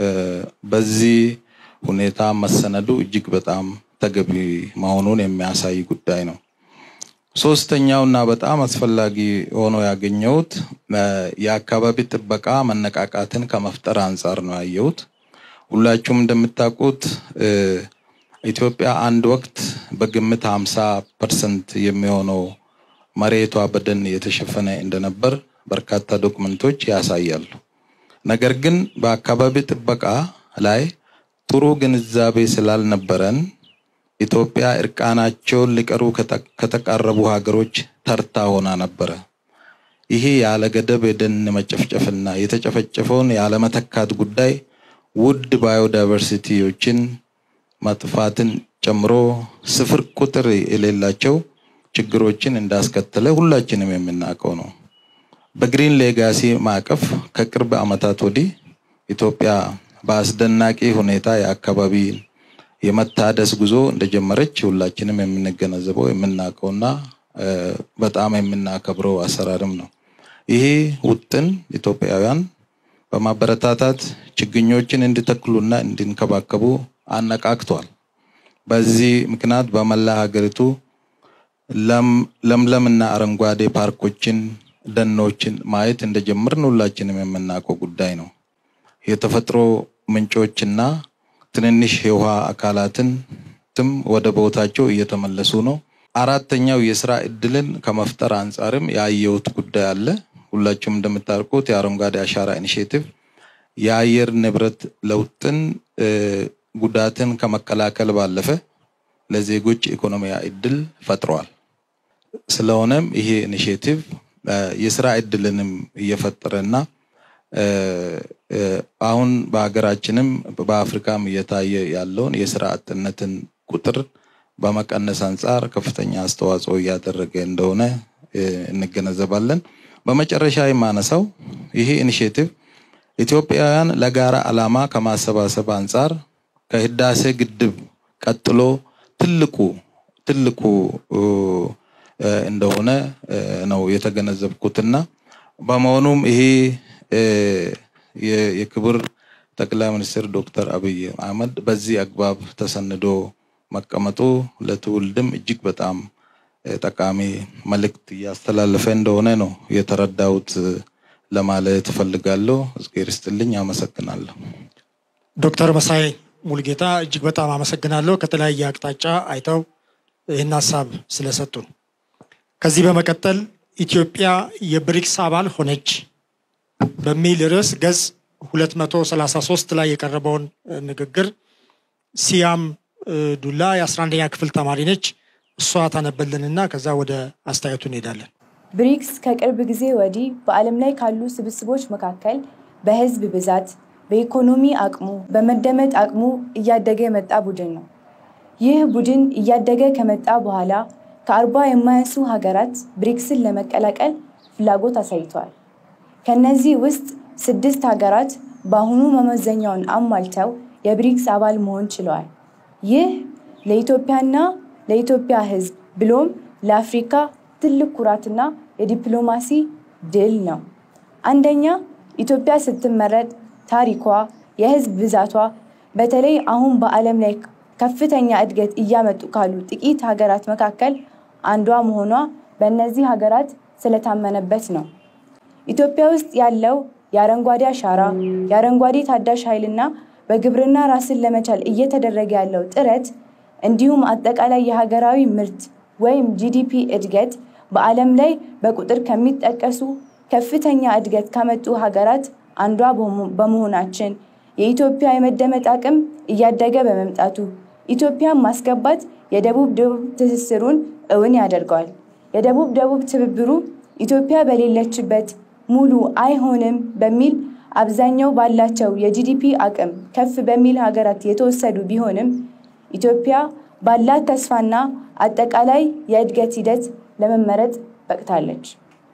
Speaker 12: በዚህ ሁኔታ መሰነዱ እጅግ በጣም ተገቢ መሆኑን የሚያሳይ ጉዳይ ነው። ሶስተኛው እና በጣም አስፈላጊ ሆኖ ያገኘሁት የአካባቢ ጥበቃ መነቃቃትን ከመፍጠር አንጻር ነው ያየሁት። ሁላችሁም እንደምታውቁት ኢትዮጵያ አንድ ወቅት በግምት 50 ፐርሰንት የሚሆነው መሬቷ በደን የተሸፈነ እንደነበር በርካታ ዶክመንቶች ያሳያሉ። ነገር ግን በአካባቢ ጥበቃ ላይ ጥሩ ግንዛቤ ስላልነበረን ኢትዮጵያ እርቃናቸውን ሊቀሩ ከተቃረቡ ሀገሮች ተርታ ሆና ነበረ። ይሄ ያለ ገደብ የደን መጨፍጨፍና የተጨፈጨፈውን ያለመተካት ጉዳይ ውድ ባዮዳይቨርሲቲዎችን መጥፋትን ጨምሮ ስፍር ቁጥር የሌላቸው ችግሮችን እንዳስከተለ ሁላችንም የምናውቀው ነው። በግሪን ሌጋሲ ማዕቀፍ ከቅርብ ዓመታት ወዲህ ኢትዮጵያ በአስደናቂ ሁኔታ የአካባቢ የመታደስ ጉዞ እንደጀመረች ሁላችንም የምንገነዘበው የምናውቀውና በጣም የምናከብረው አሰራርም ነው። ይሄ ውጥን ኢትዮጵያውያን በማበረታታት ችግኞችን እንዲተክሉና እንዲንከባከቡ አነቃቅቷል። በዚህ ምክንያት በመላ ሀገሪቱ ለምለምና አረንጓዴ ፓርኮችን፣ ደኖችን ማየት እንደጀመርን ሁላችንም የምናውቀው ጉዳይ ነው። የተፈጥሮ ምንጮችና ትንንሽ የውሃ አካላትን ትም ወደ ቦታቸው እየተመለሱ ነው። አራተኛው የስራ እድልን ከመፍጠር አንጻርም ያየሁት ጉዳይ አለ። ሁላችሁም እንደምታውቁት የአረንጓዴ አሻራ ኢኒሽቲቭ የአየር ንብረት ለውጥን ጉዳትን ከመከላከል ባለፈ ለዜጎች ኢኮኖሚያዊ እድል ፈጥሯል። ስለሆነም ይሄ ኢኒሽቲቭ የስራ እድልንም እየፈጠረና አሁን በሀገራችንም በአፍሪካም እየታየ ያለውን የስራ አጥነትን ቁጥር በመቀነስ አንጻር ከፍተኛ አስተዋጽኦ እያደረገ እንደሆነ እንገነዘባለን። በመጨረሻ የማነሳው ይሄ ኢኒሽቲቭ ኢትዮጵያውያን ለጋራ ዓላማ ከማሰባሰብ አንጻር ከህዳሴ ግድብ ቀጥሎ ትልቁ ትልቁ እንደሆነ ነው የተገነዘብኩትና በመሆኑም ይሄ የክቡር ጠቅላይ ሚኒስትር ዶክተር አብይ አህመድ በዚህ አግባብ ተሰንዶ መቀመጡ ለትውልድም እጅግ በጣም ጠቃሚ መልእክት እያስተላለፈ እንደሆነ ነው የተረዳሁት ለማለት እፈልጋለሁ። እግዜር ይስጥልኝ። አመሰግናለሁ።
Speaker 1: ዶክተር መሳይ ሙልጌታ እጅግ በጣም አመሰግናለሁ። ከተለያየ አቅጣጫ አይተው ይህን ሀሳብ ስለሰጡን። ከዚህ በመቀጠል ኢትዮጵያ የብሪክስ አባል ሆነች በሚል ርዕስ ገጽ 233 ላይ የቀረበውን ንግግር ሲያም ዱላ የ11ኛ ክፍል ተማሪ ነች። እሷ ታነበልንና ከዛ ወደ አስተያየቱ እንሄዳለን።
Speaker 13: ብሪክስ ከቅርብ ጊዜ ወዲህ በዓለም ላይ ካሉ ስብስቦች መካከል በህዝብ ብዛት፣ በኢኮኖሚ አቅሙ፣ በመደመጥ አቅሙ እያደገ የመጣ ቡድን ነው። ይህ ቡድን እያደገ ከመጣ በኋላ ከአርባ የማያንሱ ሀገራት ብሪክስን ለመቀላቀል ፍላጎት አሳይተዋል። ከነዚህ ውስጥ ስድስት ሀገራት በአሁኑ መመዘኛውን አሟልተው የብሪክስ አባል መሆን ችለዋል። ይህ ለኢትዮጵያና ለኢትዮጵያ ህዝብ ብሎም ለአፍሪካ ትልቅ ኩራትና የዲፕሎማሲ ድል ነው። አንደኛ ኢትዮጵያ ስትመረጥ ታሪኳ፣ የህዝብ ብዛቷ በተለይ አሁን በዓለም ላይ ከፍተኛ እድገት እያመጡ ካሉ ጥቂት ሀገራት መካከል አንዷ መሆኗ በእነዚህ ሀገራት ስለታመነበት ነው። ኢትዮጵያ ውስጥ ያለው የአረንጓዴ አሻራ፣ የአረንጓዴ ታዳሽ ኃይልና በግብርና ራስን ለመቻል እየተደረገ ያለው ጥረት እንዲሁም አጠቃላይ የሀገራዊ ምርት ወይም ጂዲፒ እድገት በዓለም ላይ በቁጥር ከሚጠቀሱ ከፍተኛ እድገት ካመጡ ሀገራት አንዷ በመሆናችን የኢትዮጵያ የመደመጥ አቅም እያደገ በመምጣቱ ኢትዮጵያን ማስገባት የደቡብ ደቡብ ትስስሩን እውን ያደርገዋል። የደቡብ ደቡብ ትብብሩ ኢትዮጵያ በሌለችበት ሙሉ አይሆንም በሚል አብዛኛው ባላቸው የጂዲፒ አቅም ከፍ በሚል ሀገራት የተወሰዱ ቢሆንም ኢትዮጵያ ባላት ተስፋና አጠቃላይ የእድገት ሂደት ለመመረጥ በቅታለች።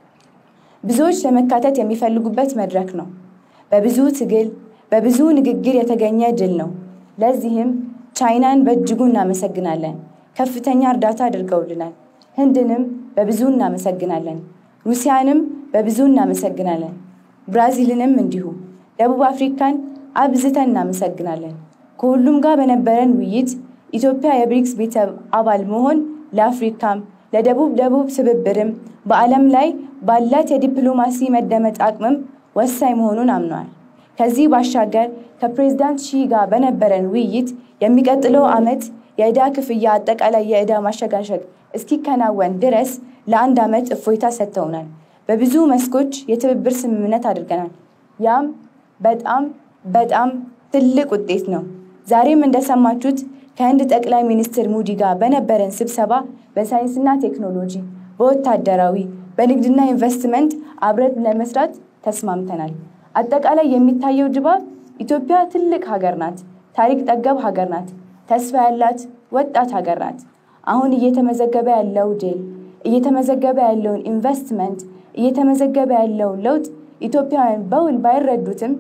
Speaker 13: ብዙዎች ለመካተት የሚፈልጉበት መድረክ ነው። በብዙ ትግል፣ በብዙ ንግግር የተገኘ ድል ነው። ለዚህም ቻይናን በእጅጉ እናመሰግናለን። ከፍተኛ እርዳታ አድርገውልናል። ህንድንም በብዙ እናመሰግናለን። ሩሲያንም በብዙ እናመሰግናለን። ብራዚልንም እንዲሁ። ደቡብ አፍሪካን አብዝተን እናመሰግናለን። ከሁሉም ጋር በነበረን ውይይት ኢትዮጵያ የብሪክስ ቤተሰብ አባል መሆን ለአፍሪካም ለደቡብ ደቡብ ትብብርም በዓለም ላይ ባላት የዲፕሎማሲ መደመጥ አቅምም ወሳኝ መሆኑን አምነዋል። ከዚህ ባሻገር ከፕሬዝዳንት ሺ ጋር በነበረን ውይይት የሚቀጥለው ዓመት የዕዳ ክፍያ አጠቃላይ የዕዳ ማሸጋሸግ እስኪከናወን ድረስ ለአንድ ዓመት እፎይታ ሰጥተውናል። በብዙ መስኮች የትብብር ስምምነት አድርገናል። ያም በጣም በጣም ትልቅ ውጤት ነው። ዛሬም እንደሰማችሁት ከህንድ ጠቅላይ ሚኒስትር ሙዲ ጋር በነበረን ስብሰባ በሳይንስና ቴክኖሎጂ፣ በወታደራዊ፣ በንግድና ኢንቨስትመንት አብረን ለመስራት ተስማምተናል። አጠቃላይ የሚታየው ድባብ ኢትዮጵያ ትልቅ ሀገር ናት፣ ታሪክ ጠገብ ሀገር ናት፣ ተስፋ ያላት ወጣት ሀገር ናት። አሁን እየተመዘገበ ያለው ድል፣ እየተመዘገበ ያለውን ኢንቨስትመንት፣ እየተመዘገበ ያለውን ለውጥ ኢትዮጵያውያን በውል ባይረዱትም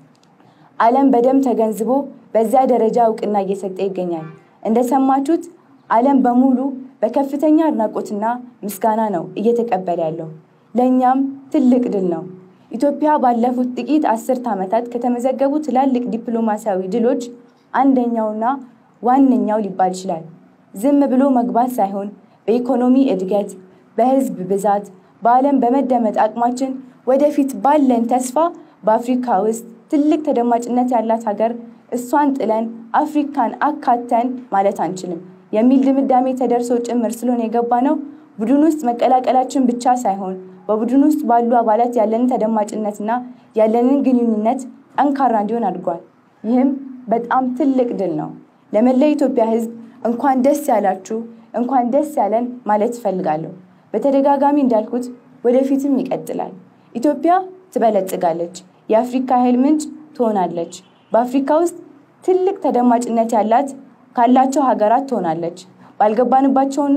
Speaker 13: ዓለም በደንብ ተገንዝቦ በዚያ ደረጃ እውቅና እየሰጠ ይገኛል። እንደሰማችሁት ዓለም በሙሉ በከፍተኛ አድናቆትና ምስጋና ነው እየተቀበለ ያለው። ለእኛም ትልቅ ድል ነው። ኢትዮጵያ ባለፉት ጥቂት አስርት ዓመታት ከተመዘገቡ ትላልቅ ዲፕሎማሲያዊ ድሎች አንደኛውና ዋነኛው ሊባል ይችላል። ዝም ብሎ መግባት ሳይሆን በኢኮኖሚ እድገት፣ በህዝብ ብዛት፣ በዓለም በመደመጥ አቅማችን ወደፊት ባለን ተስፋ በአፍሪካ ውስጥ ትልቅ ተደማጭነት ያላት ሀገር እሷን ጥለን አፍሪካን አካተን ማለት አንችልም የሚል ድምዳሜ ተደርሶ ጭምር ስለሆነ የገባ ነው። ቡድን ውስጥ መቀላቀላችን ብቻ ሳይሆን በቡድን ውስጥ ባሉ አባላት ያለንን ተደማጭነትና ያለንን ግንኙነት ጠንካራ እንዲሆን አድርጓል። ይህም በጣም ትልቅ ድል ነው። ለመላ ኢትዮጵያ ህዝብ እንኳን ደስ ያላችሁ፣ እንኳን ደስ ያለን ማለት እፈልጋለሁ። በተደጋጋሚ እንዳልኩት ወደፊትም ይቀጥላል። ኢትዮጵያ ትበለጽጋለች። የአፍሪካ ኃይል ምንጭ ትሆናለች። በአፍሪካ ውስጥ ትልቅ ተደማጭነት ያላት ካላቸው ሀገራት ትሆናለች። ባልገባንባቸውና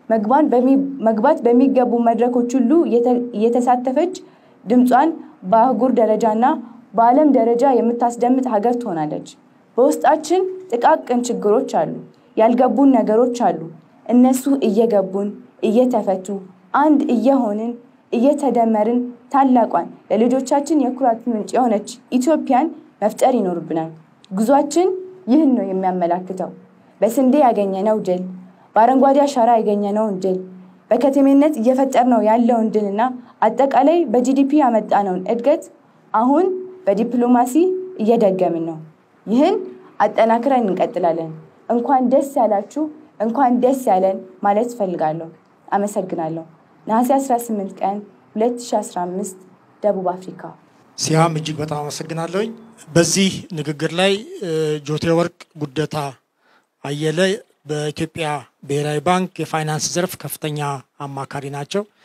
Speaker 13: መግባት በሚገቡ መድረኮች ሁሉ እየተሳተፈች ድምጿን በአህጉር ደረጃና በዓለም ደረጃ የምታስደምጥ ሀገር ትሆናለች። በውስጣችን ጥቃቅን ችግሮች አሉ፣ ያልገቡን ነገሮች አሉ። እነሱ እየገቡን እየተፈቱ አንድ እየሆንን እየተደመርን ታላቋን ለልጆቻችን የኩራት ምንጭ የሆነች ኢትዮጵያን መፍጠር ይኖርብናል። ጉዟችን ይህን ነው የሚያመላክተው። በስንዴ ያገኘነው ድል፣ በአረንጓዴ አሻራ ያገኘነውን ድል፣ በከተሜነት እየፈጠርነው ያለውን ድልና አጠቃላይ በጂዲፒ ያመጣነውን እድገት አሁን በዲፕሎማሲ እየደገምን ነው። ይህን አጠናክረን እንቀጥላለን። እንኳን ደስ ያላችሁ፣ እንኳን ደስ ያለን ማለት እፈልጋለሁ። አመሰግናለሁ። ነሐሴ 18 ቀን 2015 ደቡብ አፍሪካ።
Speaker 1: ሲያም እጅግ በጣም አመሰግናለሁኝ። በዚህ ንግግር ላይ ጆቴ ወርቅ ጉደታ አየለ በኢትዮጵያ ብሔራዊ ባንክ የፋይናንስ ዘርፍ ከፍተኛ አማካሪ ናቸው።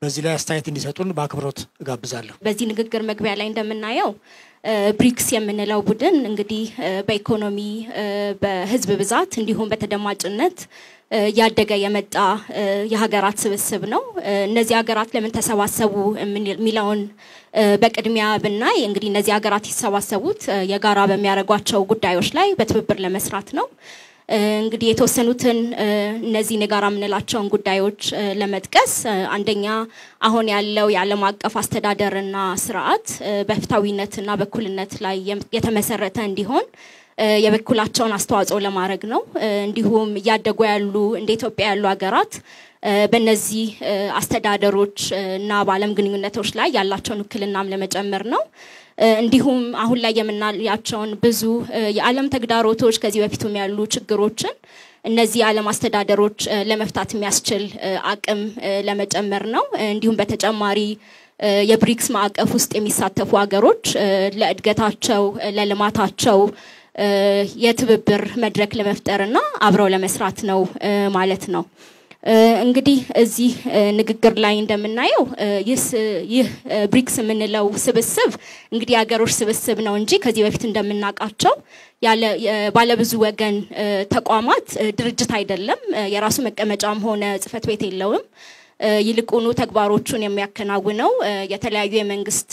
Speaker 1: በዚህ ላይ አስተያየት እንዲሰጡን በአክብሮት እጋብዛለሁ።
Speaker 14: በዚህ ንግግር መግቢያ ላይ እንደምናየው ብሪክስ የምንለው ቡድን እንግዲህ በኢኮኖሚ በህዝብ ብዛት እንዲሁም በተደማጭነት እያደገ የመጣ የሀገራት ስብስብ ነው። እነዚህ ሀገራት ለምን ተሰባሰቡ የሚለውን በቅድሚያ ብናይ እንግዲህ እነዚህ ሀገራት የተሰባሰቡት የጋራ በሚያደርጓቸው ጉዳዮች ላይ በትብብር ለመስራት ነው። እንግዲህ የተወሰኑትን እነዚህን የጋራ የምንላቸውን ጉዳዮች ለመጥቀስ አንደኛ አሁን ያለው የዓለም አቀፍ አስተዳደርና ስርዓት በፍትሐዊነትና በእኩልነት ላይ የተመሰረተ እንዲሆን የበኩላቸውን አስተዋጽኦ ለማድረግ ነው። እንዲሁም እያደጉ ያሉ እንደ ኢትዮጵያ ያሉ ሀገራት በእነዚህ አስተዳደሮች እና በዓለም ግንኙነቶች ላይ ያላቸውን ውክልናም ለመጨመር ነው። እንዲሁም አሁን ላይ የምናያቸውን ብዙ የዓለም ተግዳሮቶች ከዚህ በፊቱም ያሉ ችግሮችን እነዚህ የዓለም አስተዳደሮች ለመፍታት የሚያስችል አቅም ለመጨመር ነው። እንዲሁም በተጨማሪ የብሪክስ ማዕቀፍ ውስጥ የሚሳተፉ ሀገሮች ለእድገታቸው፣ ለልማታቸው የትብብር መድረክ ለመፍጠርና አብረው ለመስራት ነው ማለት ነው። እንግዲህ እዚህ ንግግር ላይ እንደምናየው ይህ ብሪክስ የምንለው ስብስብ እንግዲህ የሀገሮች ስብስብ ነው እንጂ ከዚህ በፊት እንደምናውቃቸው ባለብዙ ወገን ተቋማት ድርጅት አይደለም። የራሱ መቀመጫም ሆነ ጽህፈት ቤት የለውም። ይልቁኑ ተግባሮቹን የሚያከናውነው የተለያዩ የመንግስት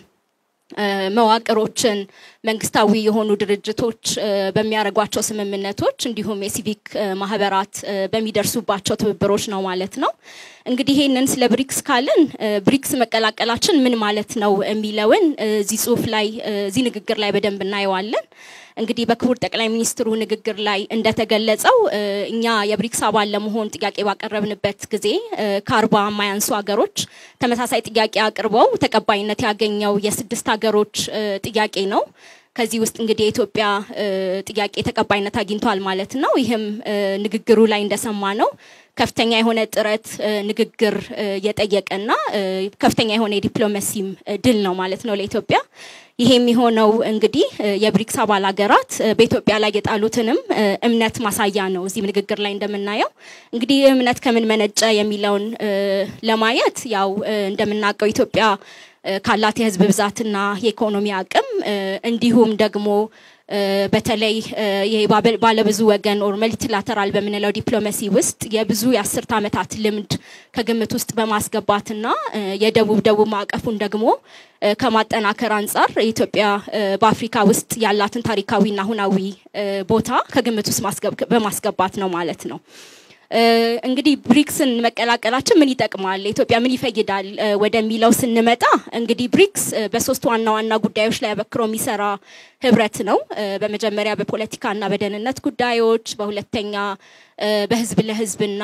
Speaker 14: መዋቅሮችን መንግስታዊ የሆኑ ድርጅቶች በሚያደርጓቸው ስምምነቶች እንዲሁም የሲቪክ ማህበራት በሚደርሱባቸው ትብብሮች ነው ማለት ነው። እንግዲህ ይህንን ስለ ብሪክስ ካልን ብሪክስ መቀላቀላችን ምን ማለት ነው የሚለውን እዚህ ጽሁፍ ላይ እዚህ ንግግር ላይ በደንብ እናየዋለን። እንግዲህ በክቡር ጠቅላይ ሚኒስትሩ ንግግር ላይ እንደተገለጸው እኛ የብሪክስ አባል ለመሆን ጥያቄ ባቀረብንበት ጊዜ ከአርባ የማያንሱ ሀገሮች ተመሳሳይ ጥያቄ አቅርበው ተቀባይነት ያገኘው የስድስት ሀገሮች ጥያቄ ነው። ከዚህ ውስጥ እንግዲህ የኢትዮጵያ ጥያቄ ተቀባይነት አግኝቷል ማለት ነው። ይህም ንግግሩ ላይ እንደሰማ ነው ከፍተኛ የሆነ ጥረት ንግግር የጠየቀና ከፍተኛ የሆነ የዲፕሎማሲም ድል ነው ማለት ነው ለኢትዮጵያ። ይሄ የሚሆነው እንግዲህ የብሪክስ አባል ሀገራት በኢትዮጵያ ላይ የጣሉትንም እምነት ማሳያ ነው። እዚህም ንግግር ላይ እንደምናየው እንግዲህ እምነት ከምን መነጨ የሚለውን ለማየት ያው እንደምናውቀው ኢትዮጵያ ካላት የህዝብ ብዛትና የኢኮኖሚ አቅም እንዲሁም ደግሞ በተለይ ባለብዙ ወገን ኦር መልቲላተራል በምንለው ዲፕሎማሲ ውስጥ የብዙ የአስርት ዓመታት ልምድ ከግምት ውስጥ በማስገባትና የደቡብ ደቡብ ማዕቀፉን ደግሞ ከማጠናከር አንጻር ኢትዮጵያ በአፍሪካ ውስጥ ያላትን ታሪካዊና ሁናዊ ቦታ ከግምት ውስጥ በማስገባት ነው ማለት ነው። እንግዲህ ብሪክስን መቀላቀላችን ምን ይጠቅማል፣ ኢትዮጵያ ምን ይፈይዳል ወደሚለው ስንመጣ እንግዲህ ብሪክስ በሶስት ዋና ዋና ጉዳዮች ላይ አበክሮ የሚሰራ ህብረት ነው። በመጀመሪያ በፖለቲካና በደህንነት ጉዳዮች፣ በሁለተኛ በህዝብ ለህዝብና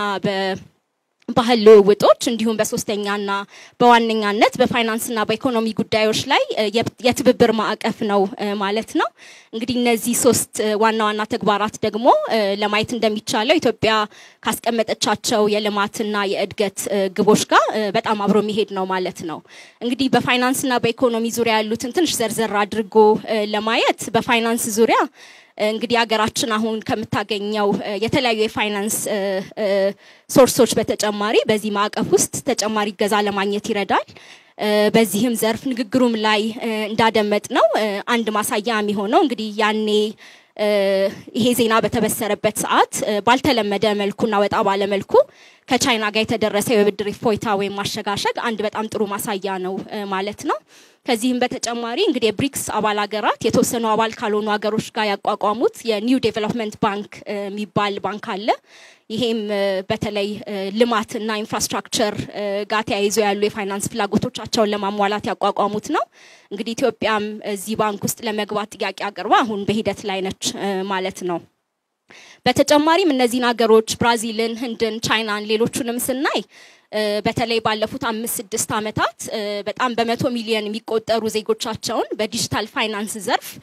Speaker 14: ባህል ልውውጦች እንዲሁም በሶስተኛና በዋነኛነት በፋይናንስና በኢኮኖሚ ጉዳዮች ላይ የትብብር ማዕቀፍ ነው ማለት ነው። እንግዲህ እነዚህ ሶስት ዋና ዋና ተግባራት ደግሞ ለማየት እንደሚቻለው ኢትዮጵያ ካስቀመጠቻቸው የልማትና የእድገት ግቦች ጋር በጣም አብሮ የሚሄድ ነው ማለት ነው። እንግዲህ በፋይናንስና በኢኮኖሚ ዙሪያ ያሉትን ትንሽ ዘርዘር አድርጎ ለማየት በፋይናንስ ዙሪያ እንግዲህ ሀገራችን አሁን ከምታገኘው የተለያዩ የፋይናንስ ሶርሶች በተጨማሪ በዚህ ማዕቀፍ ውስጥ ተጨማሪ እገዛ ለማግኘት ይረዳል። በዚህም ዘርፍ ንግግሩም ላይ እንዳደመጥ ነው አንድ ማሳያ የሚሆነው እንግዲህ ያኔ ይሄ ዜና በተበሰረበት ሰዓት ባልተለመደ መልኩና ወጣ ባለ መልኩ ከቻይና ጋር የተደረሰው የብድር እፎይታ ወይም ማሸጋሸግ አንድ በጣም ጥሩ ማሳያ ነው ማለት ነው። ከዚህም በተጨማሪ እንግዲህ የብሪክስ አባል ሀገራት የተወሰኑ አባል ካልሆኑ ሀገሮች ጋር ያቋቋሙት የኒው ዴቨሎፕመንት ባንክ የሚባል ባንክ አለ። ይሄም በተለይ ልማትና ኢንፍራስትራክቸር ጋር ተያይዞ ያሉ የፋይናንስ ፍላጎቶቻቸውን ለማሟላት ያቋቋሙት ነው። እንግዲህ ኢትዮጵያም እዚህ ባንክ ውስጥ ለመግባት ጥያቄ አቅርባ አሁን በሂደት ላይ ነች ማለት ነው። በተጨማሪም እነዚህን ሀገሮች ብራዚልን፣ ህንድን፣ ቻይናን፣ ሌሎቹንም ስናይ በተለይ ባለፉት አምስት ስድስት ዓመታት በጣም በመቶ ሚሊዮን የሚቆጠሩ ዜጎቻቸውን በዲጂታል ፋይናንስ ዘርፍ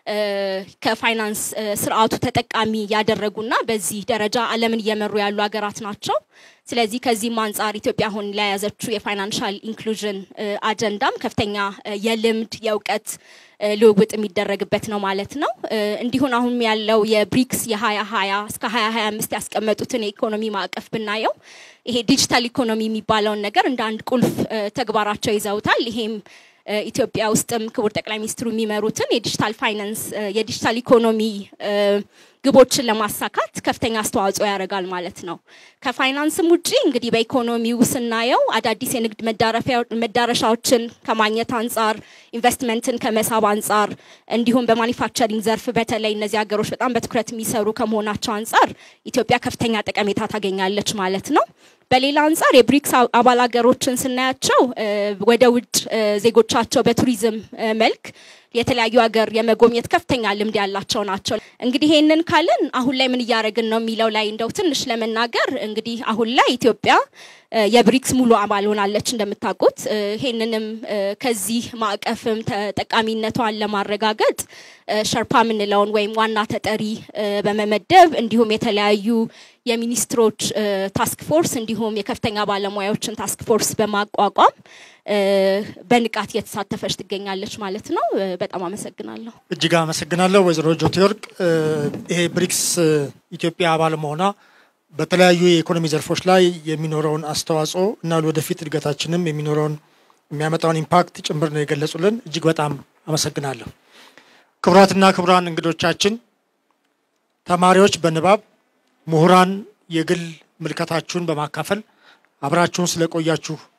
Speaker 14: ከፋይናንስ ስርዓቱ ተጠቃሚ ያደረጉና በዚህ ደረጃ ዓለምን እየመሩ ያሉ ሀገራት ናቸው። ስለዚህ ከዚህም አንጻር ኢትዮጵያ አሁን ለያዘችው የፋይናንሻል ኢንክሉዥን አጀንዳም ከፍተኛ የልምድ የእውቀት ልውውጥ የሚደረግበት ነው ማለት ነው። እንዲሁን አሁን ያለው የብሪክስ የ2020 እስከ 2025 ያስቀመጡትን የኢኮኖሚ ማዕቀፍ ብናየው ይሄ ዲጂታል ኢኮኖሚ የሚባለውን ነገር እንደ አንድ ቁልፍ ተግባራቸው ይዘውታል። ይሄም ኢትዮጵያ ውስጥም ክቡር ጠቅላይ ሚኒስትሩ የሚመሩትን የዲጂታል ፋይናንስ የዲጂታል ኢኮኖሚ ግቦችን ለማሳካት ከፍተኛ አስተዋጽኦ ያደርጋል ማለት ነው። ከፋይናንስም ውጪ እንግዲህ በኢኮኖሚው ስናየው አዳዲስ የንግድ መዳረሻዎችን ከማግኘት አንጻር፣ ኢንቨስትመንትን ከመሳብ አንጻር እንዲሁም በማኒፋክቸሪንግ ዘርፍ በተለይ እነዚህ ሀገሮች በጣም በትኩረት የሚሰሩ ከመሆናቸው አንጻር ኢትዮጵያ ከፍተኛ ጠቀሜታ ታገኛለች ማለት ነው። በሌላ አንጻር የብሪክስ አባል ሀገሮችን ስናያቸው ወደ ውጭ ዜጎቻቸው በቱሪዝም መልክ የተለያዩ ሀገር የመጎብኘት ከፍተኛ ልምድ ያላቸው ናቸው። እንግዲህ ይሄንን ካልን አሁን ላይ ምን እያደረግን ነው የሚለው ላይ እንደው ትንሽ ለመናገር እንግዲህ አሁን ላይ ኢትዮጵያ የብሪክስ ሙሉ አባል ሆናለች እንደምታውቁት። ይሄንንም ከዚህ ማዕቀፍም ተጠቃሚነቷን ለማረጋገጥ ሸርፓ የምንለውን ወይም ዋና ተጠሪ በመመደብ እንዲሁም የተለያዩ የሚኒስትሮች ታስክ ፎርስ እንዲሁም የከፍተኛ ባለሙያዎችን ታስክ ፎርስ በማቋቋም በንቃት እየተሳተፈች ትገኛለች ማለት ነው። በጣም አመሰግናለሁ።
Speaker 1: እጅግ አመሰግናለሁ ወይዘሮ ጆቴወርቅ። ይሄ ብሪክስ ኢትዮጵያ አባል መሆኗ በተለያዩ የኢኮኖሚ ዘርፎች ላይ የሚኖረውን አስተዋጽኦ እና ወደፊት እድገታችንም የሚኖረውን የሚያመጣውን ኢምፓክት ጭምር ነው የገለጹልን። እጅግ በጣም አመሰግናለሁ። ክቡራትና ክቡራን እንግዶቻችን፣ ተማሪዎች በንባብ ምሁራን የግል ምልከታችሁን በማካፈል አብራችሁን ስለቆያችሁ